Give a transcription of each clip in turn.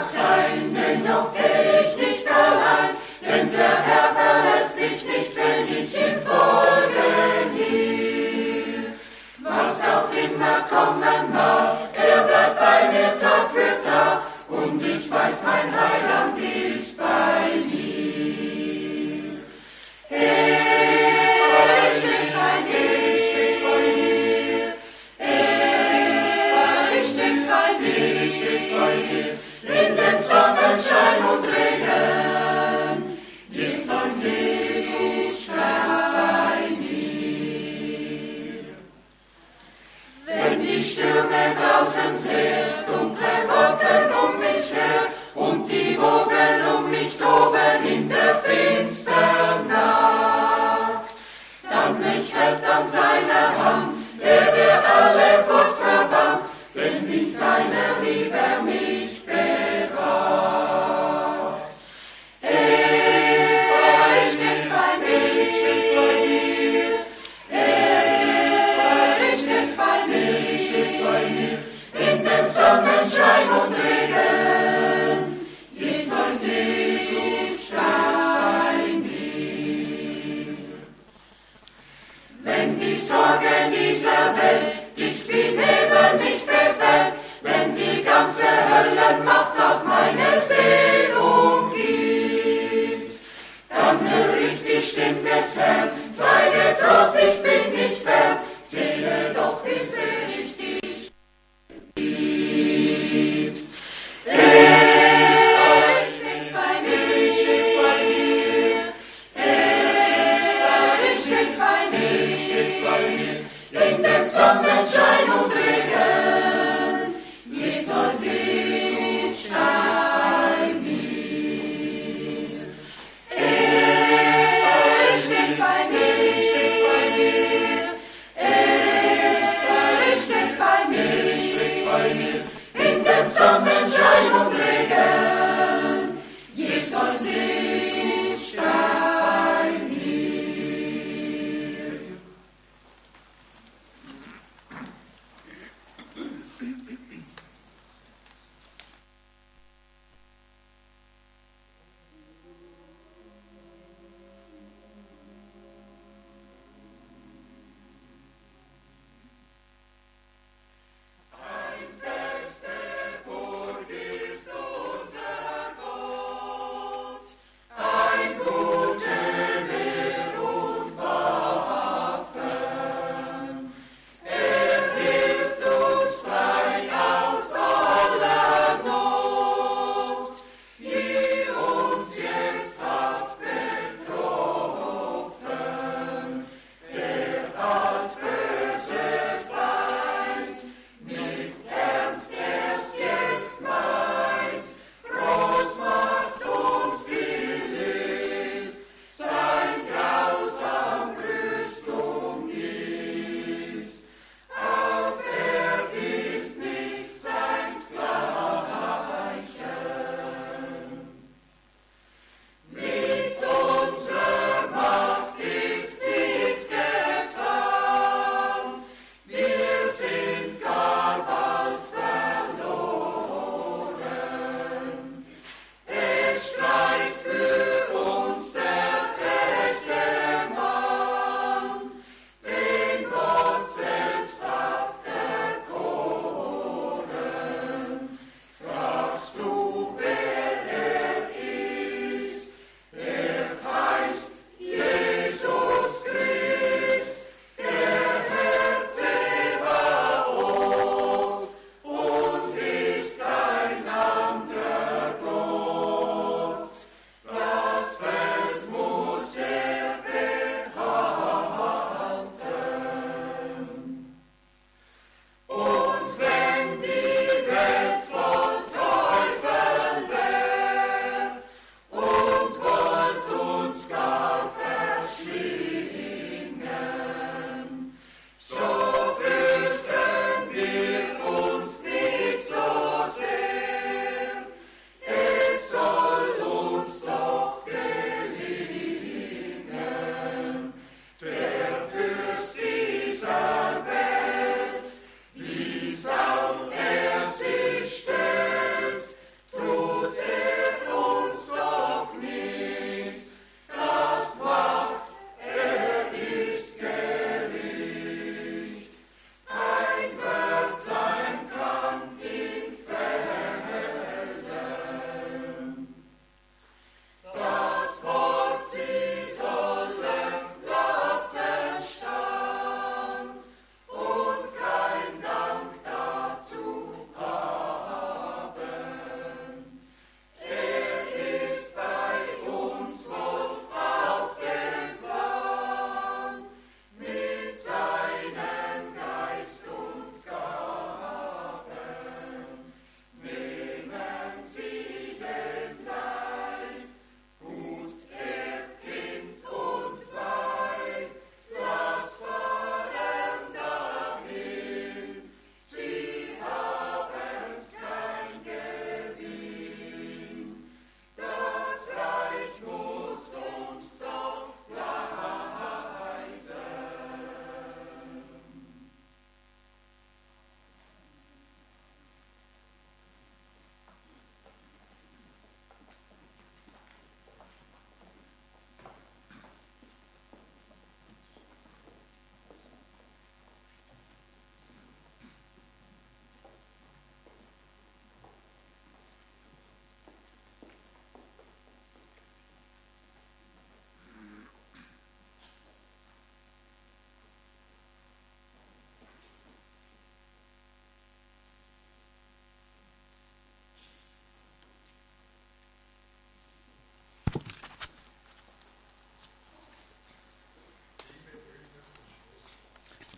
sein, denn noch geh ich nicht allein, denn der Herr verlässt mich nicht, wenn ich ihm folge will. Was auch immer kommen mag, er bleibt bei mir Tag für Tag, und ich weiß, mein Heiland ist bei mir. Er ist bei mir, er ist bei mir, er ist bei mir, stets bei mir, stets bei mir. In dem Sonnenschein und Regen ist uns Jesus ganz bei mir. Wenn die Stürme draußen sehr dunkle Wolken um mich her und die Wogen um mich toben in der finstern Nacht, dann mich hält an seiner Hand, der der alle Furcht verbannt, denn in seiner Liebe mich bewahrt. Er ist bei, stets bei mir, stets bei mir. Er ist bei, stets bei mir, stets bei mir. In dem Sonnenschein und Regen ist uns Jesus ganz bei mir. Wenn die Sorge dieser Welt dich wie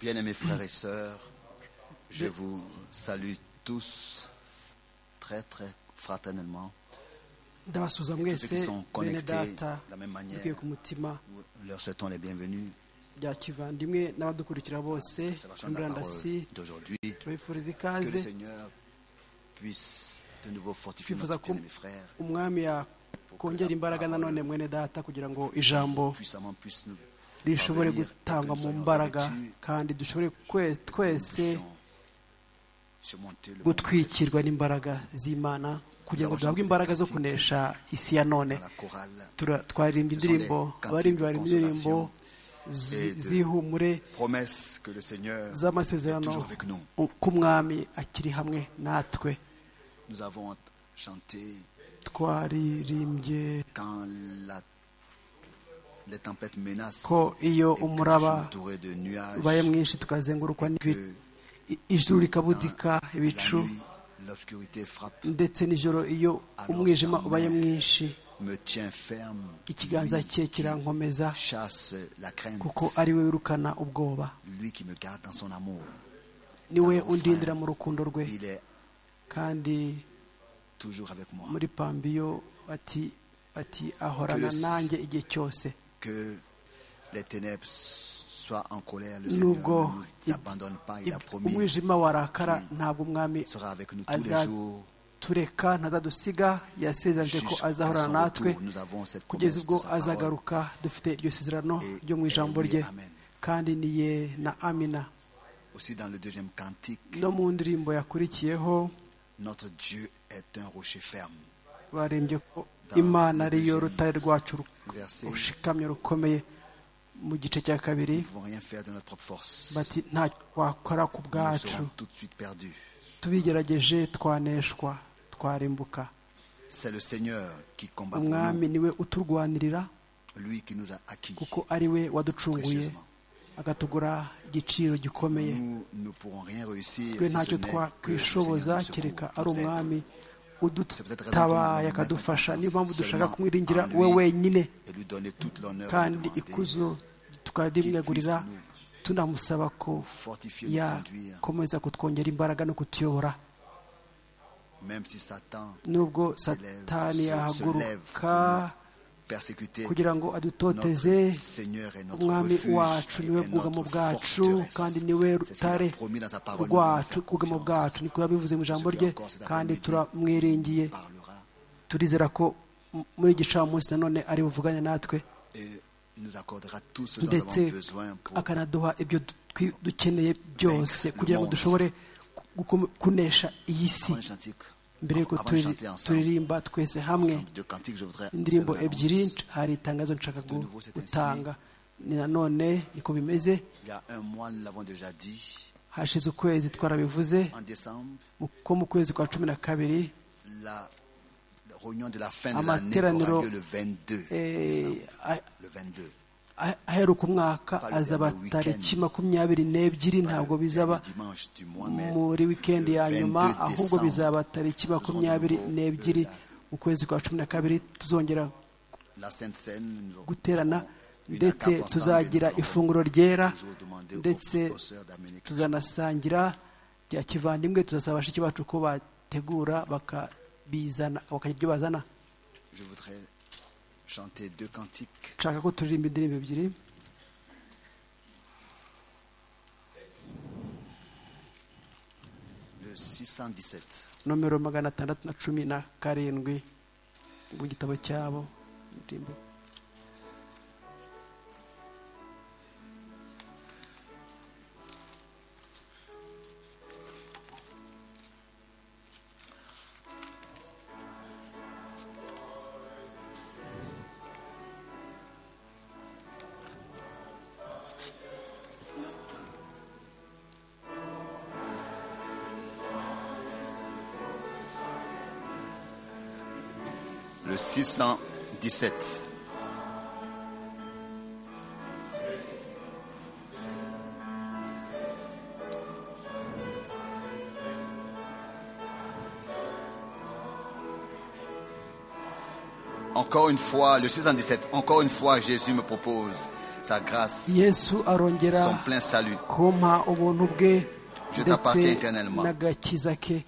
Bien-aimés frères et sœurs, je vous salue tous très très fraternellement. ndabasuza Ceux qui mwese sont bene connectés data de la même manière, dukwiye ku mutima nous leur souhaitons les bienvenus bya kivandimwe n'abadukurikira bose sur la kuri chaîne de la murandasi parole d'aujourd'hui. Que turabifuriza le ikaze Seigneur puisse de nouveau fortifier Twifuza notre ko- bien-aimé frère, umwami yakongera imbaraga nanone mwene data kugira ngo ijambo puissamment puisse nous rishobore parvenir et que gutangwa nous mu soyons mbaraga revêtus kandi dushobore kwe- twese puissions surmonter le monde gutwikirwa n'imbaraga z'imana kugira ngo duhabwe imbaraga zo kunesha isi ya none à la chorale. Tura- twaririmba indirimbo abaririmbyi baririmba indirimbo zi- z'ihumure Promesse que le Seigneur est z'amasezerano toujours avec nous. ko umwami akiri hamwe natwe Nous avons chanté twaririmbye quand la, les tempêtes menacent ko iyo et que je suis umuraba entouré de nuages, ubaye mwinshi tukazengurukwa n'ibi que i- ijuru rikabudika la ibicu nuit, l'obscurité frappe, ndetse n'ijoro iyo umwijima ubaye mwinshi me tient ferme, ikiganza lui cye kirankomeza chasse la crainte, kuko ari we wirukana ubwoba lui qui me garde dans son amour. ni we undindira mu rukundo rwe Il est kandi toujours avec moi. muri pambiyo ati ati ahorana Que le- nanjye igihe cyose Que les ténèbres soient en colère, le Seigneur nubwo ne nous i- abandonne pas, il a i- promis. umwijima warakara ntabwo umwami sera avec nous tous les jours azatureka ntazadusiga yasezeranyije ko jusqu'à azahorana son natwe retour. Nous avons cette kugeza promesse ubwo de sa parole. azagaruka dufite iryo sezerano Et- ryo mu ijambo et oui, rye amen. kandi ni ye na amina Aussi dans le deuxième cantique, no mu ndirimbo yakurikiyeho notre Dieu est un rocher ferme. barembye ko imana ariyo rutare rwacu ru- Verset, nous rushikamye rukomeye mu gice cya kabiri ne pouvons rien faire de notre propre force. bati nta wakora ku Nous bwacu serons tout de suite perdus. tubigerageje twaneshwa twarimbuka C'est le Seigneur qui combat pour umwami nous, niwe uturwanirira lui qui nous a acquis. kuko ari we waducunguye Précieusement. agatugura igiciro gikomeye Nous ne pourrons rien réussir twe si ce ntacyo n'est que le twakwishoboza Seigneur nous kereka secourt, ari nous aide. umwami C'est peut-être raison udutabaye pour akadufasha mettre niyo mpamvu confiance dushaka seulement kumwiringira en lui. we wenyine Et lui donner toute l'honneur kandi demandée. ikuzo tukarimwegurira tunamusaba ko fortifier, nous conduire, yakomeza kutwongera imbaraga no kutuyobora même si Satan nubwo lève, satani se- se yahaguruka lève pour persécuter kugira ngo adutoteze notre Seigneur et notre umwami refuge wacu et niwe notre bwugamo bwacu forteresse. kandi niwe C'est ce qu'il a rutare promis dans sa parole, nous allons rwacu faire ubwugamo confiance. bwacu niko yabivuze mu ijambo Celui rye encore cet kandi après-midi turamwiringiye parlera turizera ko m- muri iki gicamunsi nanone ari buvuganye natwe et nous accordera tout ce dont nous ndetse avons besoin pour akanaduha ibyo dutwi- dukeneye byose Vaincre kugira ngo le monde. dushobore ku- gukom- kunesha iyi si Avant de chanter- mbere y'uko avant de turi- chanter ensemble, turirimba twese hamwe ensemble de cantiques, je voudrais indirimbo faire une ebyiri annonce. hari itangazo nshaka gu- nouveau, c'est ainsi. gutanga ni nanone niko bimeze Il y a un mois, nous l'avons déjà dit, hashize ukwezi twarabivuze en décembre, mu- ko mu kwezi kwa cumi na kabiri la la réunion de la fin de l'année Amateraniro, aura lieu le 22 eh, décembre. a- Le 22. ah- aheruka umwaka Pas le azaba dernier tariki weekend. makumyabiri n'ebyiri Pas ntabwo le bizaba dimanche du mois, mais muri wikendi le ya 22 nyuma ahubwo décembre, bizaba tariki makumyabiri Nous aurons de n'ebyiri la- mu kwezi kwa cumi na kabiri tuzongera la Sainte Seine, nous aurons- guterana une ndetse attaque ensemble, tuzagira nous allons ifunguro ryera toujours demander aux- ndetse aux sœurs d'amener quelque tuzanasangira rya kivandimwe tuzasaba bashiki bacu ko bategura bakabizana bakagira ibyo bazana Je voudrais chanter deux cantiques. nshaka ko turirimba indirimbo ebyiri Le 617. nomero magana atandatu na cumi na karindwi mu gitabo cyabo indirimbo Le 617. Encore une fois, le 617, encore une fois, Jésus me propose sa grâce, yesu arongera son plein salut. kumpa ubuntu bwe Je ndetse t'appartiens éternellement. n'agakiza ke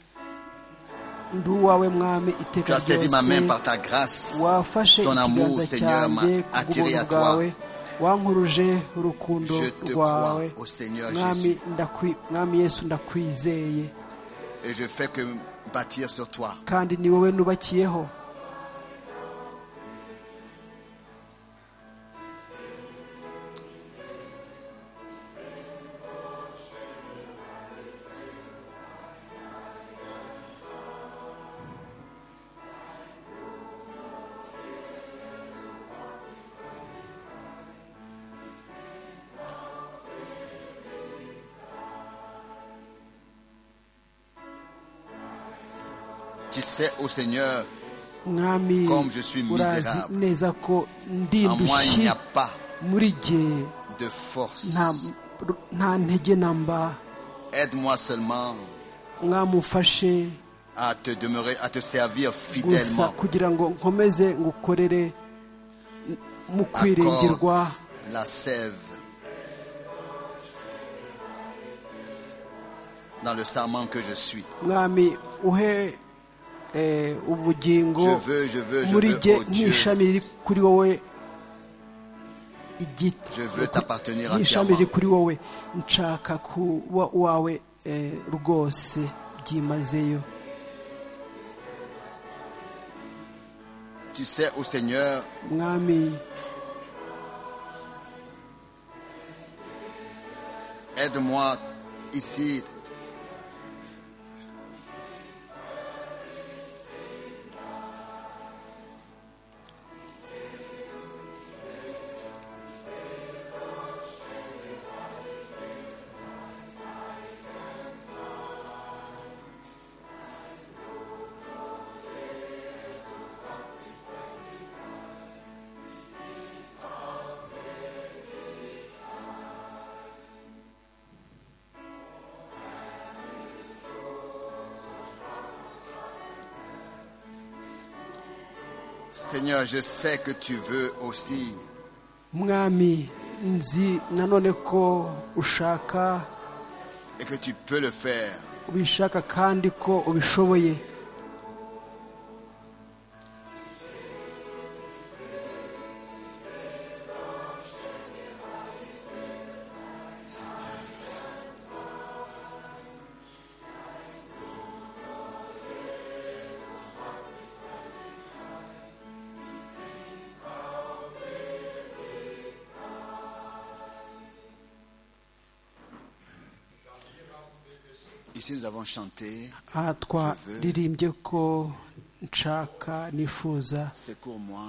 ndi uwawe mwami Tu iteka as saisi ma main par ta grâce. wafashe Ton amour, ikiganza Seigneur, m'a cyanjye attiré kubw'ubuntu à toi. bwawe wankuruje urukundo Je te rwawe crois au Seigneur mwami Jésus. ndakwi- mwami yesu ndakwizeye Et je fais que bâtir sur toi. kandi ni wowe nubakiyeho Tu sais, ô Seigneur, mwami Comme je suis urazi misérable. neza ko ndi en moi il ndushyi n'y a pas muri jye de force. nta nta ntege namba Aide-moi seulement mwamufashe à te demeurer, à te servir gusa fidèlement. kugira ngo nkomeze ngukorere mu kwiringirwa Accorde la sève. Dans le serment que je suis. mwami uhe eh, ubugingo Je veux, je veux, je muri veux, jye oh Dieu. nk'ishami riri kuri wowe igi- Je veux t'appartenir nk'ishami riri entièrement. kuri wowe nshaka kuba uwawe eh, rwose byimazeyo Tu sais, ô Seigneur, mwami aide-moi ici. Seigneur, je sais que tu veux aussi mwami nzi nanone ko ushaka et que tu peux le faire. ubishaka kandi ko ubishoboye Ici, nous avons chanté aha twaririmbye ko nshaka nifuza Secours-moi.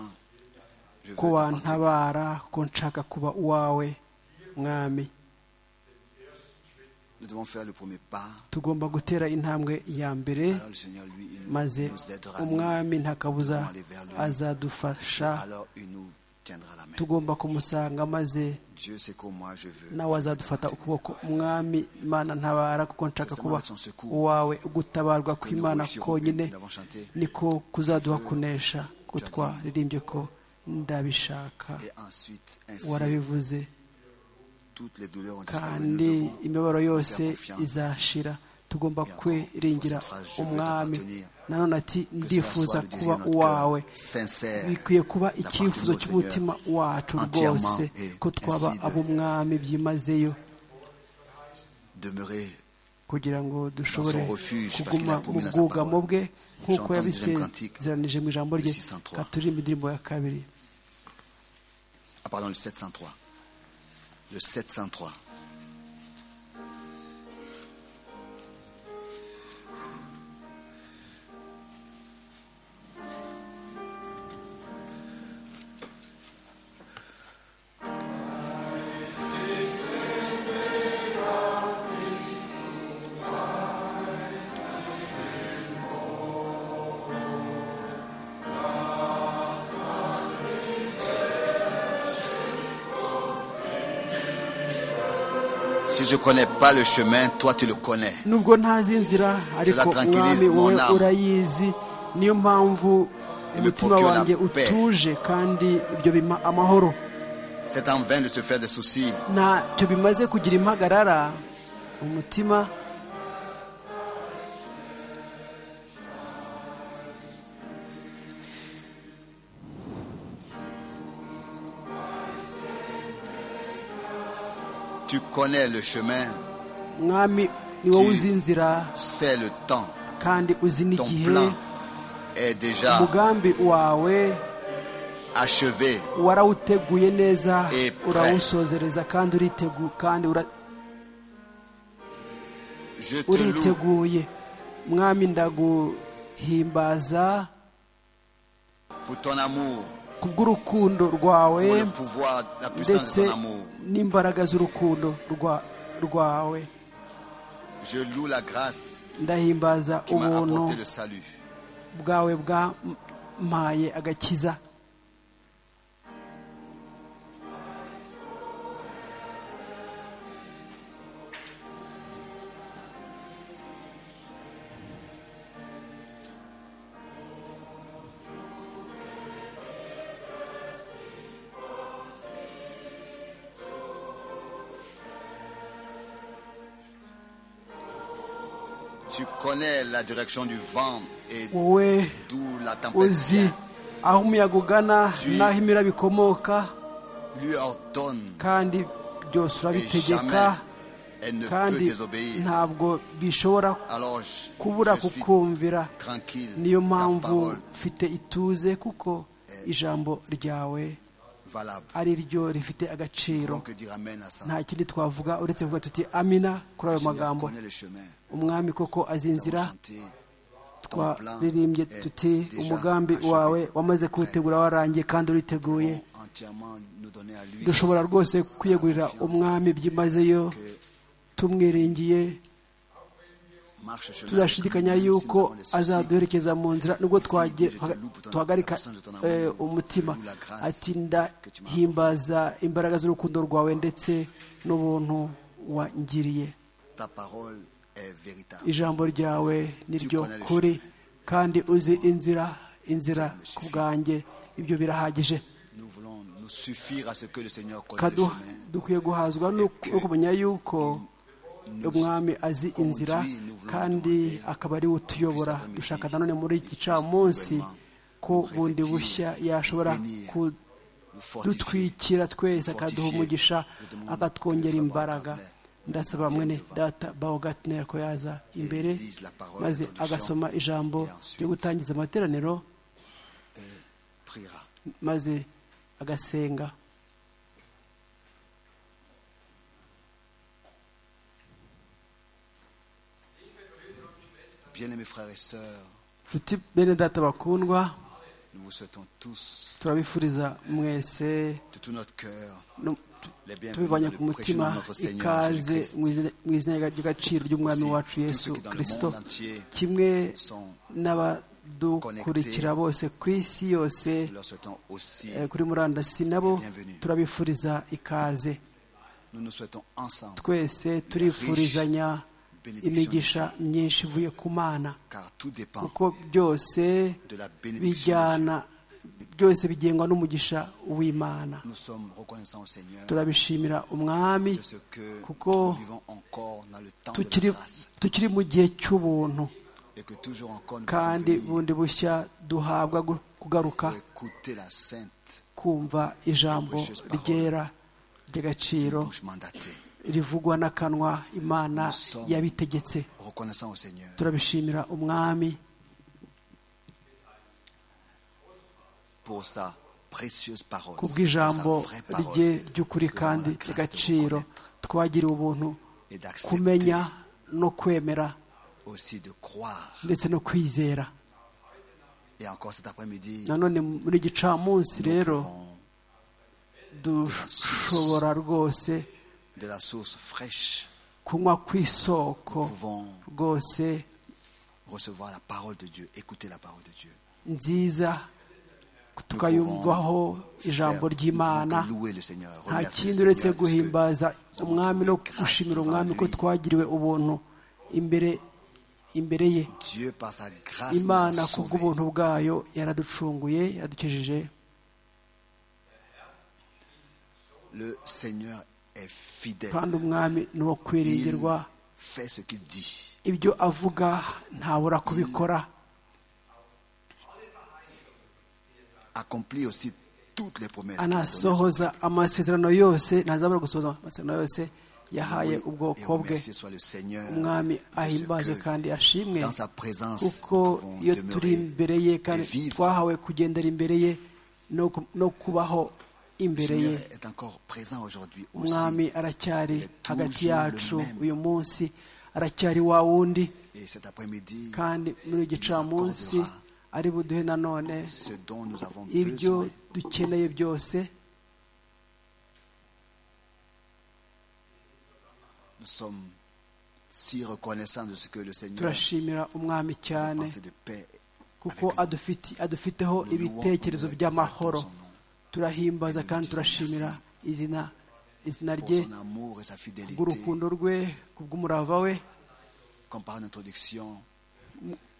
Je veux ko t'appartenir. wantabara ko nshaka kuba uwawe mwami Nous devons faire le premier pas. tugomba gutera intambwe ya mbere Alors, le Seigneur, lui, il nous, maze nous aidera. nous. umwami ntakabuza azadufasha Alors, il nous tiendra la main. tugomba kumusanga maze Dieu, secours-moi, je veux. nawe azadufata ukuboko umwami imana ntabara kuko nshaka kuba uwawe gutabarwa kw'imana konyine niko kuzaduha kunesha ko twaririmbye ko ndabishaka Et ensuite, ainsi, warabivuze toutes les douleurs ont disparu. Nous kandi devons imibabaro yose faire confiance. izashira tugomba kwiringira umwami nanone que ati cela soit ndifuza le désir kuba de notre uwawe cœur sincère bikwiye kuba d'appartenir icyifuzo au cy'umutima Seigneur. wacu Entièrement rwose et ko twaba ainsi de- ab'umwami byimazeyo demeurer kugira ngo dushobore son refuge, parce kuguma qu'il a mu promis la sa bwugamo parole. bwe J'entends nk'uko le deuxième cantique yabisezeranije mu ijambo rye de 603. katurimba indirimbo ya kabiri Ah, pardon, le 703. Le 703. Si je ne connais pas le chemin, toi tu le connais. nubwo ntazi inzira ariko tranquillise umwami mon wowe âme. urayizi niyo mpamvu me umutima procure la wanjye paix. utuje kandi ibyo bimpa amahoro C'est en vain de se faire des soucis. ntacyo bimaze kugira impagarara umutima Tu connais le chemin, mwami ni wowe uzi inzira c'est le temps. kandi uzi Ton n'igihe plan est déjà umugambi wawe achevé. warawuteguye neza Et prêt. urawusozereza kandi uriteguye kandi ura- Je te loue uriteguye mwami ndaguhimbaza pour ton amour, kubw'urukundo rwawe pour le pouvoir, la puissance ndetse de ton amour. n'imbaraga z'urukundo rwa- rwawe Je loue la grâce ndahimbaza qui m'a ubuntu apporté le salut. bwawe bwampaye agakiza Tu connais la direction du vent et wowe d'où la tempête uzi vient. aho umuyaga ugana Tu- n'aho imira bikomoka Lui ordonne kandi byose et urabitegeka jamais elle ne peut kandi désobéir. ntabwo bishobora Alors je, kubura je suis kukumvira tranquille. niyo Ta mpamvu parole mfite ituze kuko ijambo ryawe valable. ari ryo rifite agaciro Donc dire Amen à ça. nta kindi twavuga uretse kuvuga tuti amina kuri ayo Seigneur, magambo connais le chemin. umwami koko azi Nous inzira avons chanté. Ton plan twaririmbye est tuti déjà umugambi achevé. wawe wamaze kuwutegura warangiye kandi uriteguye Nous pouvons Entièrement nous donner à lui dushobora rwose kwiyegurira umwami byimazeyo tumwiringiye marche chemin. tudashidikanya Même si yuko nous avons des soucis, azaduherekeza mu nzira nubwo twage- Je te loue pour ton- la tuhagarika puissance de ton amour. eh, umutima Je te loue la grâce ati ndahimbaza imbaraga z'urukundo rwawe ndetse n'ubuntu wangiriye Ta parole est véritable. ijambo ryawe ni ryo connais le kuri chemin. kandi uzi inzira inzira Ça me ku suffit. bwanjye ibyo birahagije Nous voulons nous suffire à ce que le Seigneur connaît le Kadu- chemin. dukwiye guhazwa n'uko- no kumenya yuko umwami azi inzira kandi akaba ari we utuyobora dushaka nanone muri iki gicamunsi ko bundi bushya yashobora Nous fortifier. kudutwikira twese akaduha umugisha akatwongera imbaraga ndasaba mwene data bawo gatineri ko yaza imbere maze agasoma ijambo ryo gutangiza amateraniro Priera. maze agasenga Bien-aimés frères et sœurs, nshuti bene data bakundwa nous vous souhaitons tous, turabifuriza mwese de tout notre cœur, no- tu- les bienvenus dans tubivanye le ku prêchement de mutima notre Seigneur ikaze Jésus-Christ. mu izina- mu izina ry'agaciro ry'umwami Aussi, wacu tous yesu ceux qui dans le kirisito monde entier kimwe sont n'abadukurikira bose ku isi yose Nous leur souhaitons aussi, eh, kuri murandasi nabo bienvenue. turabifuriza ikaze nous nous souhaitons ensemble, twese turifurizanya benediction imigisha myinshi ivuye ku mana car tout dépend kuko byose de la bénédiction. de Dieu. bijyana byose bigengwa n'umugisha w'imana Nous sommes reconnaissants au Seigneur turabishimira umwami de ce que kuko nous vivons encore dans le temps de tukiri la grâce tukiri mu gihe cy'ubuntu et que toujours encore nous pouvons kandi venir bundi bushya duhabwa gu- kugaruka pour écouter la sainte kumva ijambo ryera ry'agaciro bouche mandatée. rivugwa n'akanwa imana yabitegetse Reconnaissant au Seigneur. turabishimira umwami pour sa précieuse parole. kubw'ijambo pour sa vraie parole, rye nous ry'ukuri avons kandi la grâce de ry'agaciro reconnaître twagiriwe ubuntu et d'accepter kumenya no kwemera aussi de croire. ndetse no kwizera Et encore cet après-midi, nanone muri gicamunsi nous rero buvons dushobora rwose de la source fraîche. kunywa ku isoko Nous pouvons rwose recevoir la parole de Dieu, écouter la parole de Dieu. nziza tukayumvaho ijambo Faire- ry'imana nous pouvons que louer le Seigneur, nta remercier kindi le uretse Seigneur de ce guhimbaza que nous umwami no avons trouvé grâce gushimira devant umwami ko lui. twagiriwe ubuntu imbere imbere ye Dieu par sa grâce nous a imana ku sauvés. bw'ubuntu bwayo yaraducunguye yadukijije Le Seigneur est fidèle. kandi umwami ni uwo kwiringirwa Il fait ce qu'il dit. ibyo avuga ntabura kubikora Accomplit aussi toutes les promesses. qu'il a données. anasohoza amasezerano yose ntazabura gusohoza amasezerano yose yahaye Et ubwoko bwe remercié soit le Seigneur. umwami ahimbaze que kandi ashimwe Dans sa présence, kuko nous iyo pouvons turi demeurer. imbere ye kandi et vivre. twahawe kugendera imbere ye no ku- no kubaho Le imbere ye Seigneur est encore présent aujourd'hui aussi. umwami aracyari Il est hagati toujours yacu le même. uyu munsi aracyari wa wundi Et cet après-midi, kandi muri uyu gicamunsi ari buduhe nanone ce dont nous avons ibyo besoin, dukeneye byose nous sommes si reconnaissants de ce que le Seigneur turashimira umwami nous a cyane pensé de paix. kuko avec nous. adufiti- adufiteho Nous louons, ibitekerezo nous by'amahoro exaltons son nom. turahimbaza kandi turashimira izina izina pour rye son amour et sa fidélité. bw'urukundo rwe kubw'umurava we Comme par l'introduction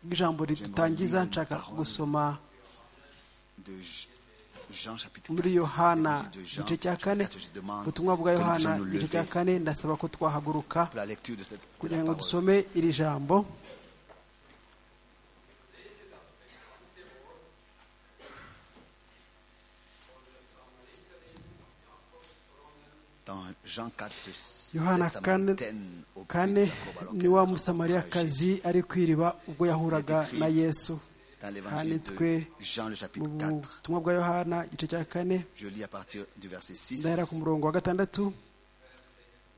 bw'ijambo ridutangiza nshaka gusoma de J- Jean chapitre 4, muri yohana l'évangile de Jean, igice cya kane chapitre 4, je demande ubutumwa bwa que nous yohana puissions nous igice cya lever kane ndasaba ko twahaguruka pour la lecture de cette de kugira la ngo parole. dusome iri jambo Dans Jean 4, yohana cette kane Samaritaine au puits de kane Jacob, alors ni qu'elle wa rencontre Jésus. musamariyakazi ari ku iriba ubwo yahuraga na yesu Dans l'évangile de handitswe Jean le chapitre mu 4, butumwa bwa yohana igice cya kane je lis à partir du verset 6 ndahera ku murongo wa gatandatu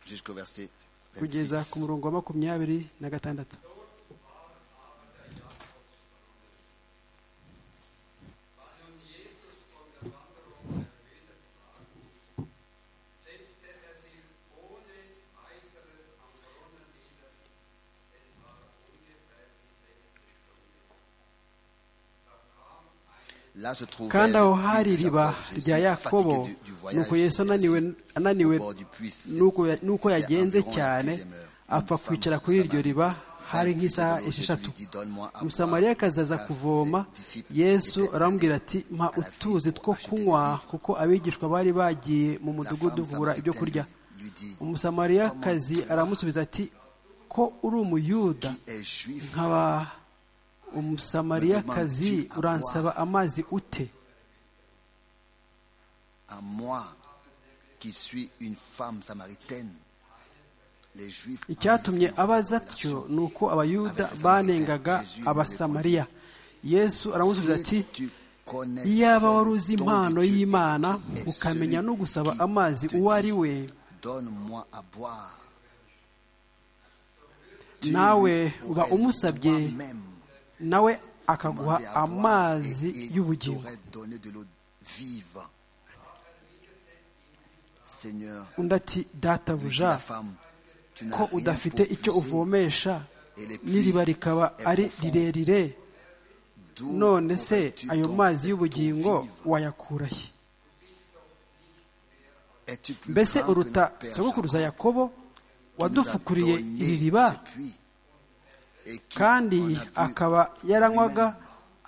jusqu'au verset kugeza ku 26. murongo wa makumyabiri na gatandatu Là se trouvait kandi aho le puits hari de iriba Jacob. Jésus, rya yakobo fatigué du- du voyage, nuko était yesu ananiwe assis ananiwe au bord du puits. nuko ya- C'était nuko yagenze environ la cyane sixième heure. apfa Une femme kwicara de kuri iryo Samarie riba vint hari lui nk'isaha demander, esheshatu lui dit, Donne-moi à boire, umusamariyakazi aza car kuvoma ses disciples yesu étaient aramubwira allés ati mpa à la ville utuzi pour two acheter des kunywa vivres." kuko abigishwa bari bagiye mu La mudugudu femme kugura ibyo samaritaine kurya lui dit, umusamariyakazi Comment tu, aramusubiza ati ko uri umuyuda qui es juif, nkaba umusamariyakazi uransaba amazi ute à moi qui suis une femme samaritaine, les juifs en icyatumye ayant abaza relation. atyo ni uko abayuda banengaga abasamariya yesu aramusubiza ati Si tu connais iyaba ce wari uzi don de impano Dieu et y'imana qui est ukamenya celui no gusaba qui amazi te uwo dit, ari we Donne-moi à boire. Tu nawe lui uba aurais umusabye toi-même nawe akaguha demandé à boire amazi et il y'ubugingo t'aurait donné de l'eau vive. Seigneur, undi ati lui dit databuja la femme, tu n'as ko rien udafite pour icyo puiser, uvomesha et le puits n'iriba rikaba est ari profond. rirerire d'où none se aurais-tu ayo donc mazi cette eau y'ubugingo vive? wayakurahe Es-tu plus mbese grand que uruta notre Père sogokuruza Jacob? yakobo wadufukuriye iri riba kandi akaba yaranywaga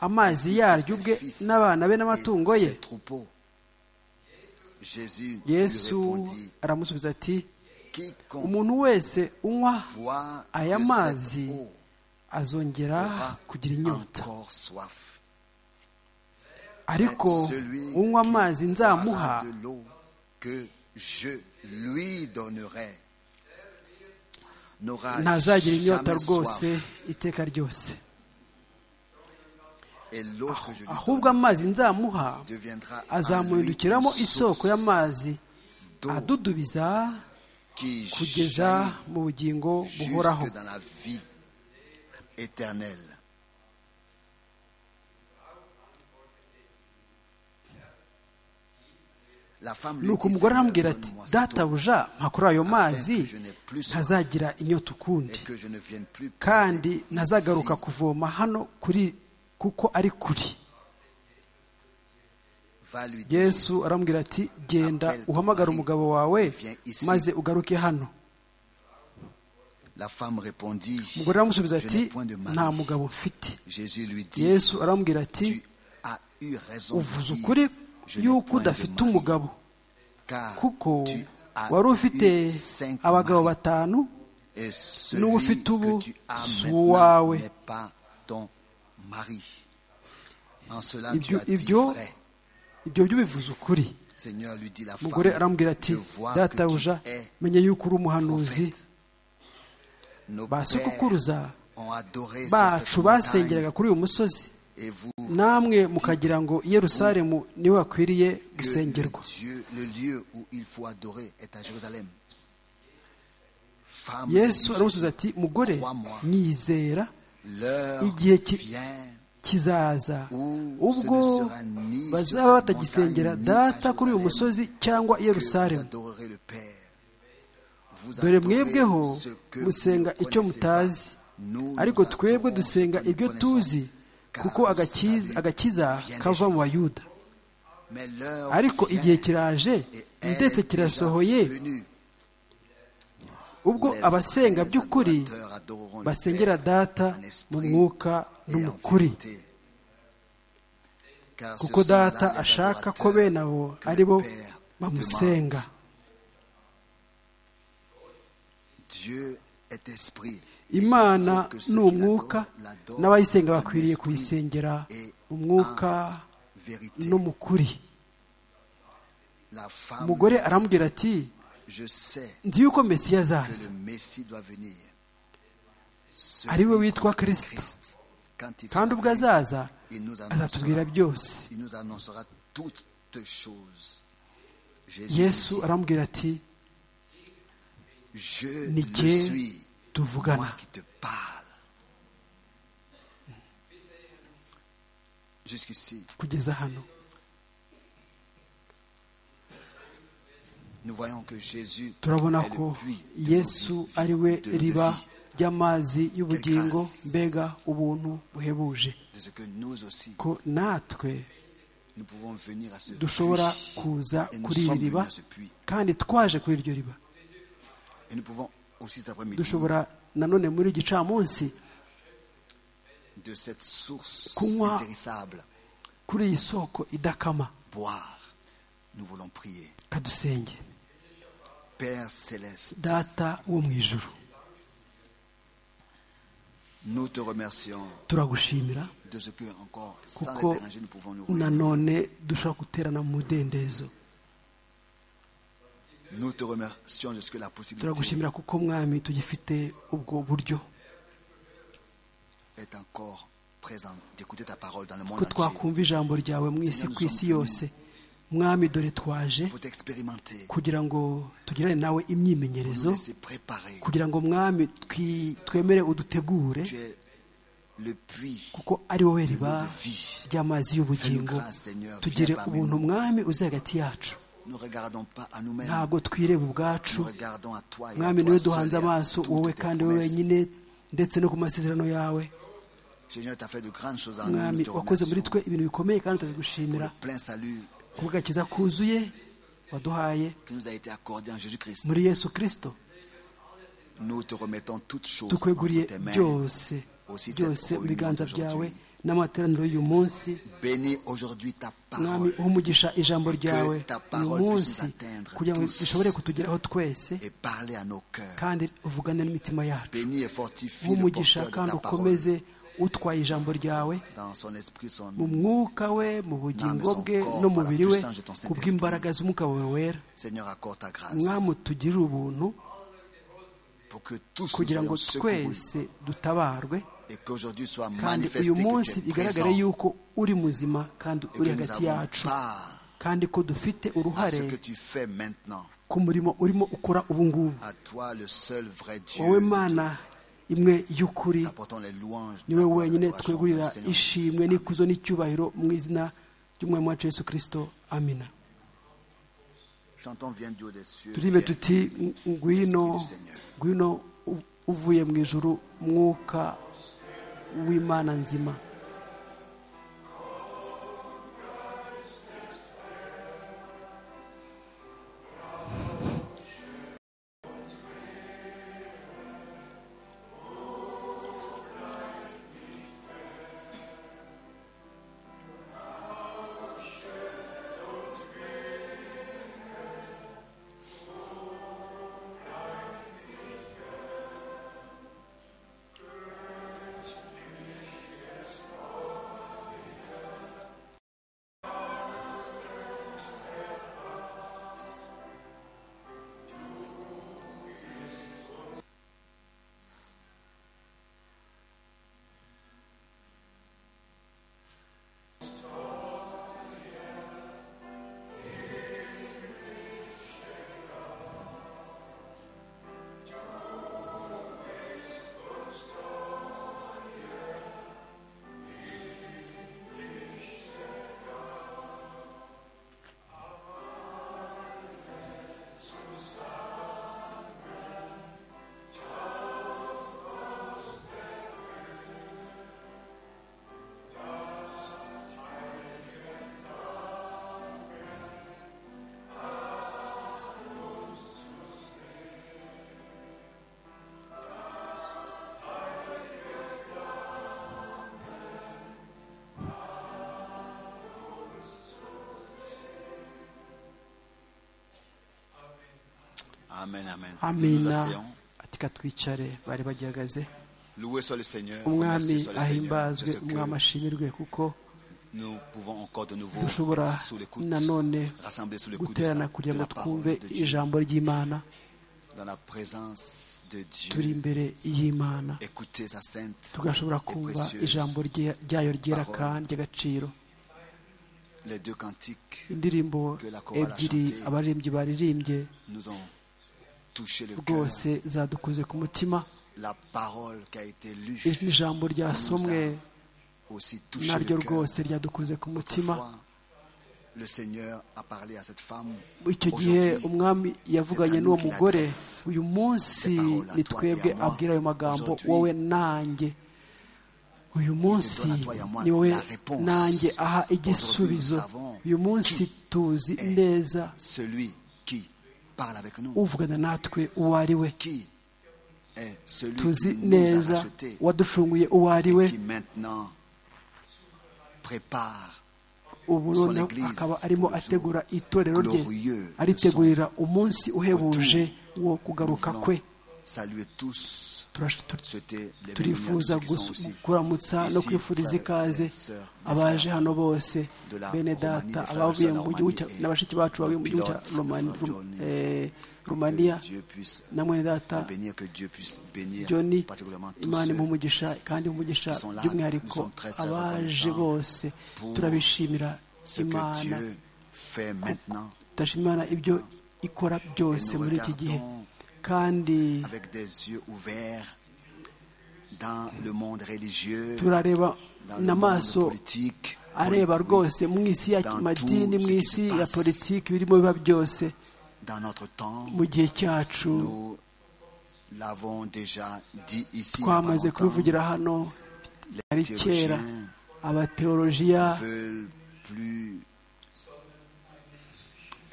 amazi yaryo ubwe n'abana be n'amatungo ye yesu aramusubiza ati umuntu wese unywa aya mazi azongera kugira inyota ariko unywa amazi nzamuha ntazagira inyota rwose iteka ryose ahubwo amazi nzamuha azamuhindukiramo isoko y'amazi adudubiza kugeza mu bugingo buhoraho jusque dans la vie éternelle. La femme lui nuko dit, umugore Seigneur, aramubwira ati donne-moi cette eau, databuja mpakuri ayo mazi que je n'ai plus soif, ntazagira inyota ukundi et que je ne vienne plus kandi passer ntazagaruka ici. kuvoma hano kuri kuko ari kuri Va lui dire, yesu aramubwira ati genda uhamagare umugabo wawe maze ugaruke hano La femme répondit, umugore aramusubiza Je ati n'ai point de mari. nta mugabo mfite Jésus lui dit, yesu aramubwira ati Tu as eu raison de uvuze dire, ukuri Je n'ai yuko point de udafite mari, umugabo kuko wari ufite abagabo batanu Et n'ubu celui ufite ubu que tu as si maintenant uwawe n'est pas ton mari. En cela, Ibyo- tu as dit ibyo- vrai. ibyo byo bivuze ukuri Seigneur lui dit la femme, umugore arambwira ati je vois que tu databuja es menya yuko uri umuhanuzi prophète. Nos ba pères sokukuruza ont adoré sur bacu cette montagne basengeraga kuri uyu musozi et vous namwe mukagira ngo i yerusalemu niwe hakwiriye que le, gusengerwa Dieu, le lieu où il faut adorer est à Jérusalem. Femme, de yesu Jésus, aramusubiza ati mugore nyizera l'heure igihe ki- vient kizaza où ubwo ce ne sera ni sur cette bazaba batagisengera montagne, ni à data kuri uyu Jérusalem musozi cyangwa i que vous yerusalemu adorerez le Père. Vous dore adorez mwebweho ce que vous musenga ne icyo connaissez mutazi pas. Nous, ariko nous twebwe adorons dusenga ce que nous ibyo connaissons, tuzi car kuko le agakiza salut agakiza vient des kava mu Juifs. bayuda Mais l'heure ariko vient igihe kiraje et elle ndetse est déjà kirasohoye venue. ubwo Les abasenga vrais by'ukuri adorateurs adoreront le basengera Père data en esprit mu mwuka et no en mu kuri vérité. Car ce kuko sont là data les ashaka ko adorateurs bene abo que le ari bo Père bamusenga demande. Dieu est esprit. imana Il faut que ceux qui ni umwuka l'adorent, l'adorent n'abayisenga en bakwiriye esprit kuyisengera et mu mwuka en vérité. no mu kuri La femme umugore lui dit, aramubwira ati Je sais nzi yuko mesiya que azaza le Messie doit venir. ari Celui we witwa kirisito Christ, quand il kandi ubwo sera venu, azaza il nous annoncera, azatubwira byose il nous annoncera toutes choses. Jésus yesu dit, aramubwira ati je ni le jye suis, moi tuvugana qui te parle. Jusqu'ici, kugeza hano nous voyons que Jésus turabona est le ko puits de nos yesu vies, ari we de nos riba vies, ry'amazi y'ubugingo Grâce. mbega ubuntu buhebuje de ce que nous aussi ko natwe nous pouvons venir à ce dushobora puits. kuza Et nous kuri iri sommes venus riba à ce puits. kandi twaje kuri iryo riba Et nous pouvons aussi cet après-midi dushobora nanone muri iki gicamunsi de cette source Kunywa. intéressable kuri iyi soko idakama boire. Nous voulons prier. kadusenge Père céleste, data wo mu ijuru nous te remercions turagushimira de ce que encore sans kuko les déranger nous pouvons nous réunir. nanone dushobora guterana mu mudendezo Nous te remercions de ce que la possibilité turagushimira kuko mwami tugifite ubwo buryo est encore présente d'écouter ta parole dans le monde ko entier twakumva ijambo ryawe mu isi ku isi yose mwami dore twaje pour t'expérimenter, kugira ngo tugirane nawe pour imyimenyerezo nous laisser préparer. kugira ngo mwami twi- twemere udutegure Tu es le puits kuko ari wowe de riba l'eau de vie. ry'amazi y'ubugingo tugire ubuntu mwami uzi hagati yacu Nous ne regardons pas à nous-mêmes, ntabwo twireba ubwacu nous regardons à toi et à mwami toi niwe seul duhanze et à amaso toutes wowe tes kandi wowe promesses. wenyine ndetse no ku masezerano yawe Seigneur, tu as fait de grandes choses en nous. mwami Nous te wakoze muri remercions twe ibintu bikomeye kandi pour turabigushimira le plein salut kubw'agakiza kuzuye waduhaye qui nous a été accordé en Jésus-Christ. muri yesu kirisito Nous te remettons toutes choses tukweguriye entre tes mains. byose Aussi byose cette mu biganza réunion byawe d'aujourd'hui. n'amateraniro y'uyu munsi Bénis aujourd'hui ta mwami parole uha umugisha ijambo ryawe ta uyu parole munsi puisse nous atteindre kugira ngo tous. rishobore kutugeraho twese et parlez à nos cœurs. kandi uvugane n'imitima yacu Bénis et fortifie uha le umugisha porteur de kandi ta parole ukomeze utwaye ijambo ryawe dans son esprit, son mu mwuka we mu bugingo bwe n'umubiri we ku bw'imbaraga z'umwuka wawe wera Seigneur accorde ta mwami grâce utugirire ubuntu pour que tous nous kugira ngo soyons secoués twese dutabarwe et qu'aujourd'hui soit kandi manifesté uyu munsi que tu es présent bigaragare yuko uri muzima kandi et uri que nous hagati avons yacu part kandi ko dufite à uruhare ce que tu fais maintenant. ku murimo urimo ukora ubu ngubu À toi, le seul vrai Dieu, wowe nous mana imwe y'ukuri te apportons les louanges. niwe la gloire, wenyine l'adoration dans le twegurira Seigneur ishimwe Jésus-Christ. n'ikuzo n'icyubahiro mu izina ry'umwami wacu yesu kirisito amina Chantons, viens Dieu des cieux. turirimbe viens. tuti ngwino ngwino u- uvuye mu ijuru mwuka w'imana nzima Amen, amen. Nous nous amina asseyons. atika twicare bari bagihagaze Loué soit le Seigneur. remercié umwami soit le Seigneur de ahimbazwe ce que umwami ashimirwe kuko nous pouvons encore de nouveau dushobora être sous l'écoute, nanone rassemblés sous l'écoute de, guterana sa- kugira de la ngo twumve parole de Dieu, ijambo ry'imana dans la présence de turi Dieu. imbere y'imana Écoutez sa sainte tugashobora et kumva précieuse. ijambo rye- ryayo ryera parole. kandi ry'agaciro Les deux cantiques indirimbo Que la chorale a ebyiri chanté. abaririmbyi baririmbye nous ont touché le cœur. rwose zadukoze ku mutima La parole qui a été lue ijwi ijambo ryasomwe aussi touché naryo le cœur. rwose ryadukoze ku mutima Toutefois, le Seigneur a parlé à cette femme. icyo gihe Aujourd'hui, umwami yavuganye n'uwo mugore uyu munsi ni twebwe abwira ayo magambo wowe nanjye uyu munsi ni wowe nanjye aha igisubizo uyu munsi tuzi neza celui qui parle avec nous, uvugana natwe uwo ari we qui est celui tuzi qui nous a neza rachetés waducunguye uwo ari we et qui maintenant prépare ubu noneho akaba arimo ategura itorero rye aritegurira umunsi uhebuje wo nous kugaruka voulons kwe Saluer tous, Turash- tu- souhaiter les turifuza bénédictions qui sont gus- aussi kuramutsa no ici, kwifuriza frères ikaze et sœurs de abaje frères. hano bose de la Roumanie, bene data des abavuye frères mu de la gihugu cya Roumanie na bashiki bacu bavuye mu gihugu cya pilote, Romani- frère Rum- Johnny. eh, Que rumaniya Dieu puisse na mwene data les bénir, que Dieu puisse bénir joni particulièrement tous imana ceux imuha umugisha kandi umugisha sont là, by'umwihariko nous sommes très, très abaje reconnaissants bose pour turabishimira ce que imana Dieu fait maintenant turashima imana ibyo ikora byose muri iki gihe kandi avec des yeux ouverts dans le monde religieux, turareba dans le n'amaso monde politique, areba politique, rwose mu isi ya dans madini tout mu ce qui isi se ya passe. politiki birimo biba byose dans notre temps. mu gihe cyacu Nous l'avons déjà dit ici. il y a pas twamaze longtemps, kubivugira hano ari les kera théologiens abateolojiya veulent plus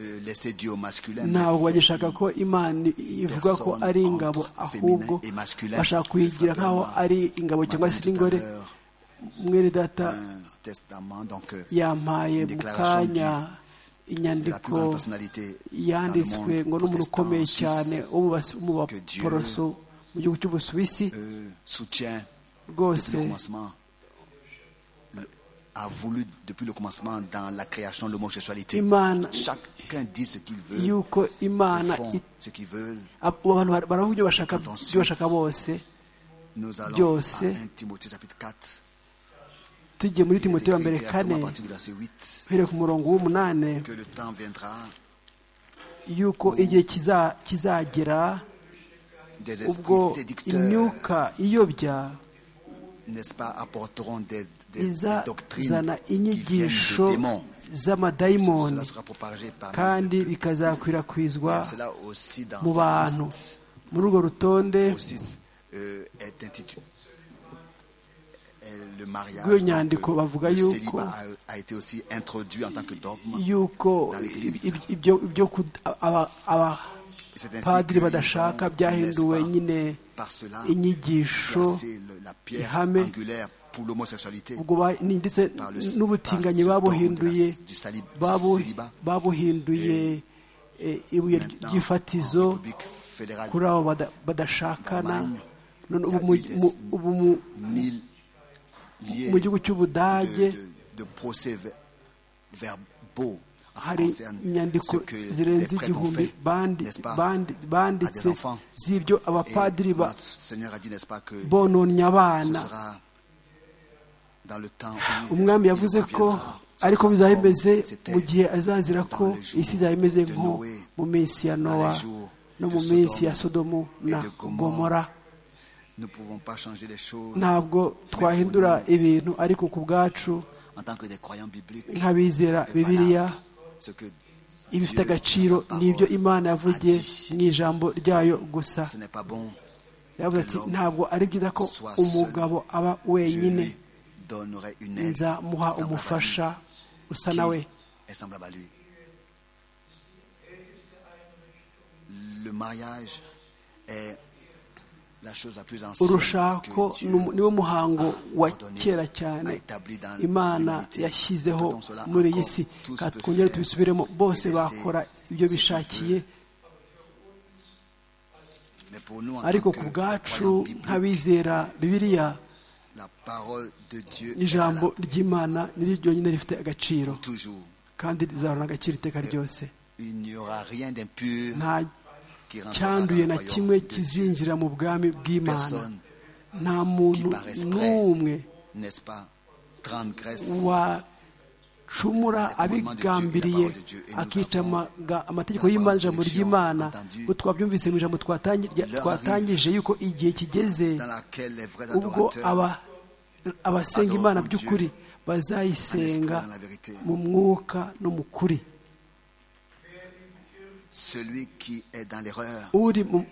euh, laisser Dieu au masculin. mais ntabwo veulent bagishaka ko imana ivuga ko ari ingabo ahubwo bashaka kuyigira nk'aho ari ingabo cyangwa se ingore mwene data un testament, donc euh, yampaye une mu déclaration du- kanya de la plus grande inyandiko personnalité dans le yanditswe monde ngo n'umuntu protestant ukomeye cyane suisse, wo mu bas- wo mu baporoso mu gihugu cy'ubusuwisi euh, soutient rwose depuis le commencement le- a voulu depuis le commencement dans la création de l'homosexualité. Imana- Chacun dit ce qu'il veut, ils yuko imana font it- ce qu'ils veulent. ab- abantu bar- baravuga ibyo bashaka ibyo bashaka bose Nous allons byose. à 1 Timothée chapitre 4. tugiye muri Il est timote wa mbere écrit kane clairement à partir du verset 8 uhereye ku murongo w'umunani que le temps viendra yuko igihe kiza- kizagera des ubwo esprits séducteurs, imyuka iyobya n'est-ce pas, apporteront des, des- des doctrines izazana qui viennent inyigisho des démons. z'amadayimoni Cela sera propagé par kandi bikazakwirakwizwa Cela aussi dans mu cette bantu liste. muri urwo rutonde aussi euh, est intitulé euh, le mariage. rw'iyo donc, nyandiko euh, bavuga le yuko célibat a, a été aussi introduit en tant que dogme. yuko dans l'Église. ib- ibyo ibyo kud- aba- aba- Et c'est ainsi padiri que badashaka nous avons, byahinduwe n'est-ce pas, nyine par cela inyigisho placé le- la pierre ihame, angulaire pour l'homosexualité ubwo ba- ni- ndetse par le par n'ubutinganyi ce dogme babuhinduye de la- du salib- du babu- célibat. babuhinduye eh, ibuye Maintenant, ry'ifatizo en République fédérale, kuri abo bada- badashakana d'Allemagne, none il y ubu a mu- eu des- mu- ubu mu- mille liés mu gihugu cy'ubudage de, de- de procès ver- verbaux. en ce qui hari concerne inyandiko ce que les zirenze prêtres ont igihumbi fait, bandi- n'est-ce pas, bandi- à banditse des enfants. z'ibyo Et abapadiri ba- notre Seigneur a dit, n'est-ce pas, que bononnye ce abana sera dans le temps où umwami il yavuze ko reviendra. Ce ariko sera bizaba comme bimeze c'était mu gihe azazira ko dans les jours isi izaba imeze de nko Noé, mu minsi ya les nowa jours no de mu minsi Sodome ya sodomu et na de Gomorrhe. gomora Nous ne pouvons pas changer les choses ntabwo twahindura ibintu ariko ku bwacu en tant que des croyants bibliques. nk'abizera Et bibiliya voilà Ce que ibifite Dieu, agaciro dans sa parole, n'ibyo imana yavugiye a dit. mu ijambo ryayo gusa Ce n'est pas bon. yavuze ati ntabwo ari byiza ko Soit umugabo aba Je wenyine lui donnerai une aide nzamuha semblable à umufasha usa lui, na we qui est semblable à lui. Le mariage est la chose la plus ancienne urushako que Dieu ni- niwo muhango wa ordonné, kera a cyane établi dans imana l'humanité. yashyizeho Peut-on cela muri iyi encore si tous Ka peut twongere faire tubisubiremo bose et laisser bakora ce ibyo qu'on bishakiye ariko ku bwacu nk'abizera bibiriya ijambo ry'imana niri ryonyine rifite agaciro kandi rizahorana agaciro iteka ryose nta cyanduye na kimwe kizinjira mu bwami bw'imana nta muntu n'umwe wacumura abigambiriye akica amategeko y'imana ijambo ry'imana ngo twabyumvise mu ijambo twatangije yuko igihe kigeze ubwo abasenga imana by'ukuri bazayisenga mu mwuka no mu kuri uri mu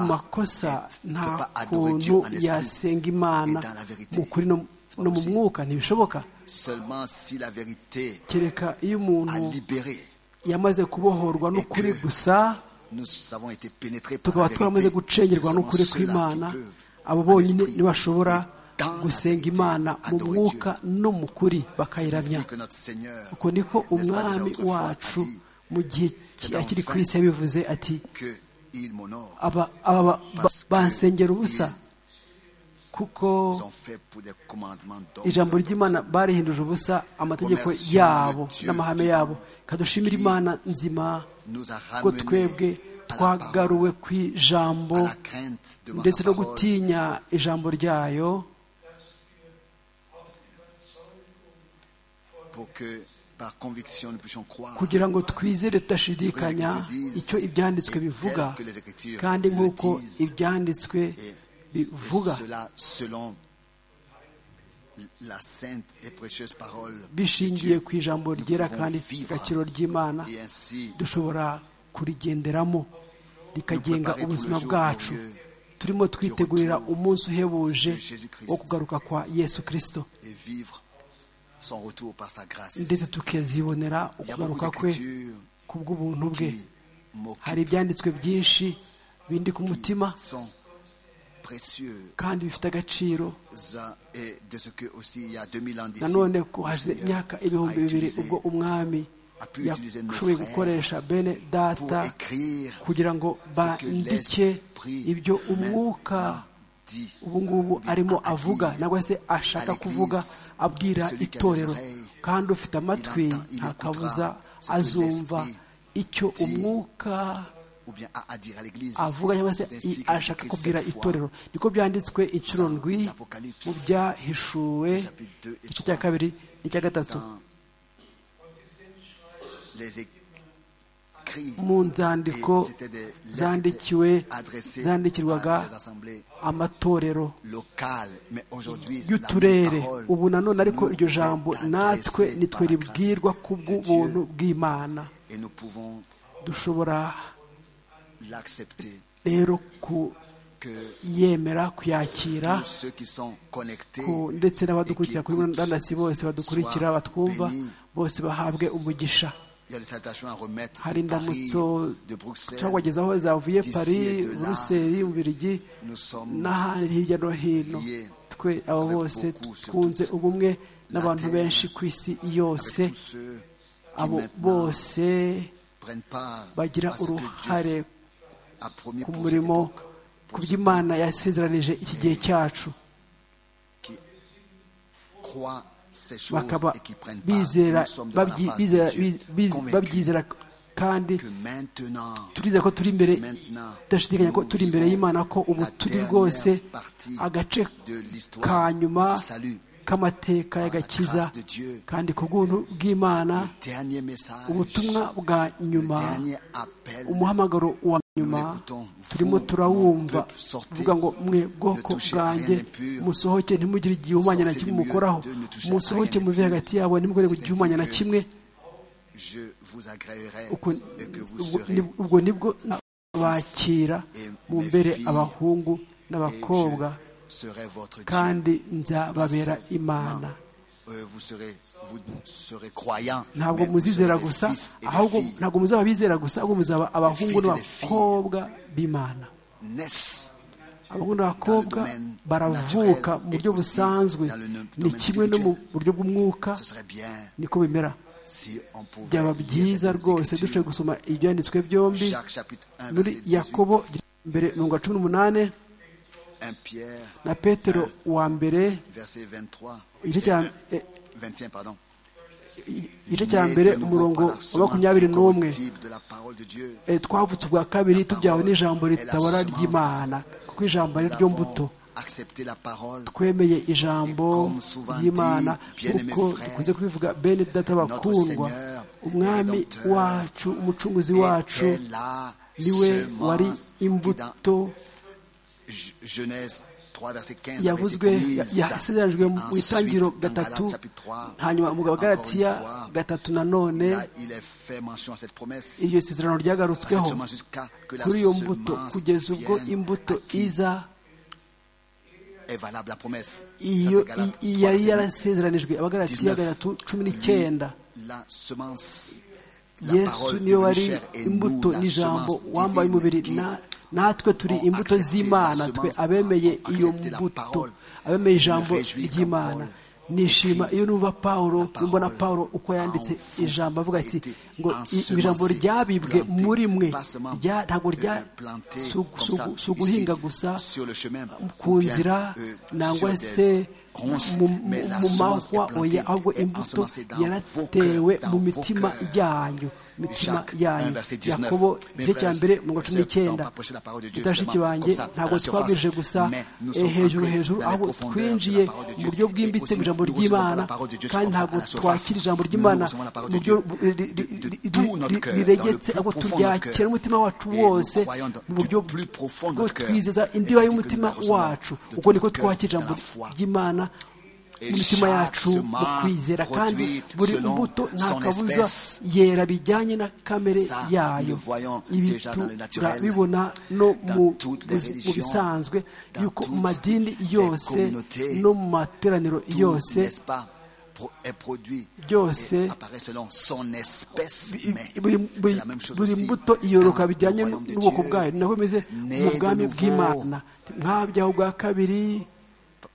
makosa nta kuntu yasenga imana mu kuri no mu mwuka ntibishoboka kereka iyo umuntu yamaze kubohorwa n'ukuri gusa tukaba turamaze gucengerwa n'ukuri kw'imana abo bonyine ntibashobora gusenga imana mu mwuka no mu kuri bakayiramya uko niko umwami wacu mu gihe akiri ku isi yabivuze ati aba basengera ubusa kuko ijambo ry'imana barihinduje ubusa amategeko yabo n'amahame yabo kadushimira imana nzima ko twebwe twagaruwe ku ijambo ndetse no gutinya ijambo ryayo kugira ngo twizere tudashidikanya icyo ibyanditswe bivuga kandi nk'uko ibyanditswe bivuga bishingiye ku ijambo ryera kandi agaciro ry'imana dushobora kurigenderamo rikagenga ubuzima bwacu turimo twitegurira umunsi uhebuje wo kugaruka kwa yesu kirisito ndetse tukazibonera ukugaruka kwe ku bw'ubuntu bwe hari ibyanditswe byinshi bindi ku mutima kandi bifite agaciro nanone ko haze imyaka ibihumbi bibiri ubwo umwami yashoboye gukoresha bene data kugira ngo bandike ibyo umwuka ubu ngubu arimo avuga nangwa se ashaka kuvuga abwira itorero kandi ufite amatwi ntakabuza azumva icyo umwuka avuga cyangwa se ashaka kubwira itorero niko byanditswe inshuro ndwi mu byahishuwe igice cya kabiri n'icya gatatu mu nzandiko zandikiwe zandikirwaga amatorero y'uturere ubu nanone ariko iryo jambo natwe nitwe ribwirwa ku bw'ubuntu bw'imana dushobora rero kuyemera kuyakira ndetse n'abadukurikira kuri murandasi bose badukurikira batwumva bose bahabwe umugisha hari indamutso twabagezaho zavuye pari buruseli mubirigi n'ahandi hirya no hino twe abo bose twunze ubumwe n'abantu benshi ku isi yose abo bose bagira uruhare ku murimo ku by'imana yasezeranije iki gihe cyacu bakaba babyizera kandi turizera ko turi imbere tudashidikanya ko turi imbere y'imana ko ubu turi rwose agace ka nyuma k'amateka y'agakiza kandi ku bw'ubuntu bw'imana ubutumwa bwa nyuma umuhamagaro wa nyuma turimo turawumva tuvuga ngo mwe bwoko bwanjye musohoke ntimugire igihumanya na kimwe mukoraho musohoke muve hagati yabo ntimugire igihumanya na kimwe ubwo nibwo bakira mu mbere abahungu n'abakobwa kandi nzababera imana ntabwo muzizera gusa ahubwo ntabwo muzaba bizera gusa ahubwo muzaba abahungu n'abakobwa b'imana abahungu n'abakobwa baravuka mu buryo busanzwe ni kimwe no mu buryo bw'umwuka niko bimera byaba byiza rwose dushoboye gusoma ibyanditswe byombi muri yakobo mbere mirongo cumi n'umunani 1 Pierre, na petero wa mbere verset 23. igice cya eh, 21, pardon. igice cya mbere umurongo wa makumyabiri n'umwe Eh, twavutse ubwa kabiri tubyawe n'ijambo ritabara ry'imana kuko ijambo ari ryo mbuto Accepter la parole. twemeye ijambo ry'imana kuko dukunze kubivuga bene data bakundwa umwami wacu umucunguzi wacu était la niwe semence wari qui imbuto dans G- Genèse 3, verset 15. avait été yavuzwe promise. yasezeranijwe mu Ensuite, itangiriro dans gatatu Galates chapitre 3, hanyuma mu gagalatiya encore une fois, gatatu nanone il a- il est fait mention à cette promesse. iryo sezerano à cette ryagarutsweho semence jusqu'à que la kuri iyo mbuto semence kugeza ubwo vienne imbuto à qui iza est valable la promesse. Ça, iyo c'est Galates i- 3, yari verset yarasezeranijwe abagalatiya 19. gatatu cumi 8. n'icyenda La semence, la yesu parole niyo devenue wari chair et nous, imbuto la n'ijambo semence wambaye divine umubiri qui na- natwe turi ont imbuto accepté z'imana la twe semence, abemeye ont iyo accepté la mbuto parole. abemeye ijambo Me réjouis quand ry'imana Paul nishima iyo numva pawulo parole numva na pawulo uko yanditse en vous ijambo avuga a ati été ngo ensemencé, ijambo ryabibwe planté, muri mwe pas seulement, rya- ntabwo euh, rya planté si ugu- comme si ça, ugu- si ici, uguhinga gusa sur le chemin, ku ou bien, nzira euh, nangwa sur des se ronces, mu mais la mu semence est mahwa plantée oya ahubwo et imbuto ensemencée dans vos yaratewe cœurs, mu dans vos mitima cœurs. yanyu mitima Jacques yanyu 1, verset 19. yakobo Mes igice cya frères, mbere mu cumi sœurs, n'icyenda nous avons prêché la parole de Dieu bashiki seulement banjye comme ça, à ntabwo la twabwirije surface, gusa mais nous eh, sommes hejuru entrés hejuru dans les ahubwo profondeurs de la twinjiye parole de Dieu. mu buryo Et bwimbitse aussi, mu ijambo nous recevons ry'imana la parole de Dieu, kandi c'est comme ça, ntabwo à la surface. twakira ijambo Nous ry'imana recevons la parole de mu buryo Dieu ri- ri- ri- de- de- ri- de tout notre cœur, riregetse dans le ahubwo plus profond de notre turyakira cœur. n'umutima wacu Et nous wose croyons dans- mu buryo du plus profond de bwo notre cœur. twizeza Et indiba c'est que y'umutima nous la recevons de wacu ubwo tout niko notre cœur, twakira ijambo dans la foi. ry'imana Et imitima chaque yacu mu semence kwizera kandi produite buri selon mbuto nta son kabuza espèce. yera bijyanye na kamere Ça, nous yayo le voyons ibi déjà dans le naturel, turabibona no dans mu toutes les buzi- mu religions, bisanzwe dans yuko mu toutes madini les yose communautés, no mu materaniro Tout, yose n'est-ce pas, pro- est produit Byose. et apparaît selon son espèce, i- mais buri c'est buri- la même chose buri aussi mbuto dans iyoroka le bijyanye royaume de n'ubwoko Dieu. bwayo nako bimeze Né mu de bwami nouveau. bw'imana mwabyaho ubwa kabiri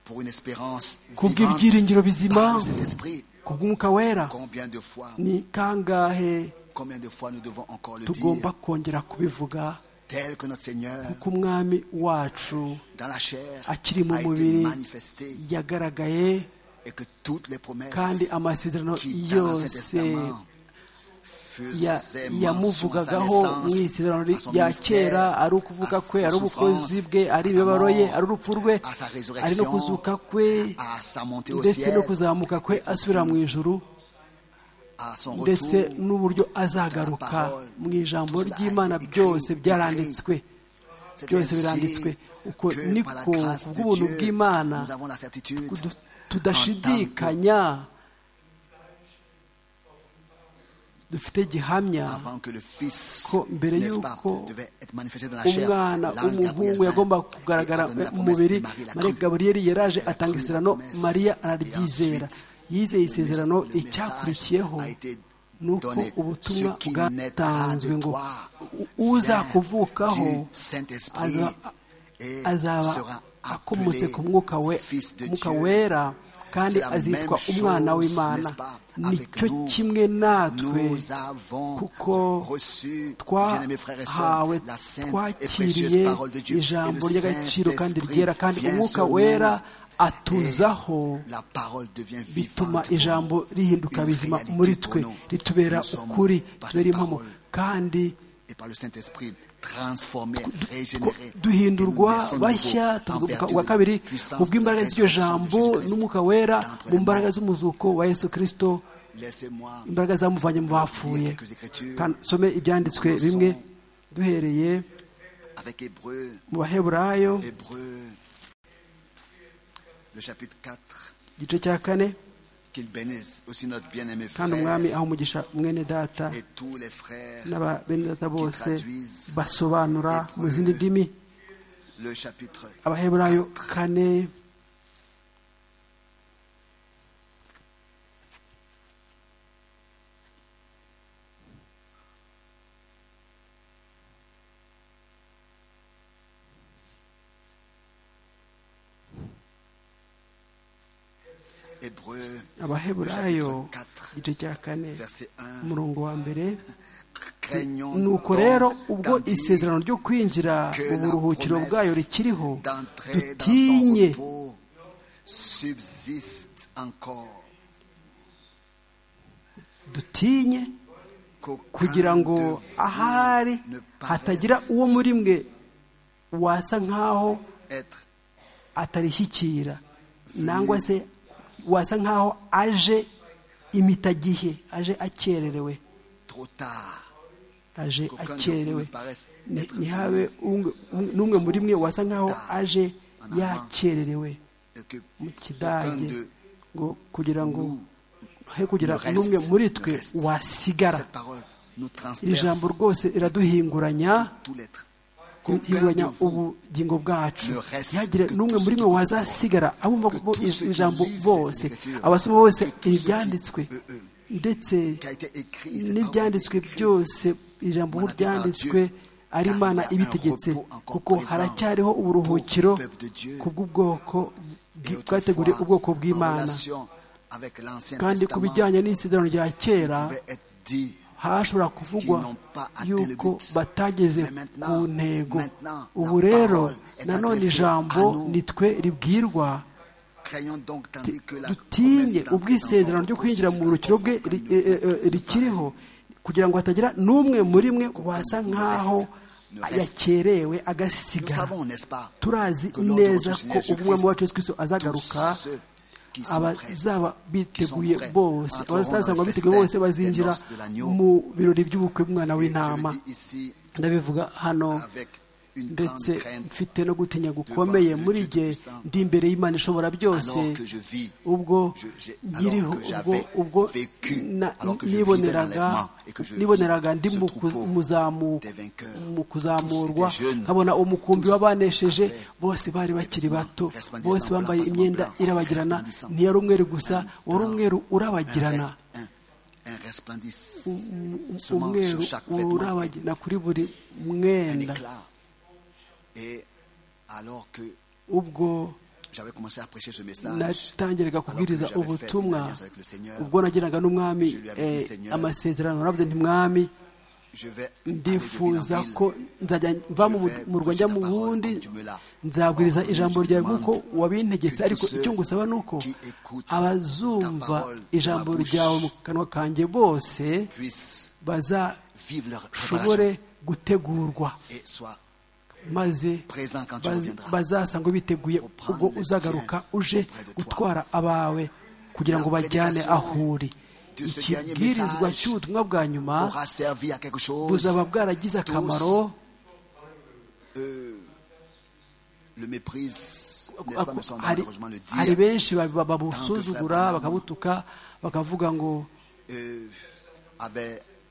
pour une espérance vivante kubw'ibyiringiro bizima par cet esprit. ku bw'umwuka wera Combien de fois, ni kangahe combien de fois nous devons encore le tugomba dire, kongera kubivuga tel que notre Seigneur kuko umwami wacu dans la chair a akiri mu été mubiri manifesté yagaragaye et que toutes les kandi promesses amasezerano qui dans l'Ancien yose Testament ya- faisaient mention à sa yamuvugagaho mu naissance, isezerano à son ministère, kera ari à ukuvuka kwe ses ari ubukozi souffrances, bwe ari à sa imibabaro ye mort, ari urupfu rwe à sa ari no résurrection, kuzuka kwe à sa montée au ndetse no ciel, kuzamuka kwe et aussi asubira mu ijuru à son ndetse retour, n'uburyo azagaruka mu ijambo ry'imana byose byaranditswe C'est byose ainsi biranditswe uko que niko par la grâce de kubw'ubuntu Dieu, bw'imana nous avons la certitude kudu- en tant que- tudashidikanya dufite gihamya avant que le Fils, ko mbere n'est-ce pas, y'uko devait être manifesté dans la chair, umwana l'ange Gabriel w'umuhungu vint yagomba et kugaragara a donné la mu promesse mubiri et Marie l'a maria crue. gaburiyeli yaraje Elle a atanga cru la isezerano promesse. mariya Et araryizera ensuite, yizeye le isezerano mess- le message icyakurikiyeho a été ni uko donné. ubutumwa Ce qui bwatanzwe naîtra de ngo toi u- uza vient kuvukaho du Saint-Esprit aza- et azaba sera akomotse appelé ku mwuka we- Fils de Mwuka Dieu. wera kandi C'est la azitwa même umwana chose, w'imana n'est-ce pas, avec nicyo nous. kimwe natwe Nous avons kuko reçu, bien-aimés frères et sœurs, twahawe la sainte et précieuse twakiriye parole de Dieu. Et ijambo le ry'agaciro kandi Saint-Esprit ryera kandi vient umwuka sur nous. wera atuzaho Et la parole devient bituma vivante ijambo pour nous, rihinduka une bizima réalité muri pour twe nous. ritubera Nous sommes ukuri par tubera cette impamo parole kandi et par le Saint-Esprit transformé, régénéré. duhindurwa bashya tuvuka ubwa kabiri kubw'imbaraga z'iryo jambo n'umwuka wera mu mbaraga z'umuzuko wa yesu kirisito Laissez-moi imbaraga zamuvanye mu bapfuye Kandi some ibyanditswe bimwe duhereye avec Hébreu, mu baheburayo Hébreu, le chapitre 4, igice cya kane qu'il bénisse aussi notre bien-aimé kandi frère umwami aho umugisha mwene data et tous les frères. n'ababenedata bose traduisent basobanura mu zindi ndimi Le chapitre abaheburayo kane Hébreu, le abaheburayo chapitre 4, igice cya kane verset 1, umurongo wa mbere nuko rero ubwo isezerano ryo kwinjira mu buruhukiro bwayo rikiriho dutinye dutinye kugira ngo ahari hatagira uwo muri mwe wasa nk'aho atarishyikira nangwa se wasa nk'aho aje imitagihe aje akererewe aje akerewe ntihabe n'umwe muri mwe wasa nk'aho aje yakererewe mu kidage ngo kugira ngo he kugira n'umwe muri twe wasigara iri jambo rwose riraduhinguranya hinguranya ubugingo bwacu ntihagire n'umwe muri mwe wazasigara abumva ijambo bose abasoma bose ibyanditswe ndetse n'ibyanditswe byose ijambo ryanditswe ari imana ibitegetse kuko haracyariho uburuhukiro kubw'ubwoko bwateguriye ubwoko bw'imana kandi ku bijyanye n'isezerano rya kera hashobora kuvugwa yuko batageze ku ntego ubu rero nanone ijambo nitwe ribwirwa dutinye ubwisezerano ryo kwinjira mu rukiro bwe rikiriho kugira ngo hatagira n'umwe muri mwe wasa nk'aho yakerewe agasigara turazi neza ko umwe mu bacu twese azagaruka abazaba biteguye bose abazasanga biteguye bose bazinjira mu birori by'ubukwe bw'umwana w'intama ndabivuga hano ndetse mfite no gutinya gukomeye muri gihe ndi imbere y'imana ishobora byose ubwo nkiriho ubwo niboneraga ndi mu kuzamurwa nkabona umukumbi w'abanesheje bose bari bakiri bato bose bambaye imyenda irabagirana ntiyari umweru gusa wari umweru urabagirana umweru urabagirana kuri buri mwenda ubwo natangiraga kubwiriza ubutumwa ubwo nagiraga n'umwami amasezerano naravuze nti mwami ndifuza ko nzajya mva mu rwanda mu bundi nzabwiriza ijambo ryawe nk'uko wabintegetse ariko icyo ngusaba ni uko abazumva ijambo ryawe mu kanwa kanjye bose bazashobore gutegurwa maze bazasanga biteguye ubwo uzagaruka uje gutwara abawe kugira ngo bajyane aho uri ikibwirizwa cy'ubutumwa bwa nyuma buzaba bwaragize akamaro hari benshi babusuzugura bakabutuka bakavuga ngo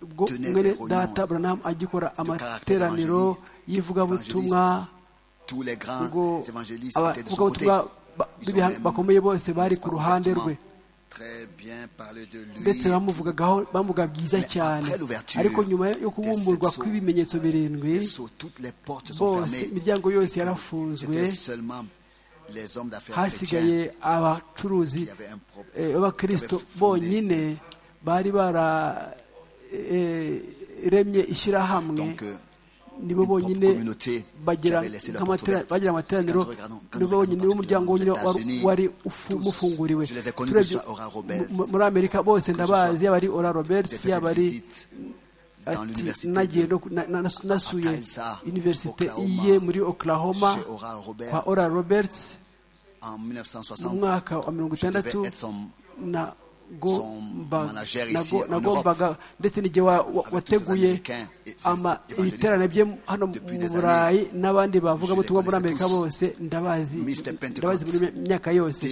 ubwo mwene data buranamu agikora amateraniro y'ivugabutumwa ubwo abavugabutumwa bakomeye bose bari ku ruhande rwe ndetse bamuvugagaho bamuvuga byiza cyane ariko nyuma yo kubumburwa kw'ibimenyetso birindwi bose imiryango yose yarafunzwe hasigaye abacuruzi b'abakirisito bonyine bari bara remye ishyirahamwe nibo bonyine bagira amateraniro nibo bonyine umuryango wonyine wari umufunguriwe muri amerika bose ndabazi yaba ari ora roberts yaba ari nagiye nasuye univerisite iye muri oklahoma kwa ora roberts mu mwaka wa mirongo itandatu na nagombaga ndetse n'igihe wateguye ibiterane bye hano mu burayi n'abandi bavuga butumwa muri amerika bose ndabazi muri myaka yose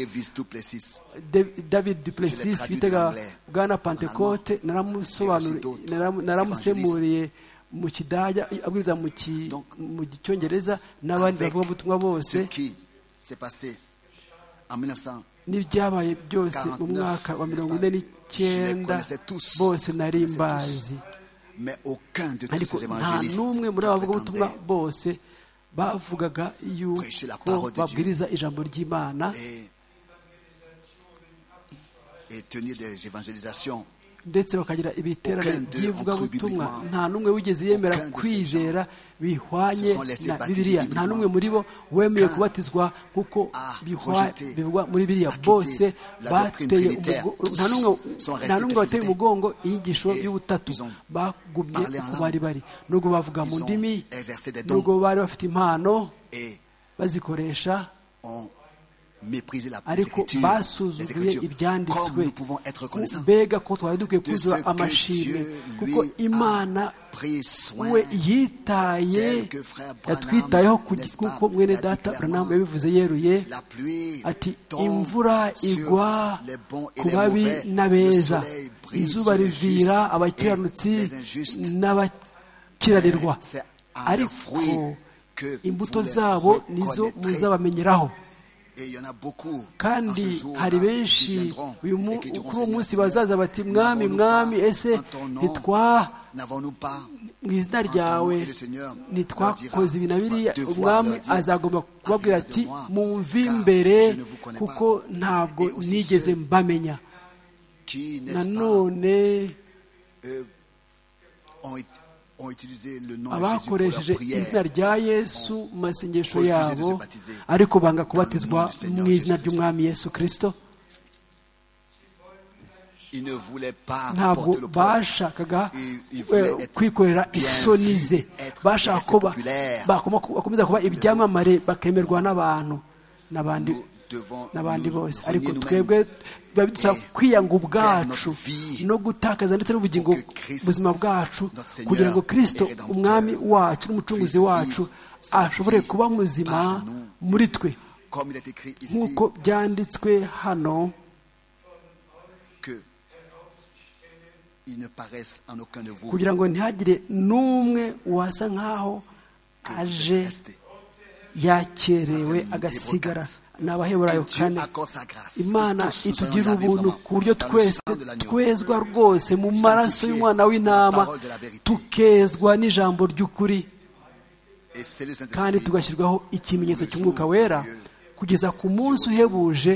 david duplessis bitega bwana pantecote naramusemuriye mu kidajya abwiriza mu cyongereza n'abandi bavuga butumwa bose n'ibyabaye byose mu mwaka wa mirongo ine n'icyenda bose nari mbazi ariko nta n'umwe muri abo bavugabutumwa bose bavugaga yuko babwiriza ijambo ry'imana ndetse bakagira ibiterane by'ivugabutumwa nta n'umwe wigeze yemera kwizera bihwanye na biriya nta n'umwe muri bo wemeye kubatizwa nk'uko bivugwa muri biriya bose bateye nta n'umwe wateye umugongo inyigisho y'ubutatu bagumye uko bari bari nubwo bavuga mu ndimi nubwo bari bafite impano bazikoresha ariko basuzuguye ibyanditswe mbega ko twari dukwiye kuzuza amashimwe kuko imana we yitaye yatwitayeho kuko mwene data uranamu yabivuze yeruye ati imvura igwa ku babi n'abeza izuba rivira abakiranutsi n'abakiranirwa ariko imbuto zabo nizo muzabamenyeraho kandi hari benshi uyu munsi bazaza bati mwami mwami ese ntitwa mu izina ryawe ntitwakoze ibi na biriya umwami azagomba kubabwira ati mumve imbere kuko ntabwo nigeze mbamenya nanone abakoresheje izina rya yesu mu masengesho yabo ariko banga kubatizwa mu izina ry'umwami yesu kirisito ntabwo bashakaga kwikorera isoni ze bashaka ko bakomeza kuba ibyamamare bakemerwa n'abantu n'abandi n'abandi bose ariko twebwe biba bidusaba kwiyanga ubwacu no gutakaza ndetse n'ubugingo buzima bwacu kugira ngo kirisito umwami wacu n'umucunguzi wacu ashobore kuba muzima muri twe nk'uko byanditswe hano kugira ngo ntihagire n'umwe wasa nk'aho aje yakerewe agasigara ni abaheburayo kane imana itugira ubuntu ku buryo twese twezwa rwose mu maraso y'umwana w'intama tukezwa n'ijambo ry'ukuri kandi tugashyirwaho ikimenyetso cy'umwuka wera kugeza ku munsi uhebuje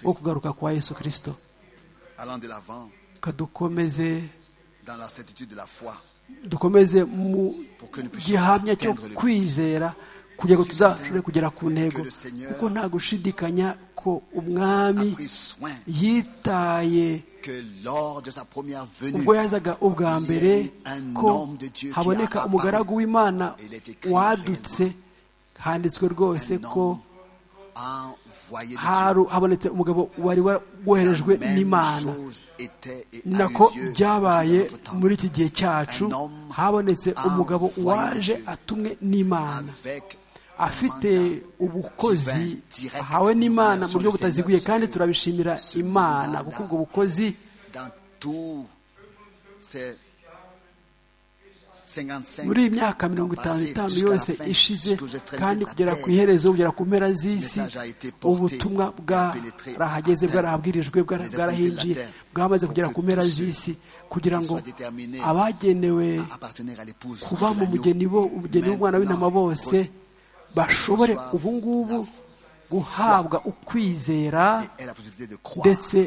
wo kugaruka kwa yesu kirisito kadukomeze dukomeze mu gihamya cyo kwizera kugira ngo tuzashobore kugera ku ntego kuko nta gushidikanya ko umwami yitaye ubwo yazaga ubwa mbere ko haboneka umugaragu w'imana wadutse handitswe rwose ko habonetse umugabo wari woherejwe n'imana ni nako byabaye muri iki gihe cyacu habonetse umugabo waje atumwe n'imana afite ubukozi ahawe n'imana mu buryo butaziguye kandi turabishimira imana kuko ubwo bukozi muri iyi myaka mirongo itanu n'itanu yose ishize kandi kugera ku iherezo kugera ku mpera z'isi ubutumwa bwarahageze bwarahabwirijwe bwarahinjiye bwamaze kugera ku mpera z'isi kugira ngo abagenewe kuba mu mugeni bo umugeni w'umwana w'intama bose bashobore ubu ngubu guhabwa ukwizera ndetse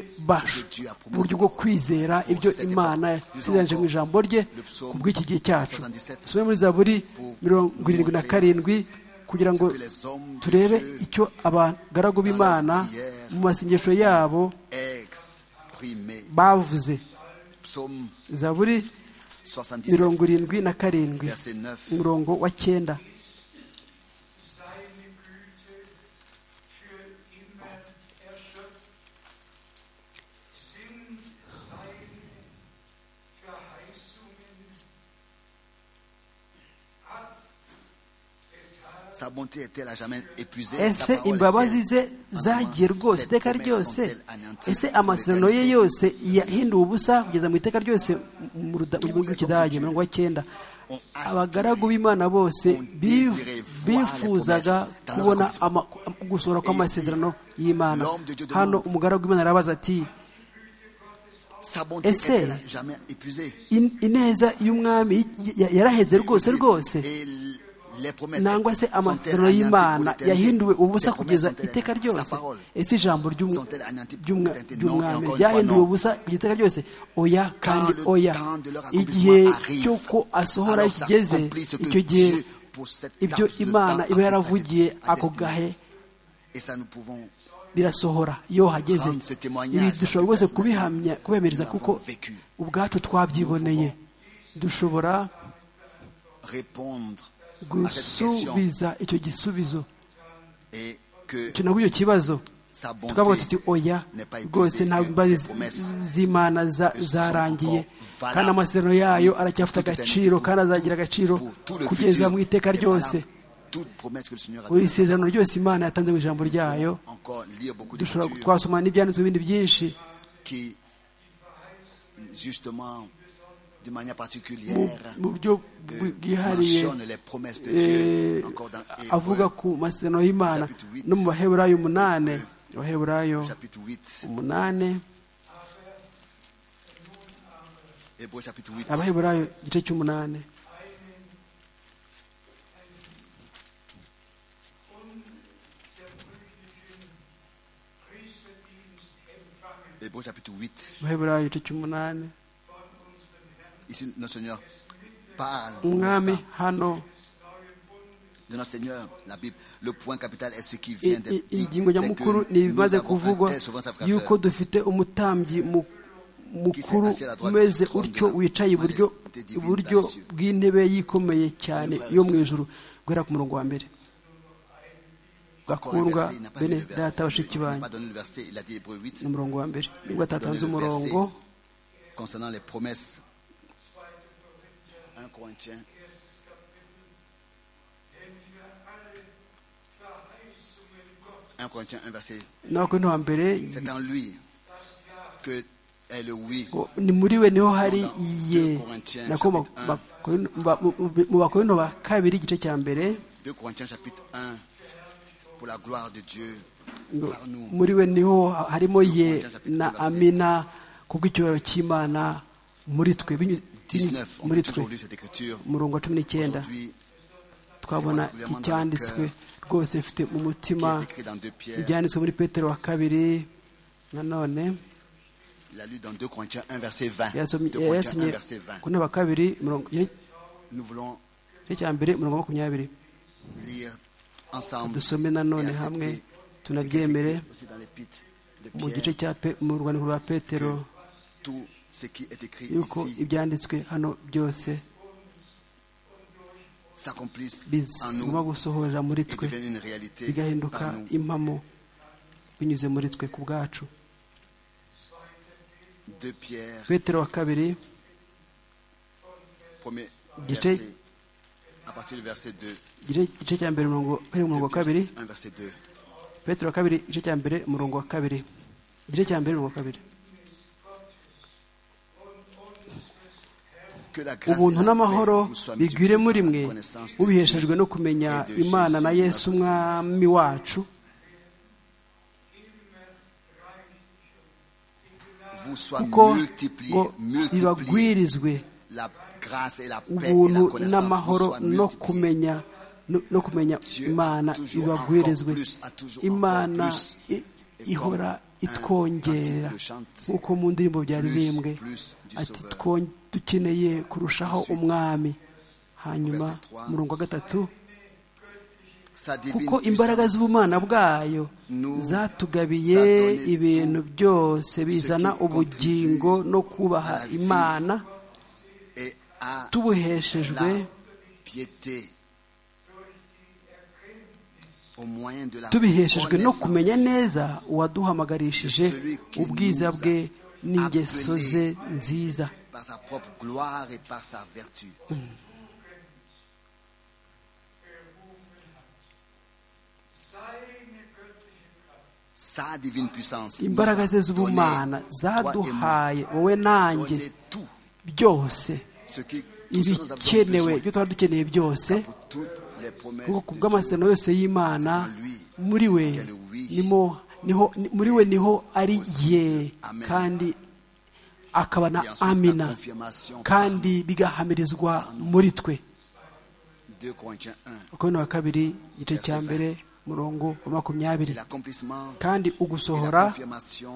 uburyo bwo kwizera ibyo imana yasezeranyije mu ijambo rye ku bw'iki gihe cyacu dusome muri za buri mirongo irindwi na karindwi kugira ngo turebe icyo abagaragu b'imana mu masengesho yabo bavuze za buri mirongo irindwi na karindwi umurongo wa cyenda ese imbabazi ze zagiye rwose iteka ryose ese amasezerano ye yose yahinduwe ubusa kugeza mu iteka ryose mu gihugu rw'ikidage mirongo icyenda abagaragu b'imana bose bifuzaga kubona gusohora kw'amasezerano y'imana hano umugaragu w'imana arabaza ati ese ineza y'umwami yaraheze rwose rwose nangwa se amasezerano y'imana yahinduwe ubusa kugeza iteka ryose ese ijambo ry'umwami ryahinduwe ubusa kugeza iteka ryose oya kandi oya igihe cy'uko asohora kigeze icyo gihe ibyo imana iba yaravugiye ako gahe birasohora iyo hageze ibi dushobora rwose kubihamya kubemereza kuko ubwacu twabyiboneye dushobora gusubiza icyo gisubizo icyo nabwo icyo kibazo tukavuga tuti oya rwose nta mbazi z'imana zarangiye kandi amasezerano yayo aracyafite agaciro kandi azagira agaciro kugeza mu iteka ryose buri sezerano ryose imana yatanze mu ijambo ryayo dushobora twasoma n'ibyanditswe bindi byinshi mu buryo bwihariye avuga ku masezerano y'imana no mu baheburayo umunani abaheburayo umunani abaheburayo igice cy'umunani Hébreu chapitre 8. Ici, notre Seigneur parle. hano. De notre Seigneur, la Bible, le point capital est ce qui vient d'être dit. ingingo nyamukuru ni ibimaze kuvugwa yuko dufite umutambyi mukuru umeze utyo wicaye iburyo iburyo bw'intebe yikomeye cyane yo mu ijuru guhera ku murongo wa mbere bakundwa bene data bashiki banyu ni umurongo wa mbere nubwo atatanze umurongo n'abakorinto wa mbere ni muri we niho hari iye mu bakorinto ba kabiri igice cya mbere muri we niho harimo ye na amina kubwo icyubahiro cy'imana muri twe muri twe umurongo wa cumi n'icyenda twabona icyanditswe rwose mfite mu mutima ibyanditswe muri petero wa kabiri nanone yasomye ku ntebe wa kabiri icya mbere mirongo makumyabiri dusome nanone hamwe tunabyemere mu gice cya mu rwandiko rwa petero yuko ibyanditswe hano byose bizuma gusohorera muri twe bigahinduka impamo binyuze muri twe ku bwacu petero wa kabiri igice igice cya mbere umurongo wa kabiri petero wa kabiri igice cya mbere umurongo wa kabiri igice cya mbere umurongo wa kabiri ubuntu n'amahoro bigwire muri mwe ubiheshejwe no kumenya imana na yesu umwami wacu kuko ngo bibagwirizwe ubuntu n'amahoro no kumenya no kumenya imana ibagwirizwe imana ihora itwongera nk'uko mu ndirimbo byaririmbwe ati dukeneye kurushaho umwami hanyuma murongo wa gatatu kuko imbaraga z'ubumana bwayo zatugabiye ibintu byose bizana ubugingo no kubaha imana tubuheshejwe tubiheshejwe no kumenya neza uwaduhamagarishije ubwiza bwe n'ingeso ze nziza imbaraga ze z'ubumana zaduhaye wowe nanjye byose ibikenewe ibyo twari dukeneye byose kuko bw'amasezerano yose y'imana muri we muri we niho ari ye kandi akaba na amina kandi bigahamirizwa muri twe 2 Corinthiens 1. wa kabiri igice cya mbere umurongo wa makumyabiri Et l'accomplissement kandi et ugusohora la confirmation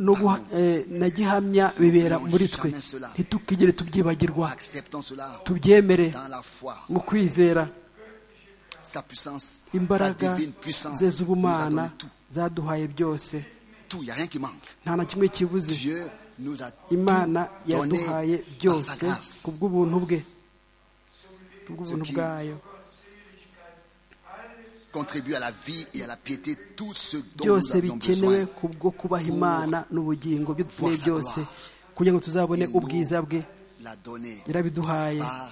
no guha- eh, na gihamya bibera muri twe ntitukigere tubyibagirwa acceptons cela tubyemere dans la foi mu kwizera sa puissance sa imbaraga divine puissance ze nous a z'ubumana donné tout zaduhaye byose tout il n'y a rien qui manque nta na kimwe kibuze Dieu nous a tout imana donné yaduhaye par sa byose grâce ku bw'ubuntu bwe ku bw'ubuntu Ce qui- bwayo contribue à la vie et à la piété tout ce dont nous byose avons bikenewe besoin ku bwo kubaha imana n'ubugingo byo dukeneye Voir sa byose kugira ngo tuzabone Et nous- ubwiza bwe l'a donné yarabiduhaye par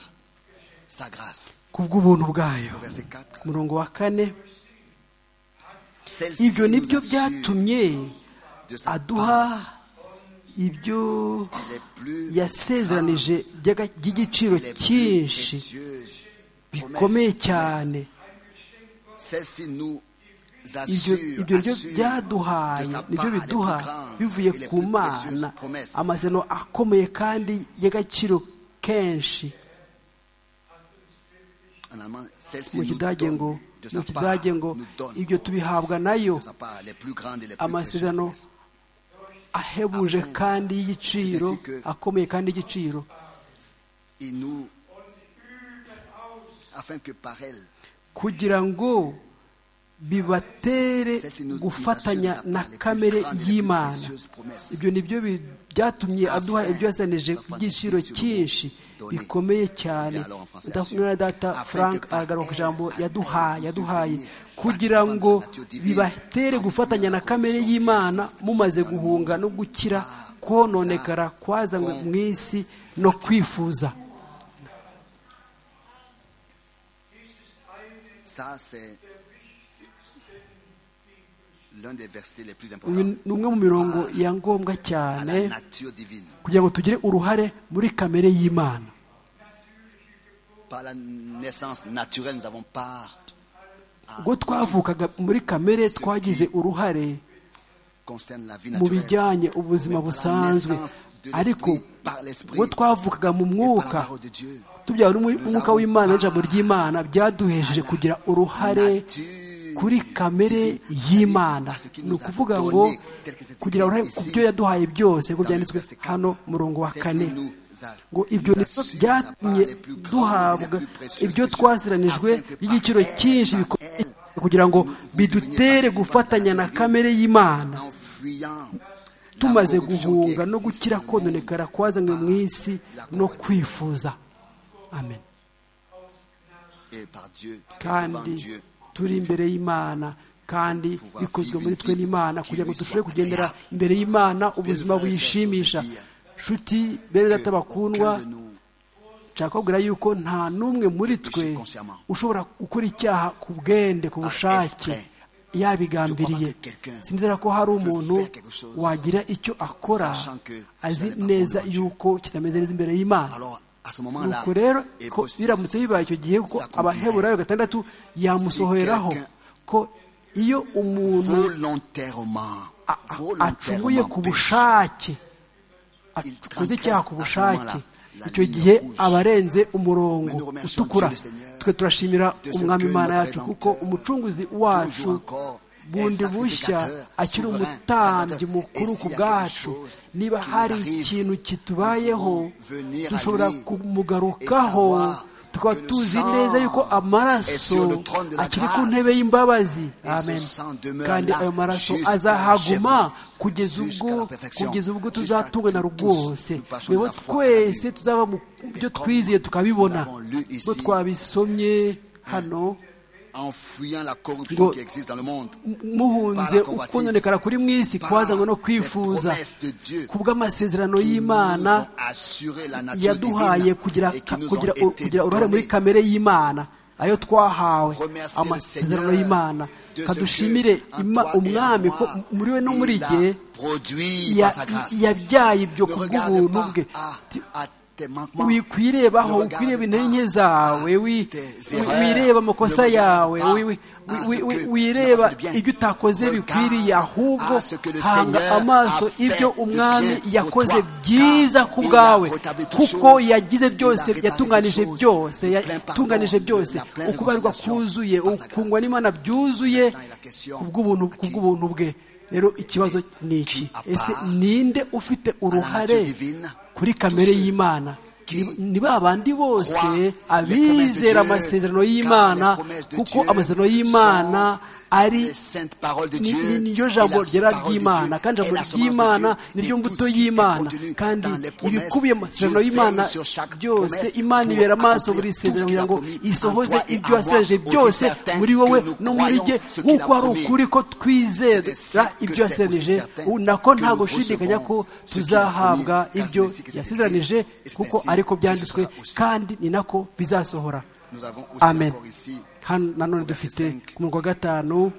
sa grâce ku bw'ubuntu bwayo verset 4 umurongo wa kane celle-ci ibyo ni nous byo assure byatumye de sa aduha part ibyo les plus yasezeranije by'aga- by'igiciro les plus cyinshi précieuses bikomeye promesses. cyane Celle-ci nous ibyo assure, ibyo nibyo assure de byaduhaye sa nibyo part les plus biduha grandes bivuye et les ku plus mana précieuses promesses. amasezerano akomeye kandi y'agaciro kenshi En allemand, celle-ci mu nous kidage donne ngo de mu sa part, kidage ngo nous donne ibyo tubihabwa nayo de sa part les plus grandes et les plus précieuses amasezerano promesses. ahebuje kandi y'igiciro akomeye kandi y'igiciro Et nous, afin que par elle, kugira ngo bibatere celle-ci nous nous gufatanya assure de sa part na les plus kamere grandes et les plus y'imana précieuses promesses. ibyo ni byo bi- byatumye aduha ibyo yasanije by'igiciro cyinshi bikomeye cyane mwana data frank aragaruka ku ijambo yaduhaye yaduhaye kugira ngo bibatere gufatanya na kamere y'imana mumaze guhunga no gukira kononekara kwazanywe mu isi no kwifuza ça c'est l'un des versets les plus uyu importants ni umwe mu mirongo ya ngombwa à cyane la nature divine. kugira ngo tugire uruhare muri kamere y'imana Par la naissance naturelle, nous avons part ubwo twavukaga muri kamere twagize uruhare concerne la vie mu naturelle. bijyanye ubuzima busanzwe ariko ubwo twavukaga mu mwuka tubyawe n'umwuka w'imana n'ijambo ry'imana byaduhejeje kugira uruhare kuri kamere y'imana ni ukuvuga ngo kugira uruhare ku byo yaduhaye byose ngo byanditswe hano murongo wa kane ngo ibyo nibyo byatumye duhabwa ibyo twaziranijwe by'igiciro cyinshi bikomeye kugira ngo bidutere gufatanya na kamere y'imana tumaze guhunga no gukira kononekara kwazanywe mu isi no kwifuza amen et par Dieu devant kandi Dieu turi imbere y'imana kandi bikozwe muri twe n'imana kugira ngo dushobore kugendera imbere y'imana ubuzima buyishimisha nshuti bene data bakundwa Aucun de nous nshaka kubwira yuko nta n'umwe muri twe ushobora gukora icyaha ku bwende ku bushake yabigambiriye sinzira ko hari umuntu wagira icyo akora azi neza yuko kitameze neza imbere y'imana alors à ce ni moment-là uko rero est ko possible biramutse bibaye icyo gihe kuko ça abaheburayo gatandatu yamusohoreraho ko iyo umuntu volontairement a- a- volontairement acumuye ku péché. bushake Il akoze transgresse icyaha ku à ce bushake moment-là la icyo ligne gihe rouge. aba arenze umurongo Mais nous remercions utukura Dieu le Seigneur twe turashimira de ce umwami que imana notre yacu kuko Rédempteur umucunguzi wacu toujours encore est bundi bushya sacrificateur, akiri souverain, umutambyi salvateur. mukuru Et ku s'il y a bwacu quelque chose niba qui nous hari arrive, ikintu kitubayeho nous pouvons venir à dushobora lui kumugarukaho et savoir tukaba que le tuzi sang neza yuko est sur amaraso le trône de la akiri ku grâce. ntebe y'imbabazi Et ce amen sang demeure kandi là ayo maraso jusqu'à azahaguma l'achèvement, kugeza jusqu'à ubwo la perfection, kugeza ubwo jusqu'à tuzatungana que tous rwose nous passions rero de la foi à la twese vie. tuzaba mu byo comme twizeye nous tukabibona l'avons lu ici, bo twabisomye hano en fuyant la corruption Ngo- qui existe dans le monde muhunze ukunonekara kuri mu isi kwazanywe no kwifuza ku bw'amasezerano y'imana yaduhaye kugira kugira kugira uruhare muri kamere y'imana ayo twahawe amasezerano y'imana kadushimire Ima- umwami ko muri we no muri igihe ya- yabyaye ibyo ku bw'ubuntu bwe Ti- wikwirebaho ukwireba intege nke zawe wi- wi- wireba amakosa yawe wi- wi- wi- wi- wireba ibyo utakoze bikwiriye ahubwo hanga amaso ibyo umwami yakoze byiza ku bwawe kuko yagize byose yatunganije byose yatunganije byose ukubarwa kuzuye ukungwa n'imana byuzuye kubw'ubuntu kubw'ubuntu bwe rero ikibazo ni iki ese ninde ufite uruhare kuri kamere y'imana Ni- ni ba bandi bose abizera amasezerano y'imana kuko amasezerano y'imana ari ni- ni- niryo jambo ryera ry'imana kandi ijambo ry'imana niryo mbuto y'imana kandi ibikubiye mu masezerano y'imana byose imana ibera amaso buri sezerano kugira ngo isohoze ibyo yasezeranije byose muri wowe no muri jye nk'uko hari ukuri ko twizera ibyo yasezeranije ubu nako nta gushidikanya ko tuzahabwa ibyo yasezeranije kuko ariko byanditswe kandi ni nako bizasohora Nous avons aussi amen encore ici, hano nanone dufite ku murongo wa gatanu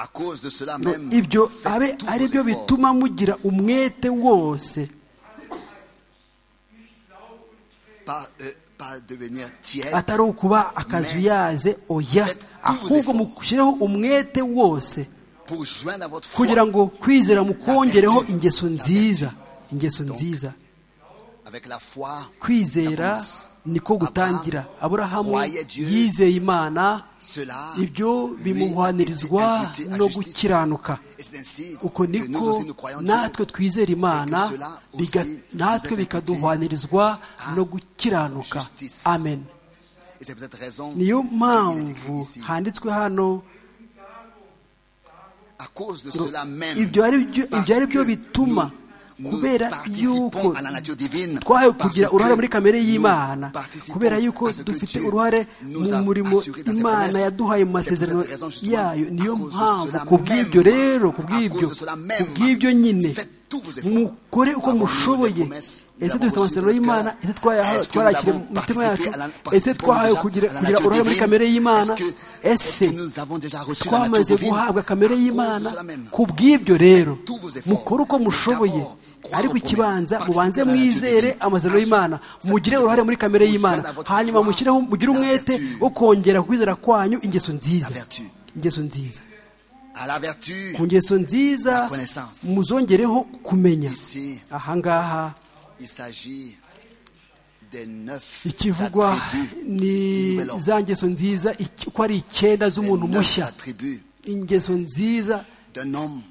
à cause de cela ngo même, ibyo faites abe tous ari vos byo efforts. bituma mugira umwete wose Pas, euh, pas devenir tiède, atari ukuba akazuyaze oya ahubwo mushyireho umwete wose pour joindre à votre foi kugira ngo kwizera mukongereho ingeso nziza ingeso nziza avec la foi, kwizera niko gutangira aburahamu yizeye imana cela ibyo lui, bimuhwanirizwa est imputé à no justice. gukiranuka Et c'est ainsi uko que nous niko aussi, nous croyons Dieu. natwe twizera imana biga- natwe bikaduhwanirizwa no gukiranuka amen Et c'est pour cette raison niyo qu'il est écrit mpamvu ici. handitswe hano À cause de cela même, ibyo ari byo- parce ibyo ari byo que bituma nous- nous kubera participons yuko à la nature divine, twahawe parce kugira que uruhare muri kamere nous y'imana participons kubera yuko à ce que dufite Dieu uruhare nous mu a murimo assuré dans ses imana promesses. yaduhaye mu C'est pour cette masezerano raison, justement, yayo niyo à cause de mpamvu cela ku bw'ibyo même, rero ku à bw'ibyo cause de cela ku même, bw'ibyo nyine faites tous vos efforts. mukore uko Avons-nous des mushoboye promesses? Nous ese avons dufite reçu amasezerano de notre y'imana cœur. ese twaya- Est-ce que nous twarakiriye avons mu mitima yacu participé à la- ese twahawe participons kugira déjà à la kugira nature uruhare muri divine? kamere y'imana Est-ce que- ese est-ce que nous avons déjà reçu la nature twamaze divine? guhabwa kamere À cause de y'imana cela même. ku bw'ibyo rero Faites tous vos efforts. mukore uko mushoboye D'abord, ariko croire ikibanza aux promesses, mubanze participer à la mwizere nature divine. amazano y'imana Ensuite, mugire uruhare muri kamere y'imana hanyuma mushyireho mugire umwete wo kongera kwizera kwanyu ingeso nziza La vertu. ingeso nziza à la vertu, ku ngeso nziza La connaissance. muzongereho kumenya Ici. ahangaha il s'agit des neuf ikivugwa attributs du ni nouvel homme. za ngeso nziza iki- uko ari icyenda Des z'umuntu neuf mushya attributs ingeso nziza d'un homme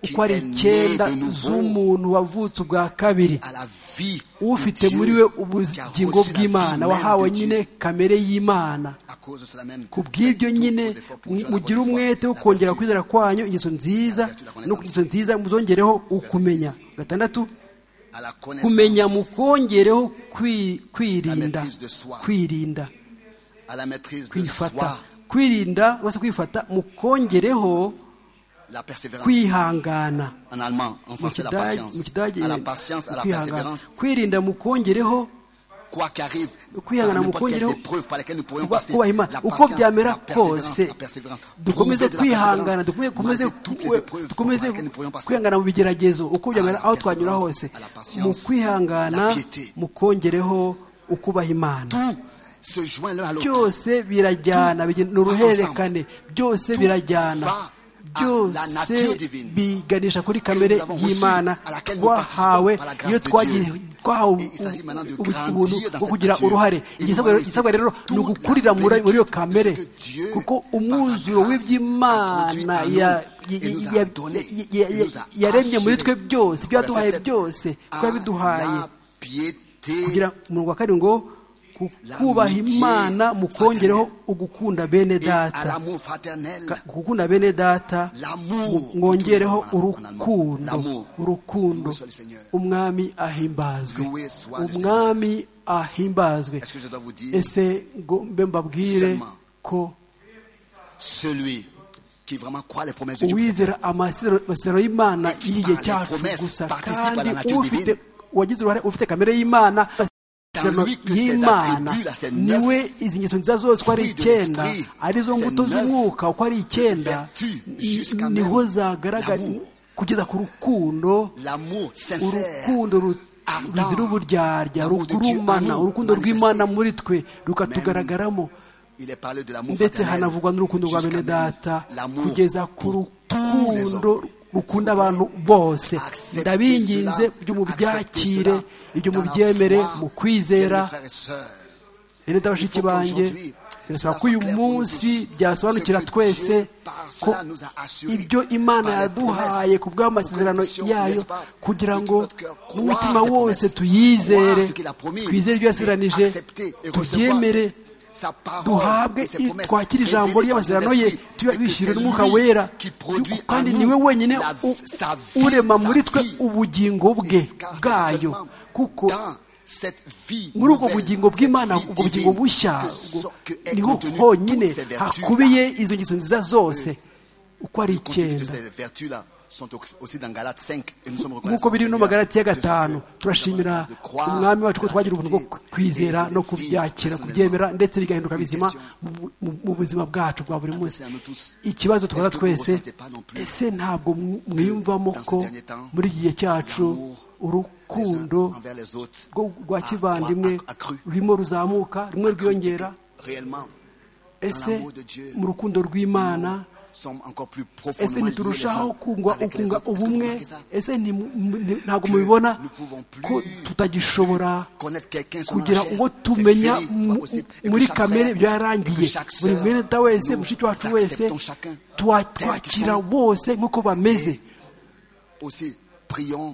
qui uko ari est né icyenda de nouveau z'umuntu wavutse ubwa kabiri à la vie ufite de Dieu, muri we qui a ubugingo reçu la vie bw'imana même wahawe de Dieu. nyine kamere y'imana À cause de cela même, ku bw'ibyo faites nyine tous vos efforts pour joindre mugire votre foi, umwete wo la kongera vertu. kwizera kwanyu ingeso nziza no ku ngeso nziza muzongereho ukumenya gatandatu à la kumenya connaissance, mukongereho kwi- kwirinda La maîtrise de soi. kwirinda à la maîtrise de kwifata soi, kwirinda cyangwa se kwifata mukongereho la persévérance. kwihangana En allemand, en mu français, la kidage mu patience. kidage À la patience, à la kwihangana persévérance. kwirinda mukongereho Quoi qu'arrive, kwihangana par n'importe mukongereho quelles épreuves par lesquelles nous pourrions kuba- passer, kubaha imana la uko patience, byamera la persévérance, kose la persévérance. dukomeze Prouver de la persévérance kwihangana dukomeze- dukomeze malgré toutes les épreuves par dukomeze lesquelles nous pourrions passer. kwihangana mu bigeragezo uko byamera À la aho twanyura persévérance, hose à la patience, mu kwihangana la piété. mukongereho ukubaha imana Tout se joint l'un à l'autre. byose birajyana bigen- ni uruhererekane byose Tout birajyana va à la byose nature divine biganisha kuri kamere nous avons reçue, y'imana à laquelle nous participons twahawe par la grâce iyo de twagiye- Dieu. twahawe Et il s'agit maintenant de ubu- grandir ubuntu dans bwo cette kugira nature. uruhare Et igisabwa rero- nous igisabwa rero manifestons ni toute ugukurira la muri muri iyo plénitude kamere que Dieu, kuko par sa umwuzuro grâce, w'iby'imana a produit en ya- nous et nous a ya- donné. ya- Il nous a yaremye muri assuré. twe byose ibyo yaduhaye Verset sept. byose à kuko yabiduhaye la piété, kugira umurongo wa karindwi ngo ku- kubaha imana mukongereho ugukunda bene et à data l'amour fraternel. Ka- gukunda bene data L'amour, mwongereho nous utilisons en- en allemand. urukundo urukundo Loué soit le Seigneur. umwami ahimbazwe Loué soit le umwami ahimbazwe Est-ce que je dois vous dire, ese ngo mbe mbabwire Seulement. ko celui qui vraiment croit les promesses de Dieu. uwizera amasezerano amasezerano y'imana Et qui y'igihe par les cyacu promesses gusa participe à la kandi nature ufite divine. wagize uruhare ufite kamere y'imana amasezerano lui que ces y'imana attributs-là, ces neuf niwe izi ngeso nziza zose uko ari fruits de icyenda l'esprit, arizo ces mbuto neuf z'umwuka uko ari icyenda vertus, jusqu'à niho même zagaragara l'amour. kugeza ku rukundo L'amour sincère, urukundo ru- ardent, ruzira uburyarya l'amour de Dieu en rukurumana nous, urukundo manifesté. rw'imana muri twe rukatugaragaramo ndetse hanavugwa n'urukundo rwa bene data kugeza ku rukundo rukunda abantu bose ndabinginze byo mubyakire ibyo mubyemere mu kwizera rero ndabashiki banjye birasaba ko uyu munsi byasobanukira twese ko ibyo imana yaduhaye ku bw'amasezerano yayo kugira ngo umutima wose tuyizere twizere ibyo yasezeranije tubyemere duhabwe twakire ijambo ry'amasezerano ye tubishyire n'umwuka wera kandi niwe wenyine urema muri twe ubugingo bwe bwayo kuko muri ubwo bugingo bw'imana ubwo bugingo bushya niho honyine hakubiye izo ngeso nziza zose uko ari icyenda nk'uko biri no magarati ya gatanu turashimira umwami wacu ko twagira ubuntu bwo kwizera no kubyakira kubyemera ndetse bigahinduka bizima mu buzima bwacu bwa buri munsi ikibazo twaza twese ese ntabwo mwiyumvamo ko muri iki gihe cyacu urukundo rwa kivandimwe rurimo ruzamuka rumwe rwiyongera ese mu rukundo rw'imana ese ntiturushaho kunga ubumwe ese ntabwo mubibona ko tutagishobora kugira uwo tumenya muri kamere byarangiye buri mwenda wese mushiki wacu wese twakira bose nk'uko bameze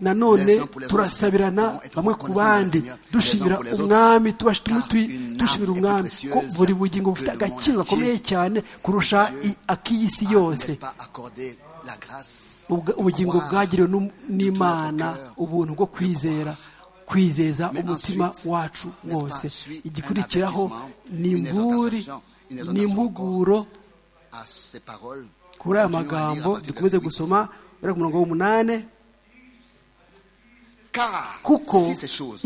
nanone turasabirana bamwe ku bandi dushimira umwami dushimira umwami ko buri bugingo bufite agaciro gakomeye cyane kurusha ak'iy'isi yose ubugingo bwagiriwe n'imana ubuntu bwo kwizera kwizeza umutima wacu wose igikurikiraho ni imburi ni impuguro kuri aya magambo dukomeze gusoma bari ku murongo w'umunani kuko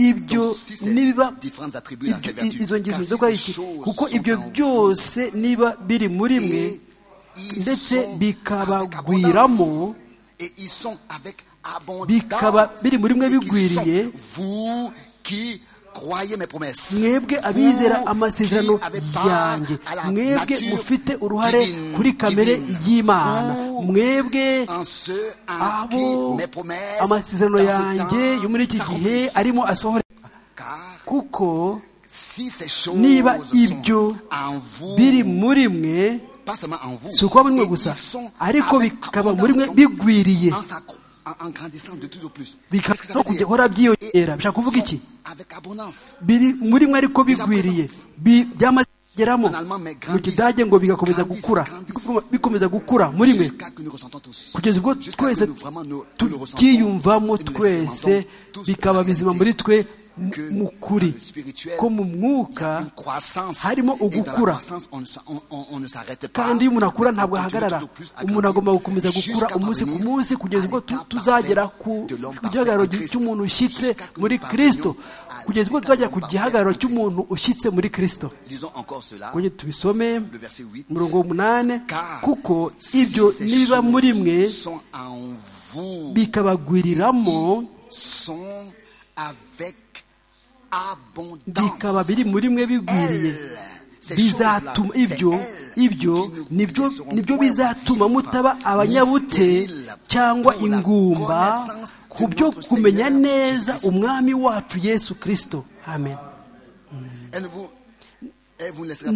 ibyo niba izo ngeso zo gukora iki kuko ibyo byose niba biri muri mwe ndetse bikabagwiramo bikaba biri muri mwe bigwiriye mwebwe abizera amasezerano yanjye mwebwe mufite uruhare kuri kamere y'imana mwebwe abo amasezerano yanjye yo muri iki gihe arimo asohora kuko niba ibyo biri muri mwe si ukuba muri mwe gusa ariko bikaba muri mwe bigwiriye no kujya uhora byiyongera bishaka kuvuga iki biri muri mwe ariko bigwiriye byamaze kugeramo mu kidage ngo bigakomeza gukura bikomeza gukura muri mwe kugeza ubwo twese tubyiyumvamo twese bikaba bizima muri twe mu kuri ko mu mwuka harimo ugukura kandi iyo umuntu akura ntabwo ahagarara umuntu agomba gukomeza gukura umunsi ku munsi kugeza ubwo tuzagera ku gihagararo cy'umuntu ushyitse muri kirisito kugeza ubwo tuzagera ku gihagararo cy'umuntu ushyitse muri kirisito kongera tubisome umurongo w'umunani kuko ibyo niba muri mwe bikabagwiriramo bikaba biri muri mwe bigwiriye bizatuma ibyo ibyo nibyo bizatuma mutaba abanyabute cyangwa ingumba ku byo kumenya neza umwami wacu yesu kirisito amen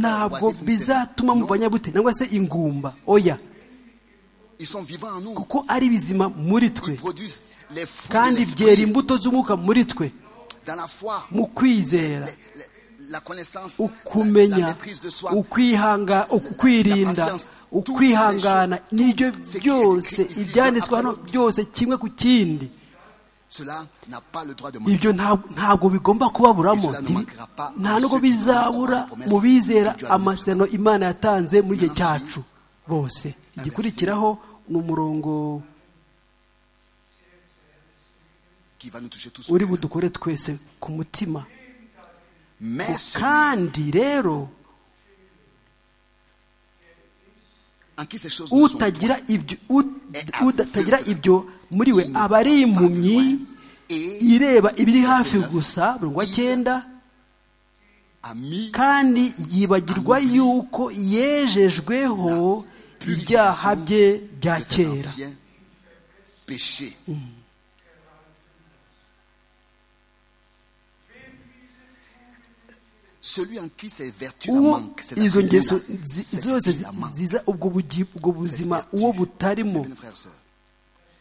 ntabwo bizatuma mu banyabute nangwa se ingumba oya kuko ari bizima muri twe kandi byera imbuto z'umwuka muri twe mu kwizera ukumenya ukwirinda ukwihangana n'ibyo byose ibyanditswe hano byose kimwe ku kindi ibyo ntabwo bigomba kubaburamo nta nubwo bizabura mu bizera amasezerano imana yatanze muri igihe cyacu bose igikurikiraho ni umurongo uri budukore twese ku mutima kandi rero utagira ibyo muri we aba ari impumyi ireba ibiri hafi gusa mirongo cyenda kandi yibagirwa yuko yejejweho ibyaha bye bya kera péché. Celui en qui ces vertus la uwo manquent, cette izo acueil-là, ngeso zi- cette zose vertu la manque. ziza ubwo bugi- ubwo buzima Cette uwo vertu. butarimo Bien, frères, sœurs,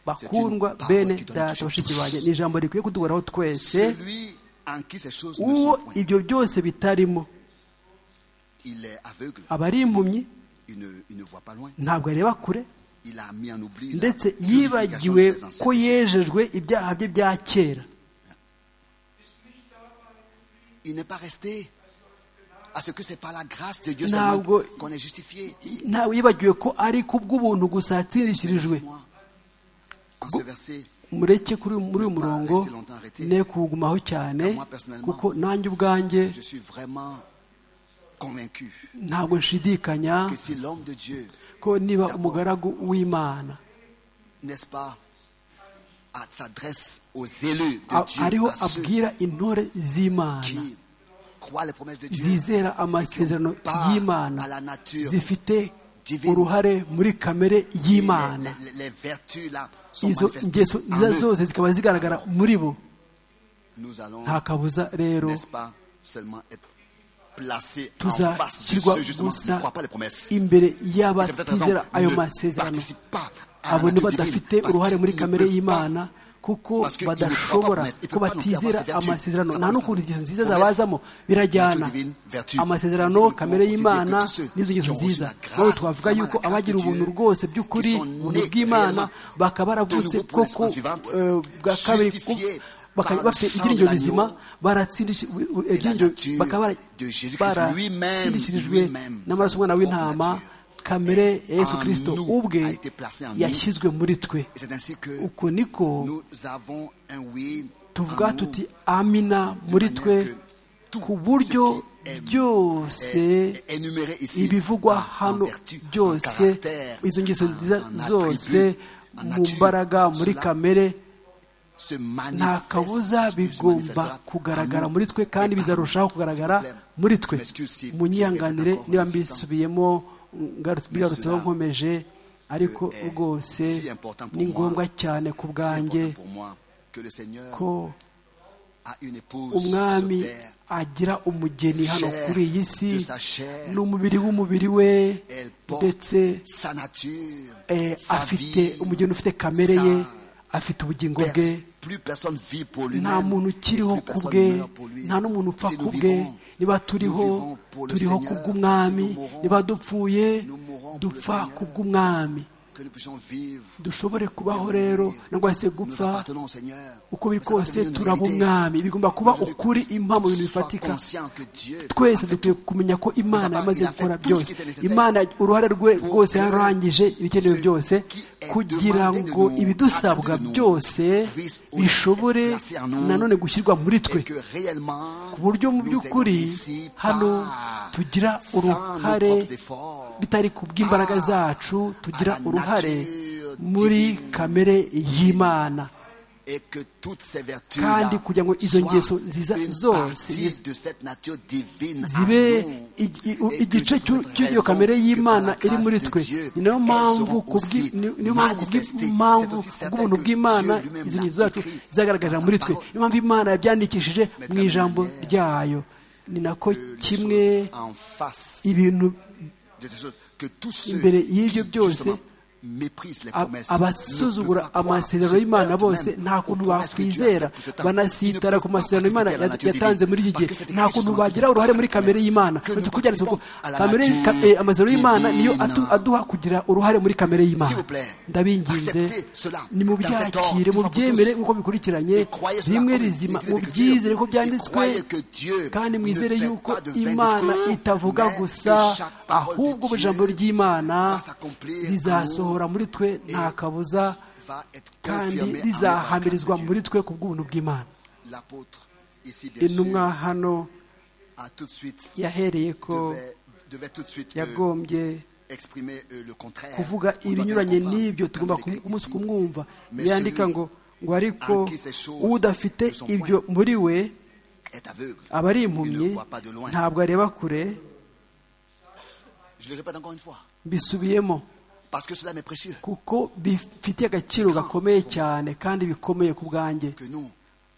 bakundwa parole bene qui donne data touche bashiki tous. banjye ni ijambo rikwiye kuduhoraho twese Celui en qui ces choses ne uwo sont point, ibyo byose bitarimo il est aveugle, aba ari impumyi il ne, il ne voit pas loin, ntabwo areba kure il a mis en oubli la ndetse purification de yibagiwe ses anciens ko péchés. yejejwe ibyaha bye bya kera Il n'est pas resté à ce que c'est par la grâce de Dieu Non, seulement go- qu'on est justifié. I- ntabwo yibagiwe ko ari ku bw'ubuntu gusa yatsindikirijwe Moi, en ce verset, mureke kuri uyu- muri uyu murongo ne kuwugumaho cyane kuko nanjye ubwanjye je suis vraiment convaincu ntabwo nshidikanya que si l'homme de Dieu, ko niba umugaragu w'imana n'est-ce pas, à- s'adresse aux élus de a- Dieu, ariho à ceux abwira intore z'imana qui croient les promesses de Dieu, zizera amasezerano y'imana à la nature zifite divine. uruhare muri kamere et les, y'imana les- les vertus là sont izo ngeso manifestées izo en eux. zose zikaba zigaragara muri bo Nous allons, nta kabuza rero n'est-ce pas, seulement être placés en face de tuzashyirwa ceux justement qui gusa ne croient pas les promesses. imbere C'est peut-être raison, y'abatizera ayo ne masezerano participent pas à la abo nature badafite divine, parce uruhare muri qu'ils ne kamere peuvent y'imana pas. kuko parce que badashobora ils ne peuvent pas ko promettre, ils ne peuvent pas batizera avoir ces vertus. amasezerano Ça nta va, n'ukuntu ça. ingeso nziza Promesse, zabazamo birajyana nature divine, vertu. amasezerano C'est-à-dire que kamere nous pouvons y'imana considérer que tous ceux n'izo ngeso qui ont reçu nziza la grâce, nabo twavuga vraiment la yuko grâce de Dieu, abagira ubuntu rwose by'ukuri qui sont ubuntu nés bw'imana réellement bakaba baravutse nouveau pour koko l'espérance vivante, eh, bwa kabiri ko- justifiés bakaba par le bafite sang de ibyiringiro l'agneau bizima baratsindishije ibyiringiro nature bakaba bara- de Jésus-Christ lui-même, baratsindishirijwe lui-même, n'amaraso y'umwana w'intama en nature. kamere ya yesu en kirisito nous ubwe a été placé en nous. yashyizwe muri twe Et c'est ainsi que uko niko nous avons un oui en tuvuga nous, tuti amina de muri manière twe que tout ku buryo ce qui est- byose est- est énuméré ici ibivugwa en- en hano vertu, en byose caractère, izo ngeso en- nziza en attribut, zose en mu nature, mbaraga muri cela kamere se nta manifeste, kabuza se bigomba manifestera kugaragara en nous muri twe et kandi par bizarushaho nous. kugaragara S'il vous plaît, muri twe je m'excuse si munyihanganire je répète niba encore mbisubiyemo ngarutse- bigarutseho cela nkomeje ariko est rwose si important pour ni moi, ngombwa cyane ku C'est bwanjye important pour moi que le Seigneur ko a une épouse umwami sur terre. agira umugeni hano Chair kuri iyi si de sa chair. ni umubiri w'umubiri we Elle porte ndetse sa nature, eh, sa afite vie, umugeni ufite kamere sa ye afite ubugingo bwe pers- Plus personne vit pour lui-même. nta muntu ukiriho Plus ku personne bwe meurt pour lui. nta n'umuntu upfa Si ku nous bwe vivons, niba nous turiho vivons pour le turiho ku Seigneur. bw'umwami Si nous mourons, niba dupfuye nous mourons pour le dupfa Seigneur. ku bw'umwami que nous puissions vivre. dushobore kubaho mourir. rero nangwa se Nous gupfa appartenons au Seigneur. uko biri Mais ça doit kose devenir une turaba réalité. umwami bigomba kuba Je veux ukuri que impamo mu tu bintu sois bifatika conscient que Dieu twese a fait dukwiye kumenya ko imana Nous avons- yamaze il a gukora fait tout byose ce qui était nécessaire imana uruhare rwe pour rwose que yarangije ibikenewe ce byose qui est kugira demandé de ngo nous, ibidusabwa attendu de nous, byose puisse aussi bishobore être placé en nous, nanone gushyirwa muri twe et que réellement ku buryo mu nous ayons by'ukuri réussi hano par- tugira sans uruhare nos propres efforts, bitari ku bw'imbaraga par- zacu tugira à la uruhare nature muri divine. kamere y'imana et que toutes ces vertus kandi kugira ngo izo ngeso nziza zose de cette nature divine zibe ig- i- u- igice cy'u- cy'iyo kamere y'imana iri muri twe ni nayo mpamvu ku bwi- ni- niyo mpamvu ku bw'impamvu bw'ubuntu bw'imana izo ngeso zacu zagaragarira muri twe niyo mpamvu imana yabyandikishije mu ijambo ryayo ni nako kimwe kimwe en face ibintu de ces choses, que tous ceux imbere y'ibyo qui, byose, justement, méprisent les a- promesses, abasuzugura amasezerano y'imana bose nta kuntu bakwizera banasitara ku masezerano y'imana ya- yatanze muri iki gihe nta kuntu bagira uruhare muri kamere y'imana uretse ko byanditse ngo kamere ka- eh, amasezerano y'imana niyo atu- aduha kugira uruhare muri kamere y'imana S'il vous plaît, ndabinginze acceptez cela. ni mu Dans cet ordre, byakire mu tout ça pour byemere tous. nk'uko bikurikiranye Et croyez cela bimwe comme rizima les mu Écritures. byizere ko Et byanditswe croyez que Dieu kandi ne mwizere fait yuko pas de vain imana discours, itavuga mais que gusa chaque parole de ahubwo Dieu ijambo ry'imana va s'accomplir rizasohora muri twe nta kabuza va être kandi confirmé en nous par la grâce rizahamirizwa de Dieu. muri twe ku bw'ubuntu bw'imana L'apôtre, ici, bien intumwa sûr, hano a tout de suite, yahereye ko devait, devait tout de suite euh, yagombye exprimer euh, le contraire. kuvuga On doit bien ibinyuranye comprendre. n'ibyo Quand tugomba il écrit umunsi ici, kumwumva Mais yandika celui ngo ngo ariko udafite ibyo muri we est aveugle. aba ari Il ne impumyi voit pas de loin. ntabwo areba kure Je le répète encore une fois, mbisubiyemo parce que cela m'est précieux. kuko bifitiye agaciro gakomeye cyane kandi bikomeye ku bwanjye Que nous,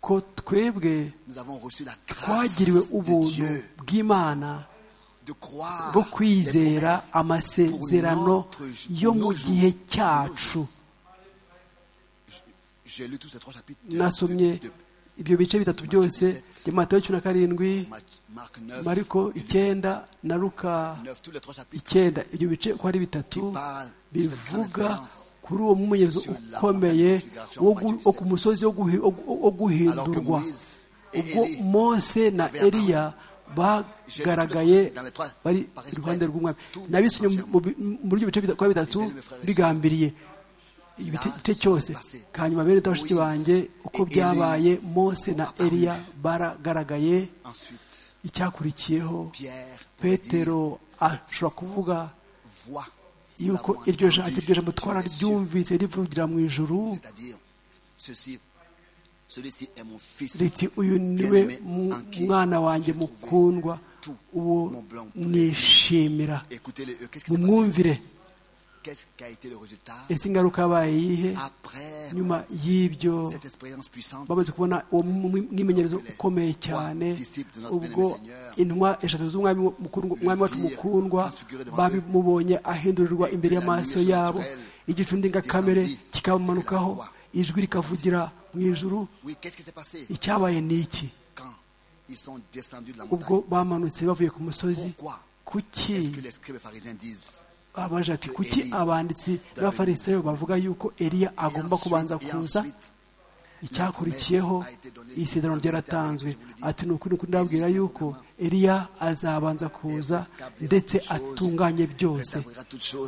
ko twebwe nous avons reçu la grâce twagiriwe de ubuntu Dieu bw'imana de croire bwo les kwizera promesses amasezerano pour notre- yo pour mu nos gihe jours. cyacu J'ai lu tous ces trois chapitres de, nasomye de- ibyo bice bitatu byose Matthieu matayo cumi na karindwi de Mar- Marc 9, mariko icyenda na luka 9, tous les trois chapitres icyenda ibyo bice uko ari bitatu bivuga kuri uwo mwimenyerezo ukomeye wo gu- wo ku musozi wo guhi- wo gu- wo alors que guhindurwa Moïse et ubwo Élie, mose na eliya bagaragaye bari iruhande rw'umwami nabisinye mu bi- muri ibyo bice bita- uko ari bitatu bigambiriye igice igice cyose hanyuma bene bashiki banjye uko byabaye mose na eliya baragaragaye ensuite icyakurikiyeho Pierre pourrait petero dire, ashobora kuvuga voix yuko l'avons iryo jambo entendu iryo jambo sur les cieux. twararyumvise rivugira mu ijuru C'est-à-dire, ceci, celui-ci est mon fils. riti uyu niwe bien-aimé, mu- en qui mwana j'ai wanjye trouvé mukundwa tout uwo mon blanc pour les yeux. nishimira Écoutez-le, eux, qu'est-ce qui s'est passé mumwumvire Qu'est-ce qu'a été le résultat ese ingaruka yabaye iyihe après nyuma y'ibyo cette expérience puissante bamaze kubona uwo mwi- mwimenyerezo ukomeye cyane ubwo intumwa eshatu z'umwami mukuru- umwami wacu mukundwa babimubonye ahindurirwa imbere y'amaso yabo igicu ndengakamere kikamumanukaho ijwi rikavugira mu ijuru Oui, qu'est-ce qui s'est passé icyabaye ni iki quand ils sont descendus de la ubwo montagne bamanutse bavuye ku musozi Pourquoi kuki Est-ce que les scribes et pharisiens disent abaje ati kuki abanditsi b'abafarisayo bavuga yuko eliya Et agomba kubanza ensuite- et kuza ensuite, icyakurikiyeho isezerano ryaratanzwe ati ni ukuri kuri ndababwira yuko eliya azabanza kuza ndetse atunganye byose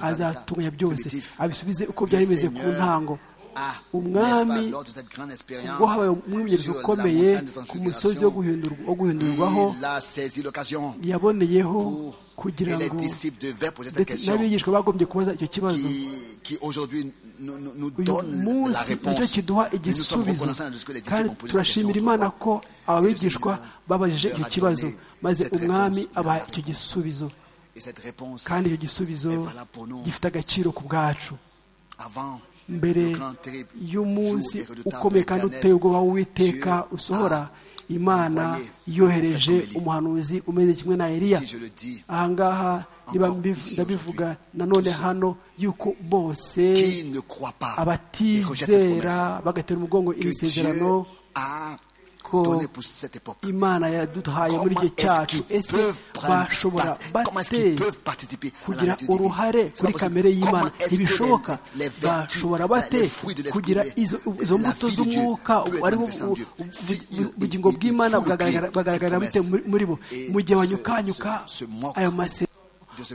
azatunganya byose abisubize uko byari bimeze ku ntango umwami ubwo habaye umwimenyerezo ukomeye ku musozi wo guhindurwa- wo guhindurwaho yaboneyeho kugira Et les ngo disciples devaient poser cette ndetse question n'abigishwa bagombye kubaza icyo kibazo qui, qui aujourd'hui nous, nous- nous uyu donne la munsi réponse. nicyo kiduha Mais nous sommes igisubizo reconnaissants à Dieu que les kandi disciples ont posé cette question turashimira imana autrefois. ko abigishwa babajije icyo kibazo maze umwami abaha icyo gisubizo Et cette réponse kandi icyo gisubizo est valable pour nous gifite agaciro ku bwacu avant mbere le grand terrible y'umunsi jour irredoutable ukomeye kandi éternel. uteye ubwoba w'uwiteka Dieu usohora imana envoyé yohereje prophète comme Élie. umuhanuzi umeze kimwe na eliya Si je le dis, ahangaha niba encore mbiv- ici ndabivuga aujourd'hui, nanone tous ceux hano yuko bose qui ne croit pas et rejette cette promesse abatizera bagatera umugongo iri que sezerano Dieu a ko donnée pour cette époque. imana yaduhaye muri Comment igihe cyacu est-ce ese qu'ils peuvent prendre bashobora part- comment est-ce bate qu'ils peuvent participer à la kugira nature divine? uruhare C'est kuri pas kamere possible. y'imana Comment est-ce que ntibishoboka les- les vertus, bashobora la- bate les fruits de l'esprit, kugira les- izo les- izo la mbuto vie de Dieu z'umwuka peut être ari manifestée en Dieu. Si il- ubugingo il- il bw'imana faut le bwagaragara- dire, bwagaragarira cette bute muri- muri bo promesse. mu gihe Et banyukanyuka se- se moque ayo masezerano de ce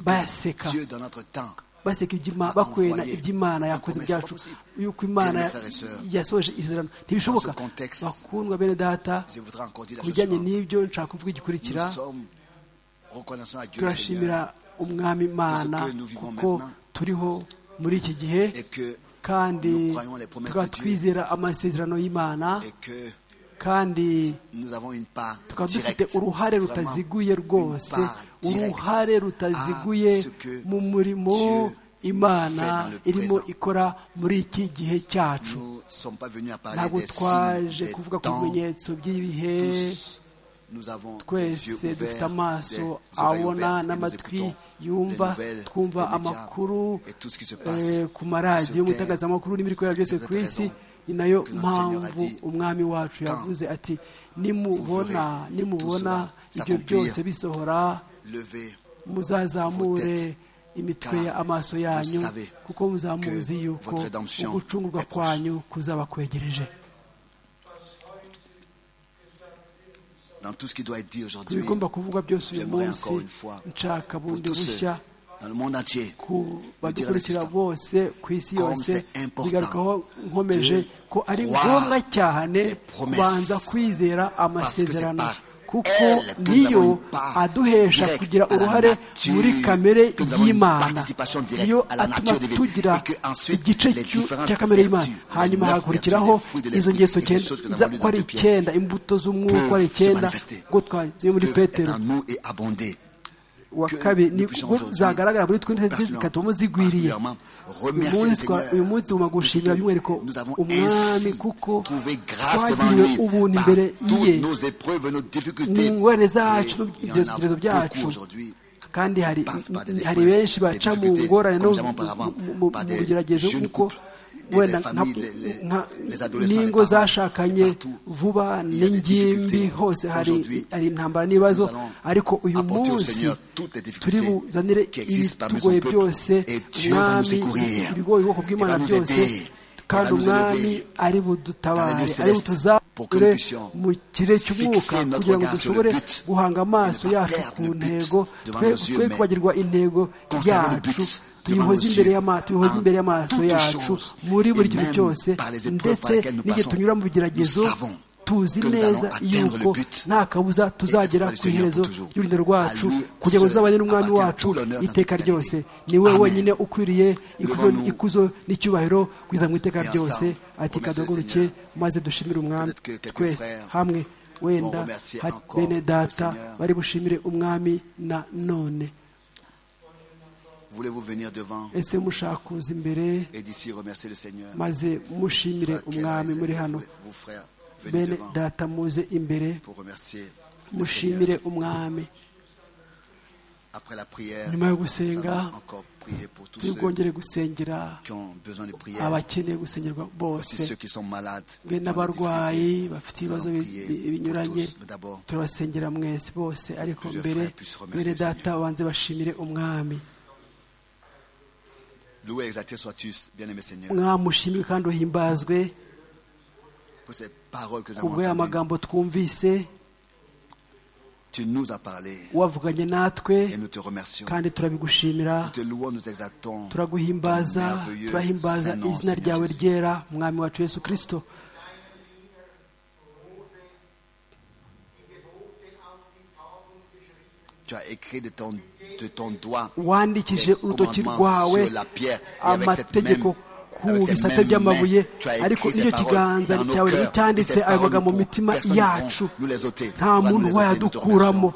que bayaseka Dieu dans notre temps baseka iby'Ima- a bakwena envoyé iby'imana un yakoze commerce byacu impossible. yuko imana Bien-aimés frères et sœurs, yasoje izerano ntibishoboka dans ce contexte, bakundwa bene data Je voudrais encore dire ku la chose bijyanye suivante. n'ibyo nshaka kuvuga igikurikira Nous sommes reconnaissants à Dieu le Seigneur turashimira umwami imana que nous vivons kuko maintenant. turiho muri iki gihe et que kandi nous croyons les promesses tukaba de Dieu. twizera amasezerano y'imana et que kandi nous avons une part tukaba dufite directe, uruhare vraiment rutaziguye une rwose part directe uruhare rutaziguye à ce que mu murimo Dieu imana fait dans le irimo présent. ikora muri iki gihe cyacu Nous ne sommes pas venus à parler ntabwo des twaje signes, des kuvuga ku temps. bimenyetso by'ibihe Tous, nous avons les twese yeux dufite ouverts, amaso des oreilles abona ouvertes, et nous n'amatwi écoutons les yumva nouvelles, twumva les médias, amakuru et tout ce qui se eh, passe ku maradiyo sur mu terre. itangazamakuru n'ibiri kubera byose C'est ku isi raison ni nayo que notre Seigneur mpamvu a dit, umwami wacu yavuze ati nimubona vous verrez nimubona tout cela ibyo s'accomplir. byose bisohora Levez muzazamure imitwe car ya amaso yanyu vous savez kuko muzamuzi que yuko votre rédemption ugucungurwa est proche. kwanyu kuzaba kwegereje dans tout ce qui doit être dit ku aujourd'hui. bigomba kuvugwa byose uyu J'aimerais munsi encore une fois, nshaka pour bundi tous ceux bushya dans le monde entier, ku nous dire badukurikira l'assistant. bose ku isi Comme yose c'est important bigarukaho nkomeje de ko ari croire ngombwa cyane les promesses. kubanza kwizera Parce que c'est amasezerano par kuko niyo aduhesha kugira uruhare muri kamere y'imana iyo atuma tugira igice cya kamere y'imana hanyuma hakurikiraho izo ngeso nza ko ari icyenda imbuto z'umwuka ari icyenda ngo twagiye muri petero wa kabiri ni zagaragara muri twe ntege zikatuma zigwiriye uyu munsi tugomba gushimira by'umwihariko umwami kuko twagiriwe ubuntu imbere ye n'ingorane zacu n'ibitekerezo byacu kandi hari benshi baca mu ngorane no mu bugeragezo kuko wenda n'ingo zashakanye vuba n'ingimbi hose hari intambara n'ibibazo ariko uyu munsi turi buzanire ibitugoye byose umwami ibigoye ubwoko bw'imana byose kandi umwami ari budutabare ari butuzabure mu kirere cy'umwuka kugira ngo dushobore guhanga amaso yacu ku ntego twe kubagirwa intego yacu tuyihoze imbere y'amaso tuyihoze imbere y'amaso yacu muri buri kintu cyose ndetse n'igihe tunyura mu bigeragezo tuzi neza yuko nta kabuza tuzagera ku iherezo y'urugendo rwacu kugira ngo tuzabane n'umwami wacu iteka ryose ni we wenyine ukwiriye ikuzo n'icyubahiro kugeza mu iteka ryose ati kaduhaguruke maze dushimire umwami twese hamwe wenda bene data bari bushimire umwami na none Voulez-vous venir devant ese mushaka kuza imbere et d'ici remercier le Seigneur maze mushimire umwami muri hano Vous frères, venez bene devant data muze imbere pour remercier le Seigneur. mushimire umwami Après la prière, nyuma yo nous gusenga allons encore prier pour tous turi ceux bwongere gusengera qui ont besoin de prière, abakeneye gusengerwa aussi ceux bose qui sont malades, mwe qui ont des difficultés. n'abarwayi bafite ibibazo bi- prier bi- pour binyuranye tous, mais d'abord, turabasengera mwese bose ariko plusieurs mbere frères puissent remercier bene le Seigneur. data banze bashimire umwami Loué, exalté sois-tu, bien-aimé Seigneur, umwami ushimwe kandi uhimbazwe pour ces paroles que nous avons kubwo aya entendues. magambo twumvise Tu nous as parlé wavuganye natwe et nous te remercions. kandi turabigushimira Nous te louons, nous exaltons. turaguhimbaza Merveilleux turahimbaza Saint-Nom, izina Seigneur ryawe Jésus. ryera mwami wacu yesu kirisito Tu as écrit de ton, de ton doigt wandikije urutoki commandements rwawe sur la pierre et avec cette amategeko même- ku avec cette bisate même by'amabuye main, tu as écrit ariko ces n'icyo paroles kiganza dans nos cyawe cœurs, nticyanditse et ces ayo magambo mu paroles mitima personne yacu ne pourra nous les ôter. nta Pourra muntu nous les ôter, nous te wayadukuramo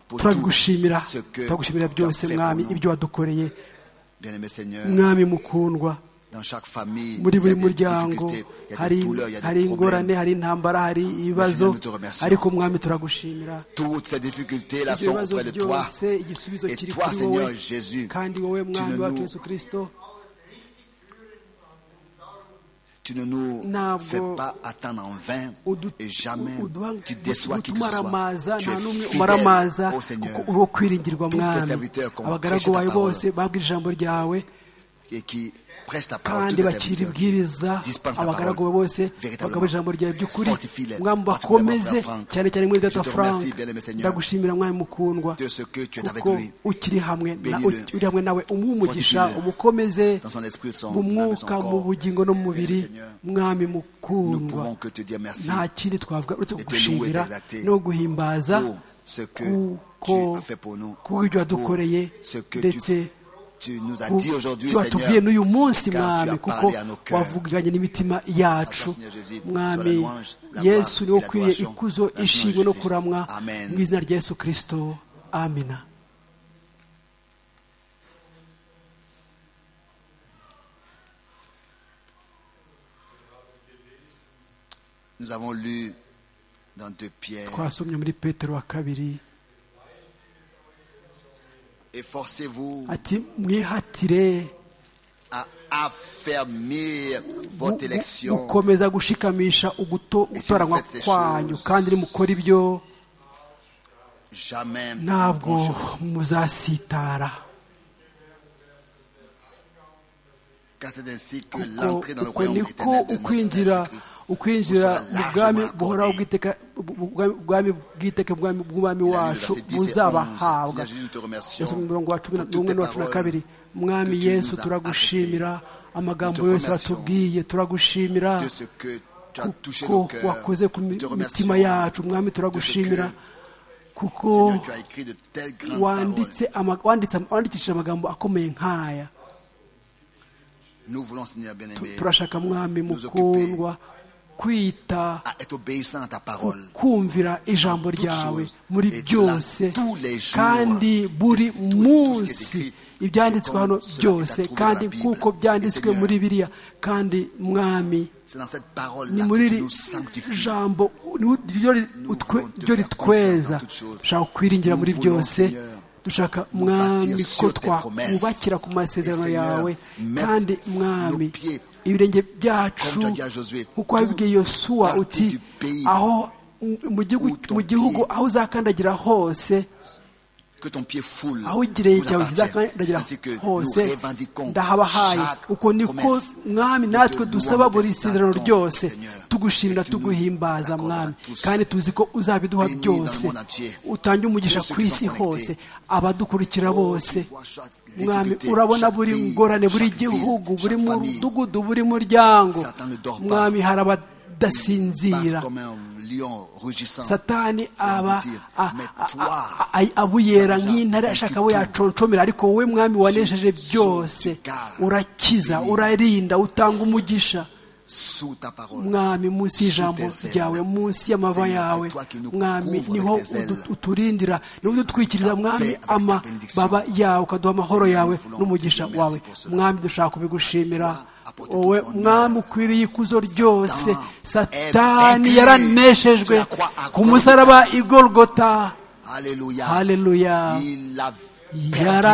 pour turagushimira tout ce que turagushimira tu as byose fait pour mwami nous. ibyo wadukoreye Bien-aimé Seigneur, mwami mukundwa dans chaque famille, il muri y buri a des muryango difficultés, il y a hari des douleurs, il y a hari des ingorane problèmes. hari intambara hari ibibazo nous te remercions. ariko mwami turagushimira Toutes ces difficultés-là ibyo sont bibazo auprès de toi. byose igisubizo Et kiri toi, kuri Seigneur wowe Jésus, kandi wowe tu mwami ne wacu nous- yesu kirisito Tu ne nous Ntabwo fais pas attendre en vain udu- et jamais uduha- tu déçois qui que ce soit. utumaramaza Tu nta es n'umwe fidèle umaramaza au kuko Seigneur uri wo kwiringirwa Tous tes mwami serviteurs qu'on abagaragu prêche ta bawe parole. bose babwira ijambo ryawe et qui prêche ta parole. kandi tous tes bakira serviteurs qui ibwiriza dispensent ta abagaragu parole be bose véritablement. bagabura ijambo ryawe by'ukuri Fortifie-les, mwami particulièrement bakomeze frère Franck. cyane cyane muri Je data te frank remercie, bien-aimé Seigneur, ndagushimira mwami mukundwa de ce que tu es avec kuko lui. ukiri hamwe na- Bénis-le. uri hamwe nawe umuhe umugisha Fortifie-le. umukomeze Dans son esprit, son mu âme et son mwuka mu corps. bugingo no mu mubiri Seigneur, mwami Nous mukundwa pouvons que te dire merci nta kindi twavuga uretse louer, kugushimira t'exalter no guhimbaza pour ce que kuko tu as fait pour nous. kuko ibyo wadukoreye Pour ce que ndetse tu, tu nous as ku- dit aujourd'hui, ibyo watubwiye Seigneur. n'uyu munsi car tu mwami as kuko parlé à nos cœurs. wavuganye n'imitima yacu Seigneur Jésus, sois mwami la louange, la gloire yesu niwe et la ukwiye adoration. ikuzo Dans le nom de ishimwe no Jésus. kuramwa Amen. mu izina rya yesu kirisito amina Nous avons lu dans 2 Pierre, twasomye muri petero wa kabiri efforcez-vous ati mwihatire à affermir mu- votre mu- élection. gukomeza gushikamisha uguto- gutoranywa faites ces kwanyu choses, kandi nimukora ibyo Jamais. ntabwo ne mancherez. muzasitara Car c'est ainsi que kuko l'entrée dans le kuko royaume niko éternel de notre ukwinjira Seigneur Jésus-Christ ukwinjira vous sera mu bwami largement buhoraho accordé. bwiteka bu- bu- bwami bwiteka bwami bw'umwami Il a lu le wacu verset 10 et 11. buzabahabwa Seigneur Jésus, nous te remercions Yesu mu murongo wa cumi na- pour toutes n'umwe tes n'uwa cumi na paroles kabiri que mwami tu yesu nous as turagushimira amagambo Nous te yose remercions watubwiye turagushimira de ce que tu as touché nos kuko cœurs. wakoze ku Nous mi- te remercions mitima yacu mwami de ce que turagushimira kuko Seigneur, tu as écrit de telles grandes paroles. wanditse ama- wanditse- wandikishije amagambo akomeye nk'aya Nous voulons, Seigneur bien-aimé, turashaka mwami mukundwa kwita à être obéissant à ta parole. kumvira ijambo Toutes ryawe choses. muri Et cela byose tous les jours. kandi buri Tout- tout- tout ce qui est munsi écrit. ibyanditswe Et hano comme cela byose est à trouver kandi dans la Bible. kuko byanditswe Seigneur. muri biriya kandi mwami C'est dans cette ni parole-là muri que tu iri nous sanctifies. jambo ni- ryo ri- Nous utwe- voulons te ryo faire ritweza confiance dans toutes choses. dushaka kukwiringira muri Nous voulons, byose Seigneur, dushaka nous mwami bâtir ko sur tes promesses. twakubakira ku masezerano Et Seigneur, yawe mettre kandi nos mwami pieds, ibirenge byacu comme tu as dit à Josué, nk'uko wabibwiye yosuwa partout uti du pays aho mu gihugu- où ton mu gihugu pied aho uzakandagira hose Que ton pied foule. aho ikirenge vous cyawe appartienne. kizakandagira C'est ainsi que nous hose revendiquons ndahabahaye chaque uko niko promesse. mwami Nous natwe te dusaba louons, buri te isezerano exaltons, ryose Seigneur. tugushimira Et tu nous tuguhimbaza l'accorderas mwami tous. kandi tuzi ko uzabiduha Bénis byose dans le monde entier. utange umugisha Tous ceux ku qui isi sont connectés. hose abadukurikira bose tu vois chaque mwami difficulté, urabona chaque buri pays, ngorane buri chaque ville, gihugu buri chaque famille. mudugudu buri muryango Satan ne dort pas. mwami hari abadasinzira Passe comme un lion rugissant. satani aba dire, a- mais a- toi, a- a- abuyera toi, nk'intare Jean, ashaka vaincu abo tout. yaconshomera ariko wowe mwami wanesheje Sous- byose sous garde. urakiza Béni. urarinda utanga umugisha Sous ta parole. mwami Sous munsi y'ijambo tes ailes. ryawe munsi y'amaba Seigneur, c'est yawe toi qui nous mwami couvres niho avec tes ailes. udu- uturindira niho udutwikiriza ta mwami paix, avec ta bénédiction. amababa yawe ukaduha amahoro Seigneur, yawe nous voulons n'umugisha te dire wawe merci pour cela. mwami dushaka kubigushimira Toi, apporter tout wowe honneur. mwami ukwiriye ikuzo ryose Satan est satani vaincu. yaraneshejwe Tu la croix à ku musaraba i golgota Alléluia. haleluya Il a perdu.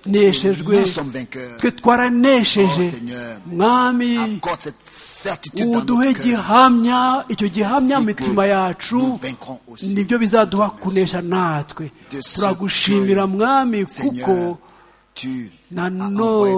Et yaraneshejwe Nous sommes vainqueurs. twe twaranesheje Oh, Seigneur. mwami Accorde cette certitude dans uduhe notre cœur. gihamya icyo gihamya Si mu mitima que nous yacu vaincrons aussi. nibyo bizaduha kunesha natwe De ce turagushimira que, mwami kuko Seigneur, tu as envoyé ton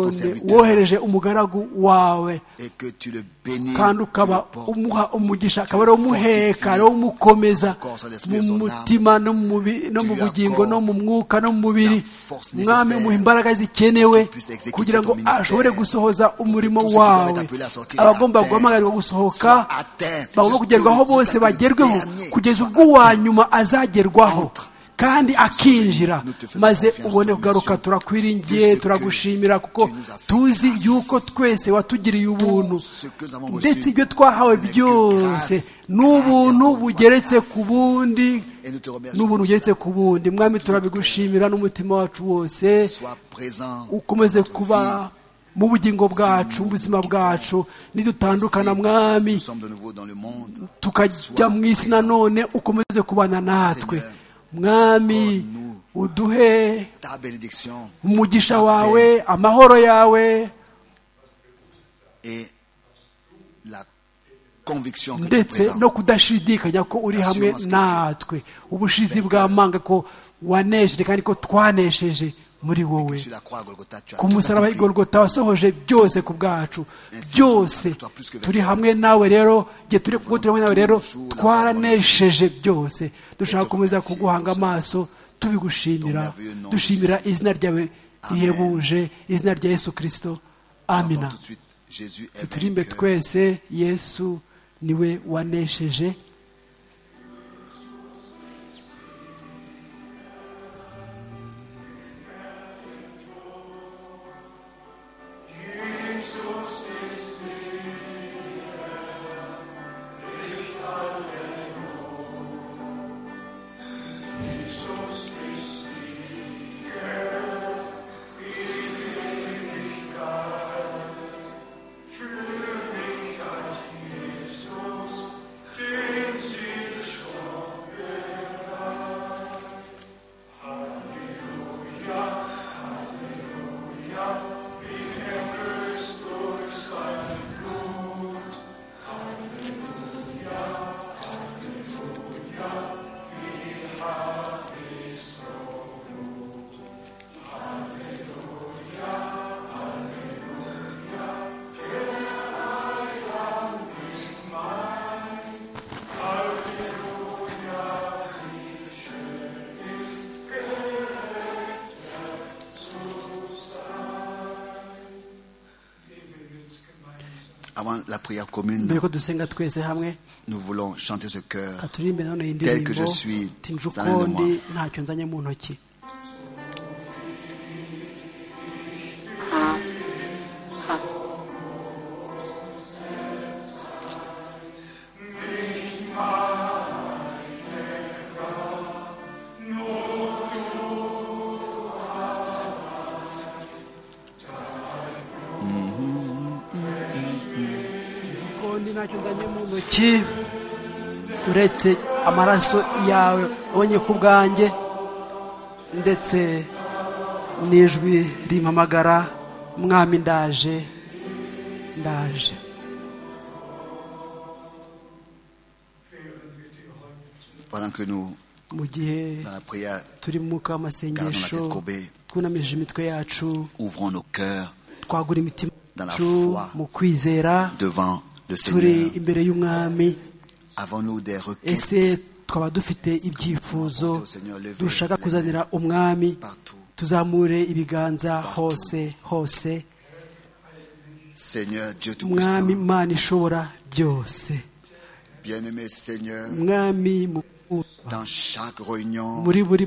nanone serviteur wohereje umugaragu wawe et que tu le bénis, kandi tu le ukaba portes. umuha umugisha akaba ariwo umuheka fortifie ariwo umukomeza son corps, son esprit, mu son âme. mutima no mu mubi- no Tu mu lui bugingo no accordes mu mwuka no mu mubiri la force mwami nécessaire umuha imbaraga zikenewe qu'il puisse exécuter kugira ngo ton ministère. ashobore gusohoza umurimo tous ceux qui doivent wawe être appelés à sortir abagomba à terre guhamagarwa gusohoka soient atteints bagomba jusqu'au- kugerwaho bose jusqu'à que le bagerweho dernier kugeza soit ubwo uwa atteint. nyuma azagerwaho Entre. kandi akinjira Nous te faisons maze confiance, ubone nous te kugaruka remercions. turakwiringiye Tous ceux que turagushimira kuko tu nous as fait tuzi grâce. yuko twese watugiriye ubuntu ce que nous avons reçu, ndetse ibyo twahawe ce n'est que byose grâce, ni ubuntu grâce et bugeretse grâce. ku bundi Et nous te remercions ni ubuntu pour bugeretse cela. ku bundi mwami turabigushimira n'umutima wacu wose Sois présent. ukomeze dans notre vie. kuba mu bugingo bwacu mu buzima bwacu nidutandukana mwami Nous sommes de nouveau dans le monde. tukajya mu isi nanone ukomeze kubana natwe mwami uduhe Ta bénédiction umugisha wawe amahoro yawe et la conviction que tu es ndetse présent. no kudashidikanya ko uri hamwe natwe ubushizi bw'amanga ko wanesheje kandi ko twanesheje muri wowe Sur la croix à Golgotha, tu as ku tout musaraba accompli. igorogota wasohoje byose ku bwacu byose turi hamwe nawe rero igihe turi kuko turi hamwe nawe rero twaranesheje byose dushaka gukomeza kuguhanga amaso tubigushimira dushimira izina ryawe rihebuje izina rya yesu kirisito amina Entends Tout de suite, Jésus est tuturimbe vainqueur. twese yesu niwe wanesheje Für mich hat Jesus den avant la prière commune, mbere ko dusenga twese hamwe nous voulons chanter ce cœur. ka turirimbe nanone iyi Tel que ndirimbo je suis, tinje zana de ukundi moi. ntacyo nzanye mu ntoki ukundi ntacyo nzanye mu ntoki uretse amaraso yawe ubonye ku bwanjye ndetse n'ijwi rimpamagara mwami ndaje ndaje Pendant que nous, mu gihe dans la prière, turi mu mwuka w'amasengesho Gardons la tête courbée. twunamije imitwe yacu ouvrons nos cœurs twagura imitima Dans la yacu foi. mu kwizera devant le turi Seigneur. imbere y'umwami Avons-nous des ese requêtes twaba dufite ibyifuzo Apportez au Seigneur, levez dushaka les kuzanira umwami partout? tuzamure ibiganza hose hose Seigneur Dieu umwami Tout-Puissant, imana ishobora byose bien-aimé Seigneur, umwami mukuru, dans chaque réunion muri buri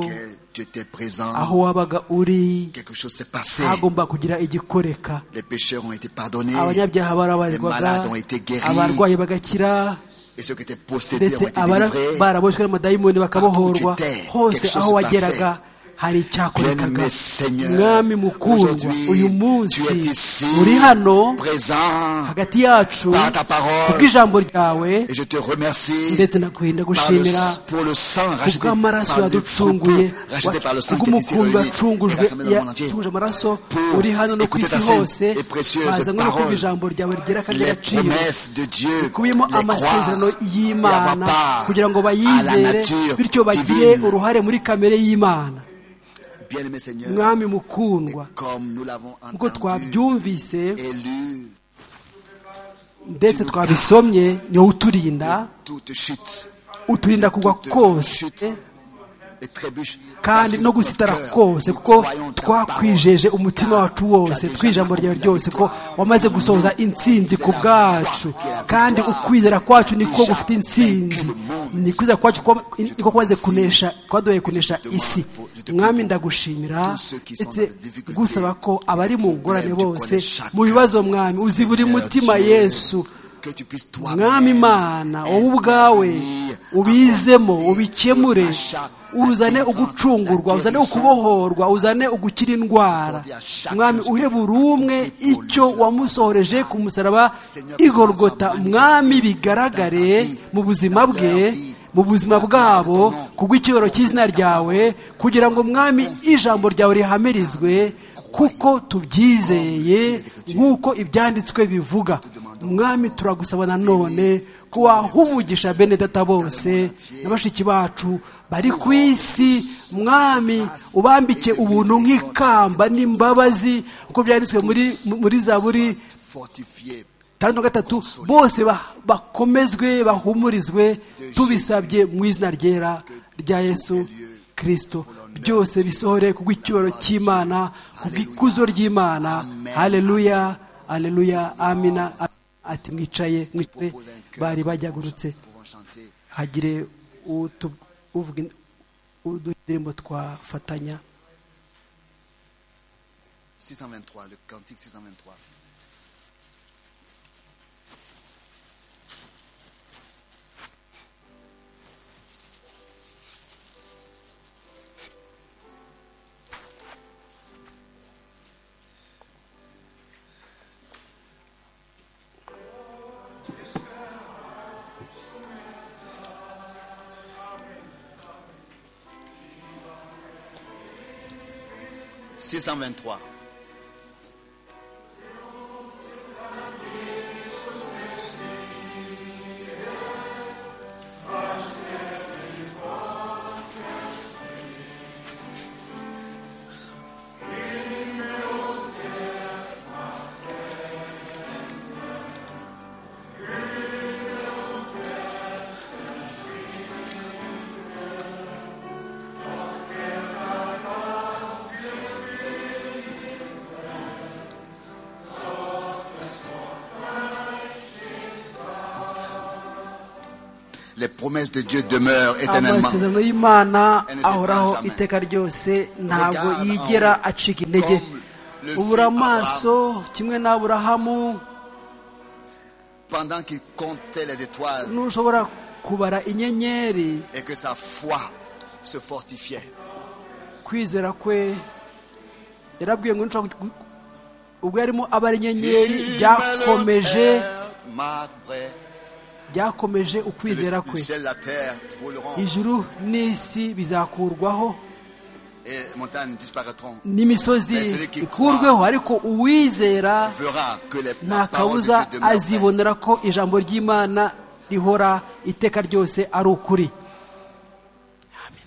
dans laquelle tu étais aho présent, wabaga uri quelque chose s'est passé. hagomba kugira igikoreka Les pécheurs ont été pardonnés abanyabyaha barabarirwaga malades ont été guéris. abarwayi bagakira et ceux qui étaient possédés ndetse ont été abari délivrés. baraboshywe n'amadayimoni bakabohorwa Partout où tu étais, hose quelque chose aho se wageraga hari icyakorekaga Bien-aimé Seigneur, mwami mukundwa uyu aujourd'hui, munsi tu es ici, uri hano présent, hagati yacu Par ta parole. kubw'ijambo ryawe et je te remercie ndetse ndakuhinda par le- gushimira pour le sang racheté kubw'amaraso par le yaducunguye troupeau, racheté par le sang qui est ici kubw'umukumbi réuni, wacungujwe rassemblé dans le monde entier. yacunguje amaraso Pour uri hano no ku écouter isi ta sainte hose et précieuse bazanywe no kumva parole. ijambo ryawe ryera kandi les ragaciro promesses de Dieu, kubiyemo les amasezerano croire et avoir y'imana part kugira ngo à la bayizere nature bityo bagire divine. uruhare muri kamere y'imana Bien-aimé Seigneur, mwami et mukundwa comme nous l'avons nk'uko entendu, twabyumvise élu ndetse twabisomye niwo uturinda toute chute uturinda kugwa toute kose chute et trébuche. Parce kandi que no ton gusitara cœur, kose nous kuko croyons ta twakwijeje parole. umutima wacu Tu wose as déjà twijambo ryawe accompli la ryose ko victoire. wamaze gusohoza intsinzi ku bwacu kandi ukwizera kwacu niko gufite intsinzi ni ukwizera kwacu kwa- niko kumaze kunesha kwaduhaye kunesha isi mwami ndagushimira ndetse gusaba ko abari mu ngorane bose mu bibazo mwami uzi buri mutima yesu Que tu puisses mwami toi-même imana wowe ubwawe ubizemo ubikemure uzane ugucungurwa uzane ukubohorwa uzane ugukira indwara mwami uhe buri umwe icyo wamusohoreje ku musaraba igorogota mwami bigaragare mu buzima bwe mu buzima bwabo kubw'icyubahiro cy'izina ryawe kugira ngo mwami ijambo ryawe rihamirizwe kuko tubyizeye nk'uko ibyanditswe bivuga mwami turagusaba nanone ko waha umugisha bene data bose na bashiki bacu bari ku isi mwami ubambike ubuntu nk'ikamba n'imbabazi nk'uko byanditswe muri muri zaburi fortifié tandatu na gatatu bose ba- bakomezwe bahumurizwe tubisabye mu izina ryera rya yesu kirisito byose bisohore ku bw'icyubahiro cy'imana ku bw'ikuzo ry'imana haleluya haleluya amina ati mwicaye mwicaye bari bajyagurutse pouvant chanter hagire utu- uvuga in- uduha indirimbo twafatanya 623, le cantique 623. Six cent vingt-trois. les promesses de Dieu demeurent éternellement. amasezerano y'imana ahoraho iteka ryose ntabwo yigera acika intege ubura amaso kimwe n'aburahamu Pendant qu'il comptait les étoiles n'ushobora kubara inyenyeri et que sa foi se fortifiait, kwizera kwe yarabwiye ngo nshobora ubwo yarimo abara inyenyeri il byakomeje malheureusement byakomeje ukwizera le kwe ciel, la terre pour le rendre, ijuru n'isi bizakurwaho et les montagnes disparaîtront. n'imisozi ikurweho ariko uwizera Fera que les nta la parole de kabuza Dieu demeure vraie. azibonera ko ijambo ry'imana rihora iteka ryose ari ukuri Amen.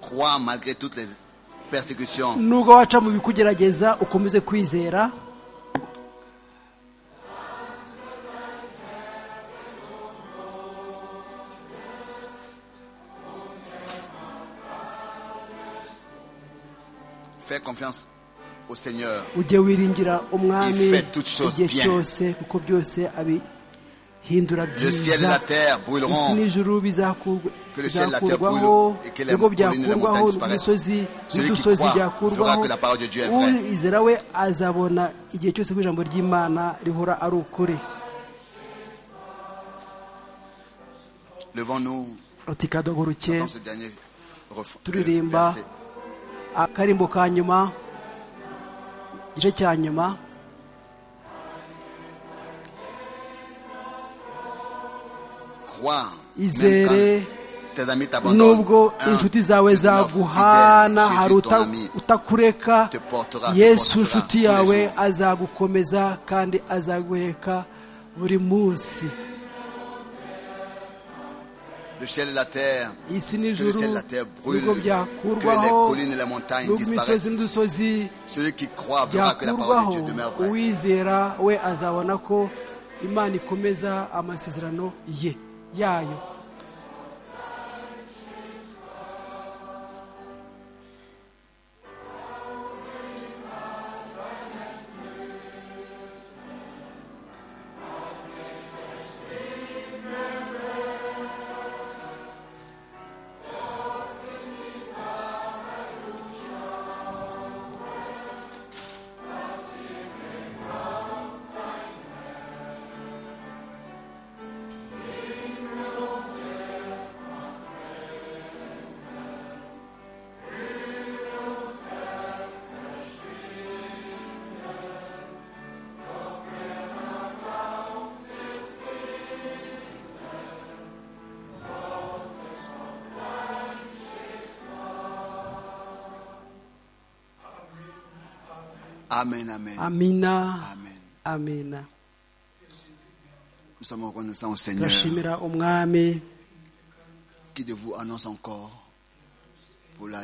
Crois malgré toutes les persécutions. nubwo waca mu bikugerageza ukomeze kwizera Fais confiance au Seigneur. ujye wiringira umwami Il fait toutes choses igihe bien. cyose kuko byose abihindura Le ciel et byiza la terre isi brûleront. n'ijuru bizakurwa- Que le ciel, la terre bizakurwaho brûle, et que les ibigo collines et les byakurwaho montagnes disparaissent. imisozi Celui qui n'udusozi croit byakurwaho verra que la parole de Dieu est vraie. uwizera we azabona igihe cyose ko ijambo ry'imana rihora ari ukuri Levons-nous ati kadoguruke dans ce dernier ref- turirimba verset. akarimbo ka nyuma igice cya nyuma Crois. Même Izere. quand tes amis t'abandonnent. nubwo Un, inshuti zawe devenant zaguhana fidèle, hari Jésus, ton uta- ami. utakureka te portera, te yesu portera tous inshuti les yawe jours. azagukomeza kandi azaguheka buri munsi Le ciel et la terre. isi Que le n'ijuru ciel et la terre brûlent. nubwo Que les byakurwaho collines et les montagnes nubwo imisozi disparaissent. n'udusozi Celui qui croit verra que la parole byakurwaho de Dieu demeure vraie. uwizera we azabona ko imana ikomeza amasezerano ye yayo Amen, amen. amina Amen. amina Nous sommes reconnaissants au Seigneur turashimira umwami qui de vous annonce encore pour la...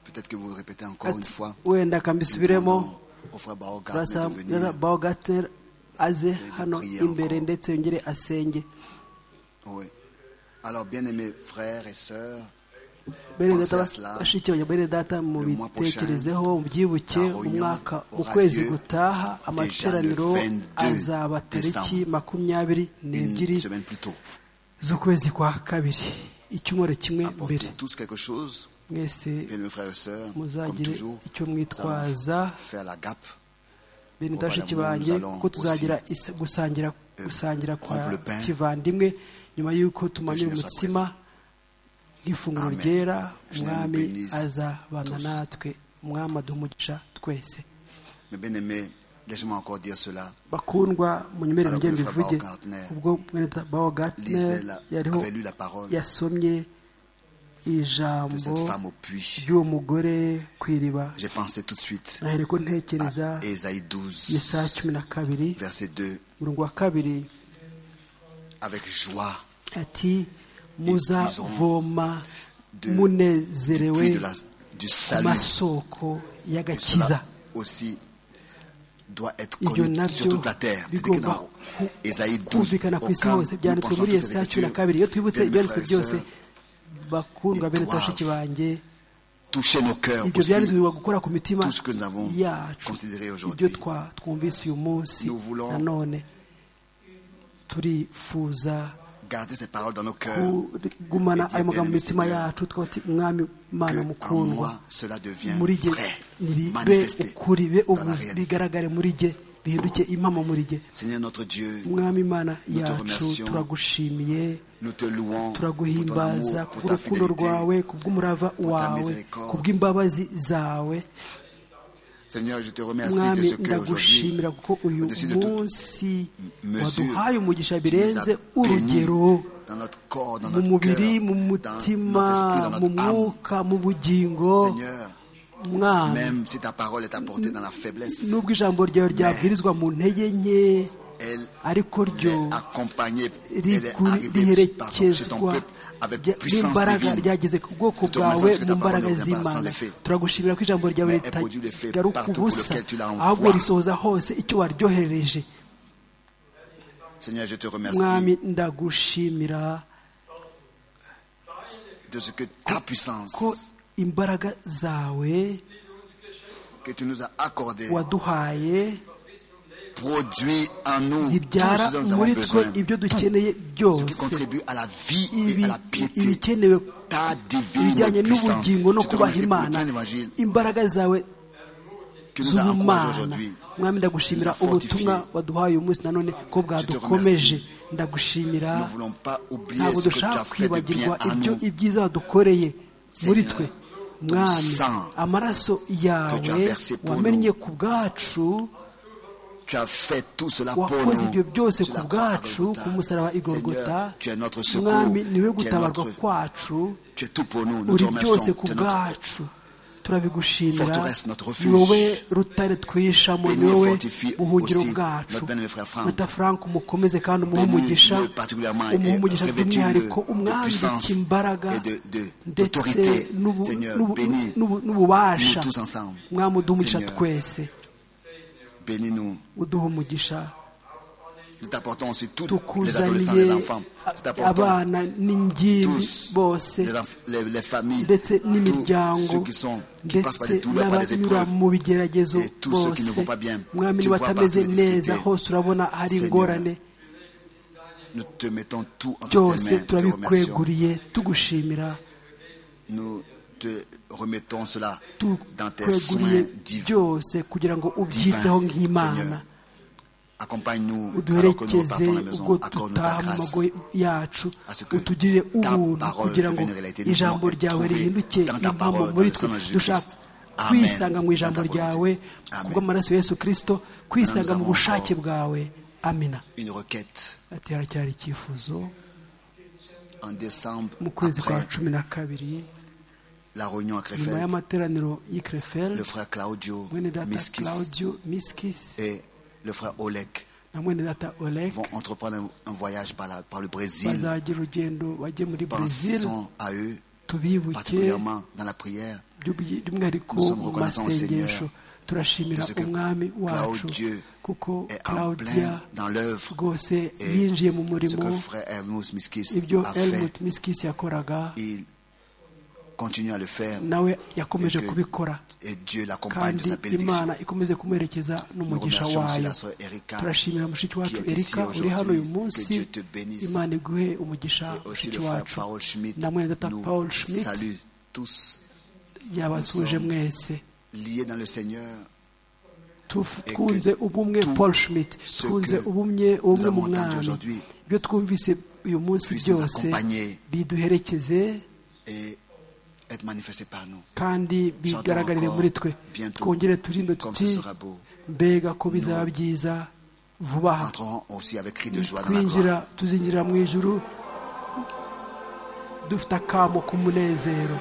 Peut-être que vous le répétez encore une Ati, fois. wenda Nous demandons akambisubiremo Au frère Baoga turasa de venir bawogateri aze hano prier imbere encore. ndetse yongere asenge Oui. Alors, bien-aimés frères et sœurs, bene Pensez data à bas- cela. bashiki banjye bene data mu Le mois bitekerezeho mubyibuke la réunion umwaka mu aura kwezi lieu gutaha déjà amateraniro le 22 azaba tariki décembre. makumyabiri une n'ebyiri semaine plus tôt, z'ukwezi kwa kabiri icyumweru kimwe mbere apportez tous quelque chose, mwese bien-aimés frères et sœurs, comme muzagire toujours, icyo nous allons mwitwaza faire la gape, bene Mubana ndashiki muri banjye Salon ko tuzagira isa- gusangira gusangira kwa prendre le pain. kivandimwe nyuma y'uko Que tumanura Jésus soit umutsima nk'ifunguro Amen. ryera Que Jésus nous umwami bénisse azabana tous. natwe umwami aduha umugisha twese Mais bien aimé, laissez-moi encore dire cela. bakundwa munyemerere Alors, njye Godfrey mbivuge Bao Gartner, ubwo mwene data bawo Lisez gatner la, yariho avait lu la parole yasomye de ijambo cette femme au puits. ry'uwo mugore ku iriba J'ai pensé tout de suite nahereko ntekereza à Ésaïe yesaya 12, cumi na kabiri verset 2. umurongo wa kabiri Avec joie, ati muzavoma de- du munezerewe puits de la, du ku salut. masoko y'agakiza Cela aussi doit être ibyo connu sur nabyo toute la terre. C'était bigomba dans ku- Ésaïe 12, kumvikana ku isi aucun hose nous byanditswe penchons muri toutes les yesaya cumi na Écritures. kabiri iyo twibutse Bien, mes ibyanditswe frères et byose sœurs, bakundwa bene doivent bashiki banjye toucher nos cœurs ibyo aussi. byanditswe gukora ku mitima tout ce que nous avons yacu considéré aujourd'hui. ibyo twa- twumvise uyu munsi Nous voulons- nanone turifuza Garder ces paroles dans nos cœurs. kugumana Et bien, ayo magambo mu mes mitima Seigneur, yacu twaba tuti mwami Que mana en mukundwa moi, cela devient muri jye vrai, nibibe manifesté ukuri be dans la ubuzi réalité. bigaragare muri jye bihinduke impamo muri jye Seigneur notre Dieu, mwami mana Nous te yacu remercions. turagushimiye nous te louons pour ton turaguhimbaza amour, pour ta kubw'urukundo fidélité. rwawe kubw'umurava wawe miséricorde. kubw'imbabazi zawe Seigneur, je te remercie de mwami ce que aujourd'hui, ndagushimira kuko uyu au-dessus de toute munsi mesure, waduhaye umugisha tu nous birenze as urugero bénis dans notre corps, dans mu notre mubiri cœur, mu dans mutima notre esprit, dans mu notre âme. mwuka mu bugingo Seigneur, mwami même si ta parole est apportée dans la faiblesse, nubwo ijambo ryawe ryabwirizwa mu ntege nke elle ariko ryo est accompagnée, elle est riguri- arrivée pardon, chez ton riherekezwa peuple avec rya- puissance n'imbaraga divine. ryageze ku bwoko Nous te bwawe remercions que mu ta mbaraga parole ne revient pas sans z'imana effet. turagushimira ko ijambo ryawe Mais elle produit l'effet ritagaruka partout pour ubusa lequel tu l'as envoyé. ahubwo risohoza hose icyo waryohereje Seigneur, je te mwami remercie ndagushimira de ce que ta ko puissance imbaraga zawe que tu nous as accordée waduhaye produit en nous tout zibyara ce dont nous avons muri twe besoin, ibyo dukeneye ce qui byose contribue à la vie et à Ibi- la piété. ibikenewe Ta divine ibijyanye puissance, je n'ubugingo no te kubaha remercie pour le imana plein évangile imbaraga zawe que nous a encouragés z'ubumana aujourd'hui. mwami ndagushimira nous a ubutumwa fortifié. waduhaye uyu munsi nanone ko bwadukomeje ndagushimira Nous ne voulons pas oublier ntabwo ce que tu dushaka as fait de bien kwibagirwa à ibyo nous, ibyiza wadukoreye muri Seigneur, twe ton mwami sang amaraso que tu yawe as versé pour wamennye ku bwacu Tu as fait tout cela pour nous. wakoze ibyo byose Sur ku la croix à bwacu Golgotha. ku musaraba igorogota Seigneur, tu es notre secours. mwami niwe Tu es, gutabarwa notre- kwacu tu es tout pour nous. Nous te uri byose remercions. ku Tu es notre bwacu turabigushimira forteresse, notre refuge. ni wowe rutare twishamo Bénis ni wowe fortifie buhungiro aussi bwacu notre bien-aimé frère Franck. mata frank umukomeze kandi umuhe Bénis-le umugisha particulièrement et umuhe umugisha revêtis-le by'umwihariko de puissance umwambike imbaraga et de- de- ndetse d'autorité. n'ubu- Seigneur, n'ubu- bénis n'ubu- n'ububasha nous tous ensemble. mwami uduhe umugisha Seigneur. twese Bénis-nous. uduhe umugisha Nous t'apportons aussi tous les adolescents, les tukuzaniye enfants. Nous t'apportons abana n'ingimbi tous bose les, enf- les- les familles, ndetse tous n'imiryango ceux qui, sont, qui passent par ndetse des douleurs, par des n'abanyura épreuves. mu bigeragezo et tous ceux qui ne bose vont pas bien. mwami Tu niba vois atameze partout les neza difficultés. hose urabona hari Seigneur, ingorane Nous te mettons tout entre byose tes mains. Nous te remercions. turabikweguriye tugushimira Nous te remettons cela dans tes tukweguriye soins divins. byose kugira ngo ubyiteho divin, nk'imana Seigneur. Accompagne-nous alors que nous uduherekeze repartons à la maison. Accorde-nous ta grâce. ubwo dutaha mu mago yacu à ce que utugirire ta ubuntu parole kugira ngo devienne réalité. Nous ijambo voulons être ryawe trouvés rihinduke dans ta impamo parole, muri dans le twe sang de Jésus dushaka Christ. Amen. kwisanga mu Dans ta ijambo volonté. ryawe Amen. kubw'amaraso ya yesu kirisito kwisanga mu avons bushake encore- bwawe amina Une requête ati haracyari icyifuzo en décembre mu kwezi kwa après cumi na kabiri la réunion à nyuma Krefeld. y'amateraniro y'i Krefeld, Le frère Claudio mwene data Miskis claudio miskis et le frère Oleg na mwene data olek vont entreprendre un, un voyage par, la- par le Brésil. bazagira urugendo bajye muri brezil Pensons à eux, tubibuke particulièrement dans la prière. by'ubu- by'umwihariko Nous sommes mu reconnaissants au masengesho turashimira de ce que umwami wacu Claudio kuko est en claudia plein dans l'œuvre rwose et yinjiye mu ce murimo que frère Hermos Miskis ibyo a elmut fait. miskis yakoraga Il continue à le faire nawe yakomeje Et que- kubikora et Dieu l'accompagne de kandi sa bénédiction. imana ikomeze kumwerekeza n'umugisha Nous remercions aussi wayo la sœur Erika turashimira mushiki wacu qui est ici erika uri hano uyu aujourd'hui. munsi Que Dieu te bénisse. imana iguhe umugisha Et aussi mushiki le frère wacu Paul Schmitt na mwene data paul nous schmidt salue tous yabasuhuje sommes- mwese liés dans le Seigneur. Tuf- Et que twunze ubumwe tout paul schmidt ce twunze que ubumwe ubumwe avons mu entendu mwami aujourd'hui ibyo twumvise uyu munsi puisse nous byose accompagner. biduherekeze et être manifesté par nous. kandi bigaragarire encore muri twe bientôt twongere turirimbe comme tuti ce sera beau. mbega ko bizaba byiza vuba aha entrerons aussi avec cri de joie dans la gloire. twinjira tuzinjira mu ijuru dufite akamo k'umunezero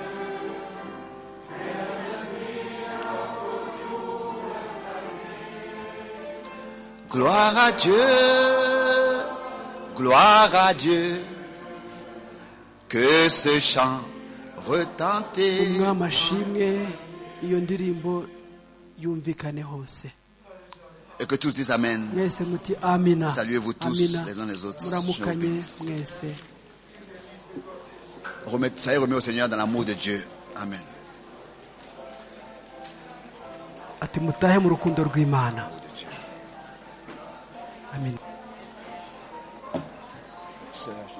Gloire à Dieu, gloire à Dieu, que ce chant retentisse. umwami ashimwe iyo ndirimbo yumvikane hose Et que tous disent Amen. mwese muti amina Saluez-vous tous Amina. les uns les autres. Je vous muramukanye bénisse. mwese Remettez- ça y est, remet au Seigneur dans l'amour de Dieu. Amen. ati mutahe mu rukundo rw'imana amina Sœur, je te-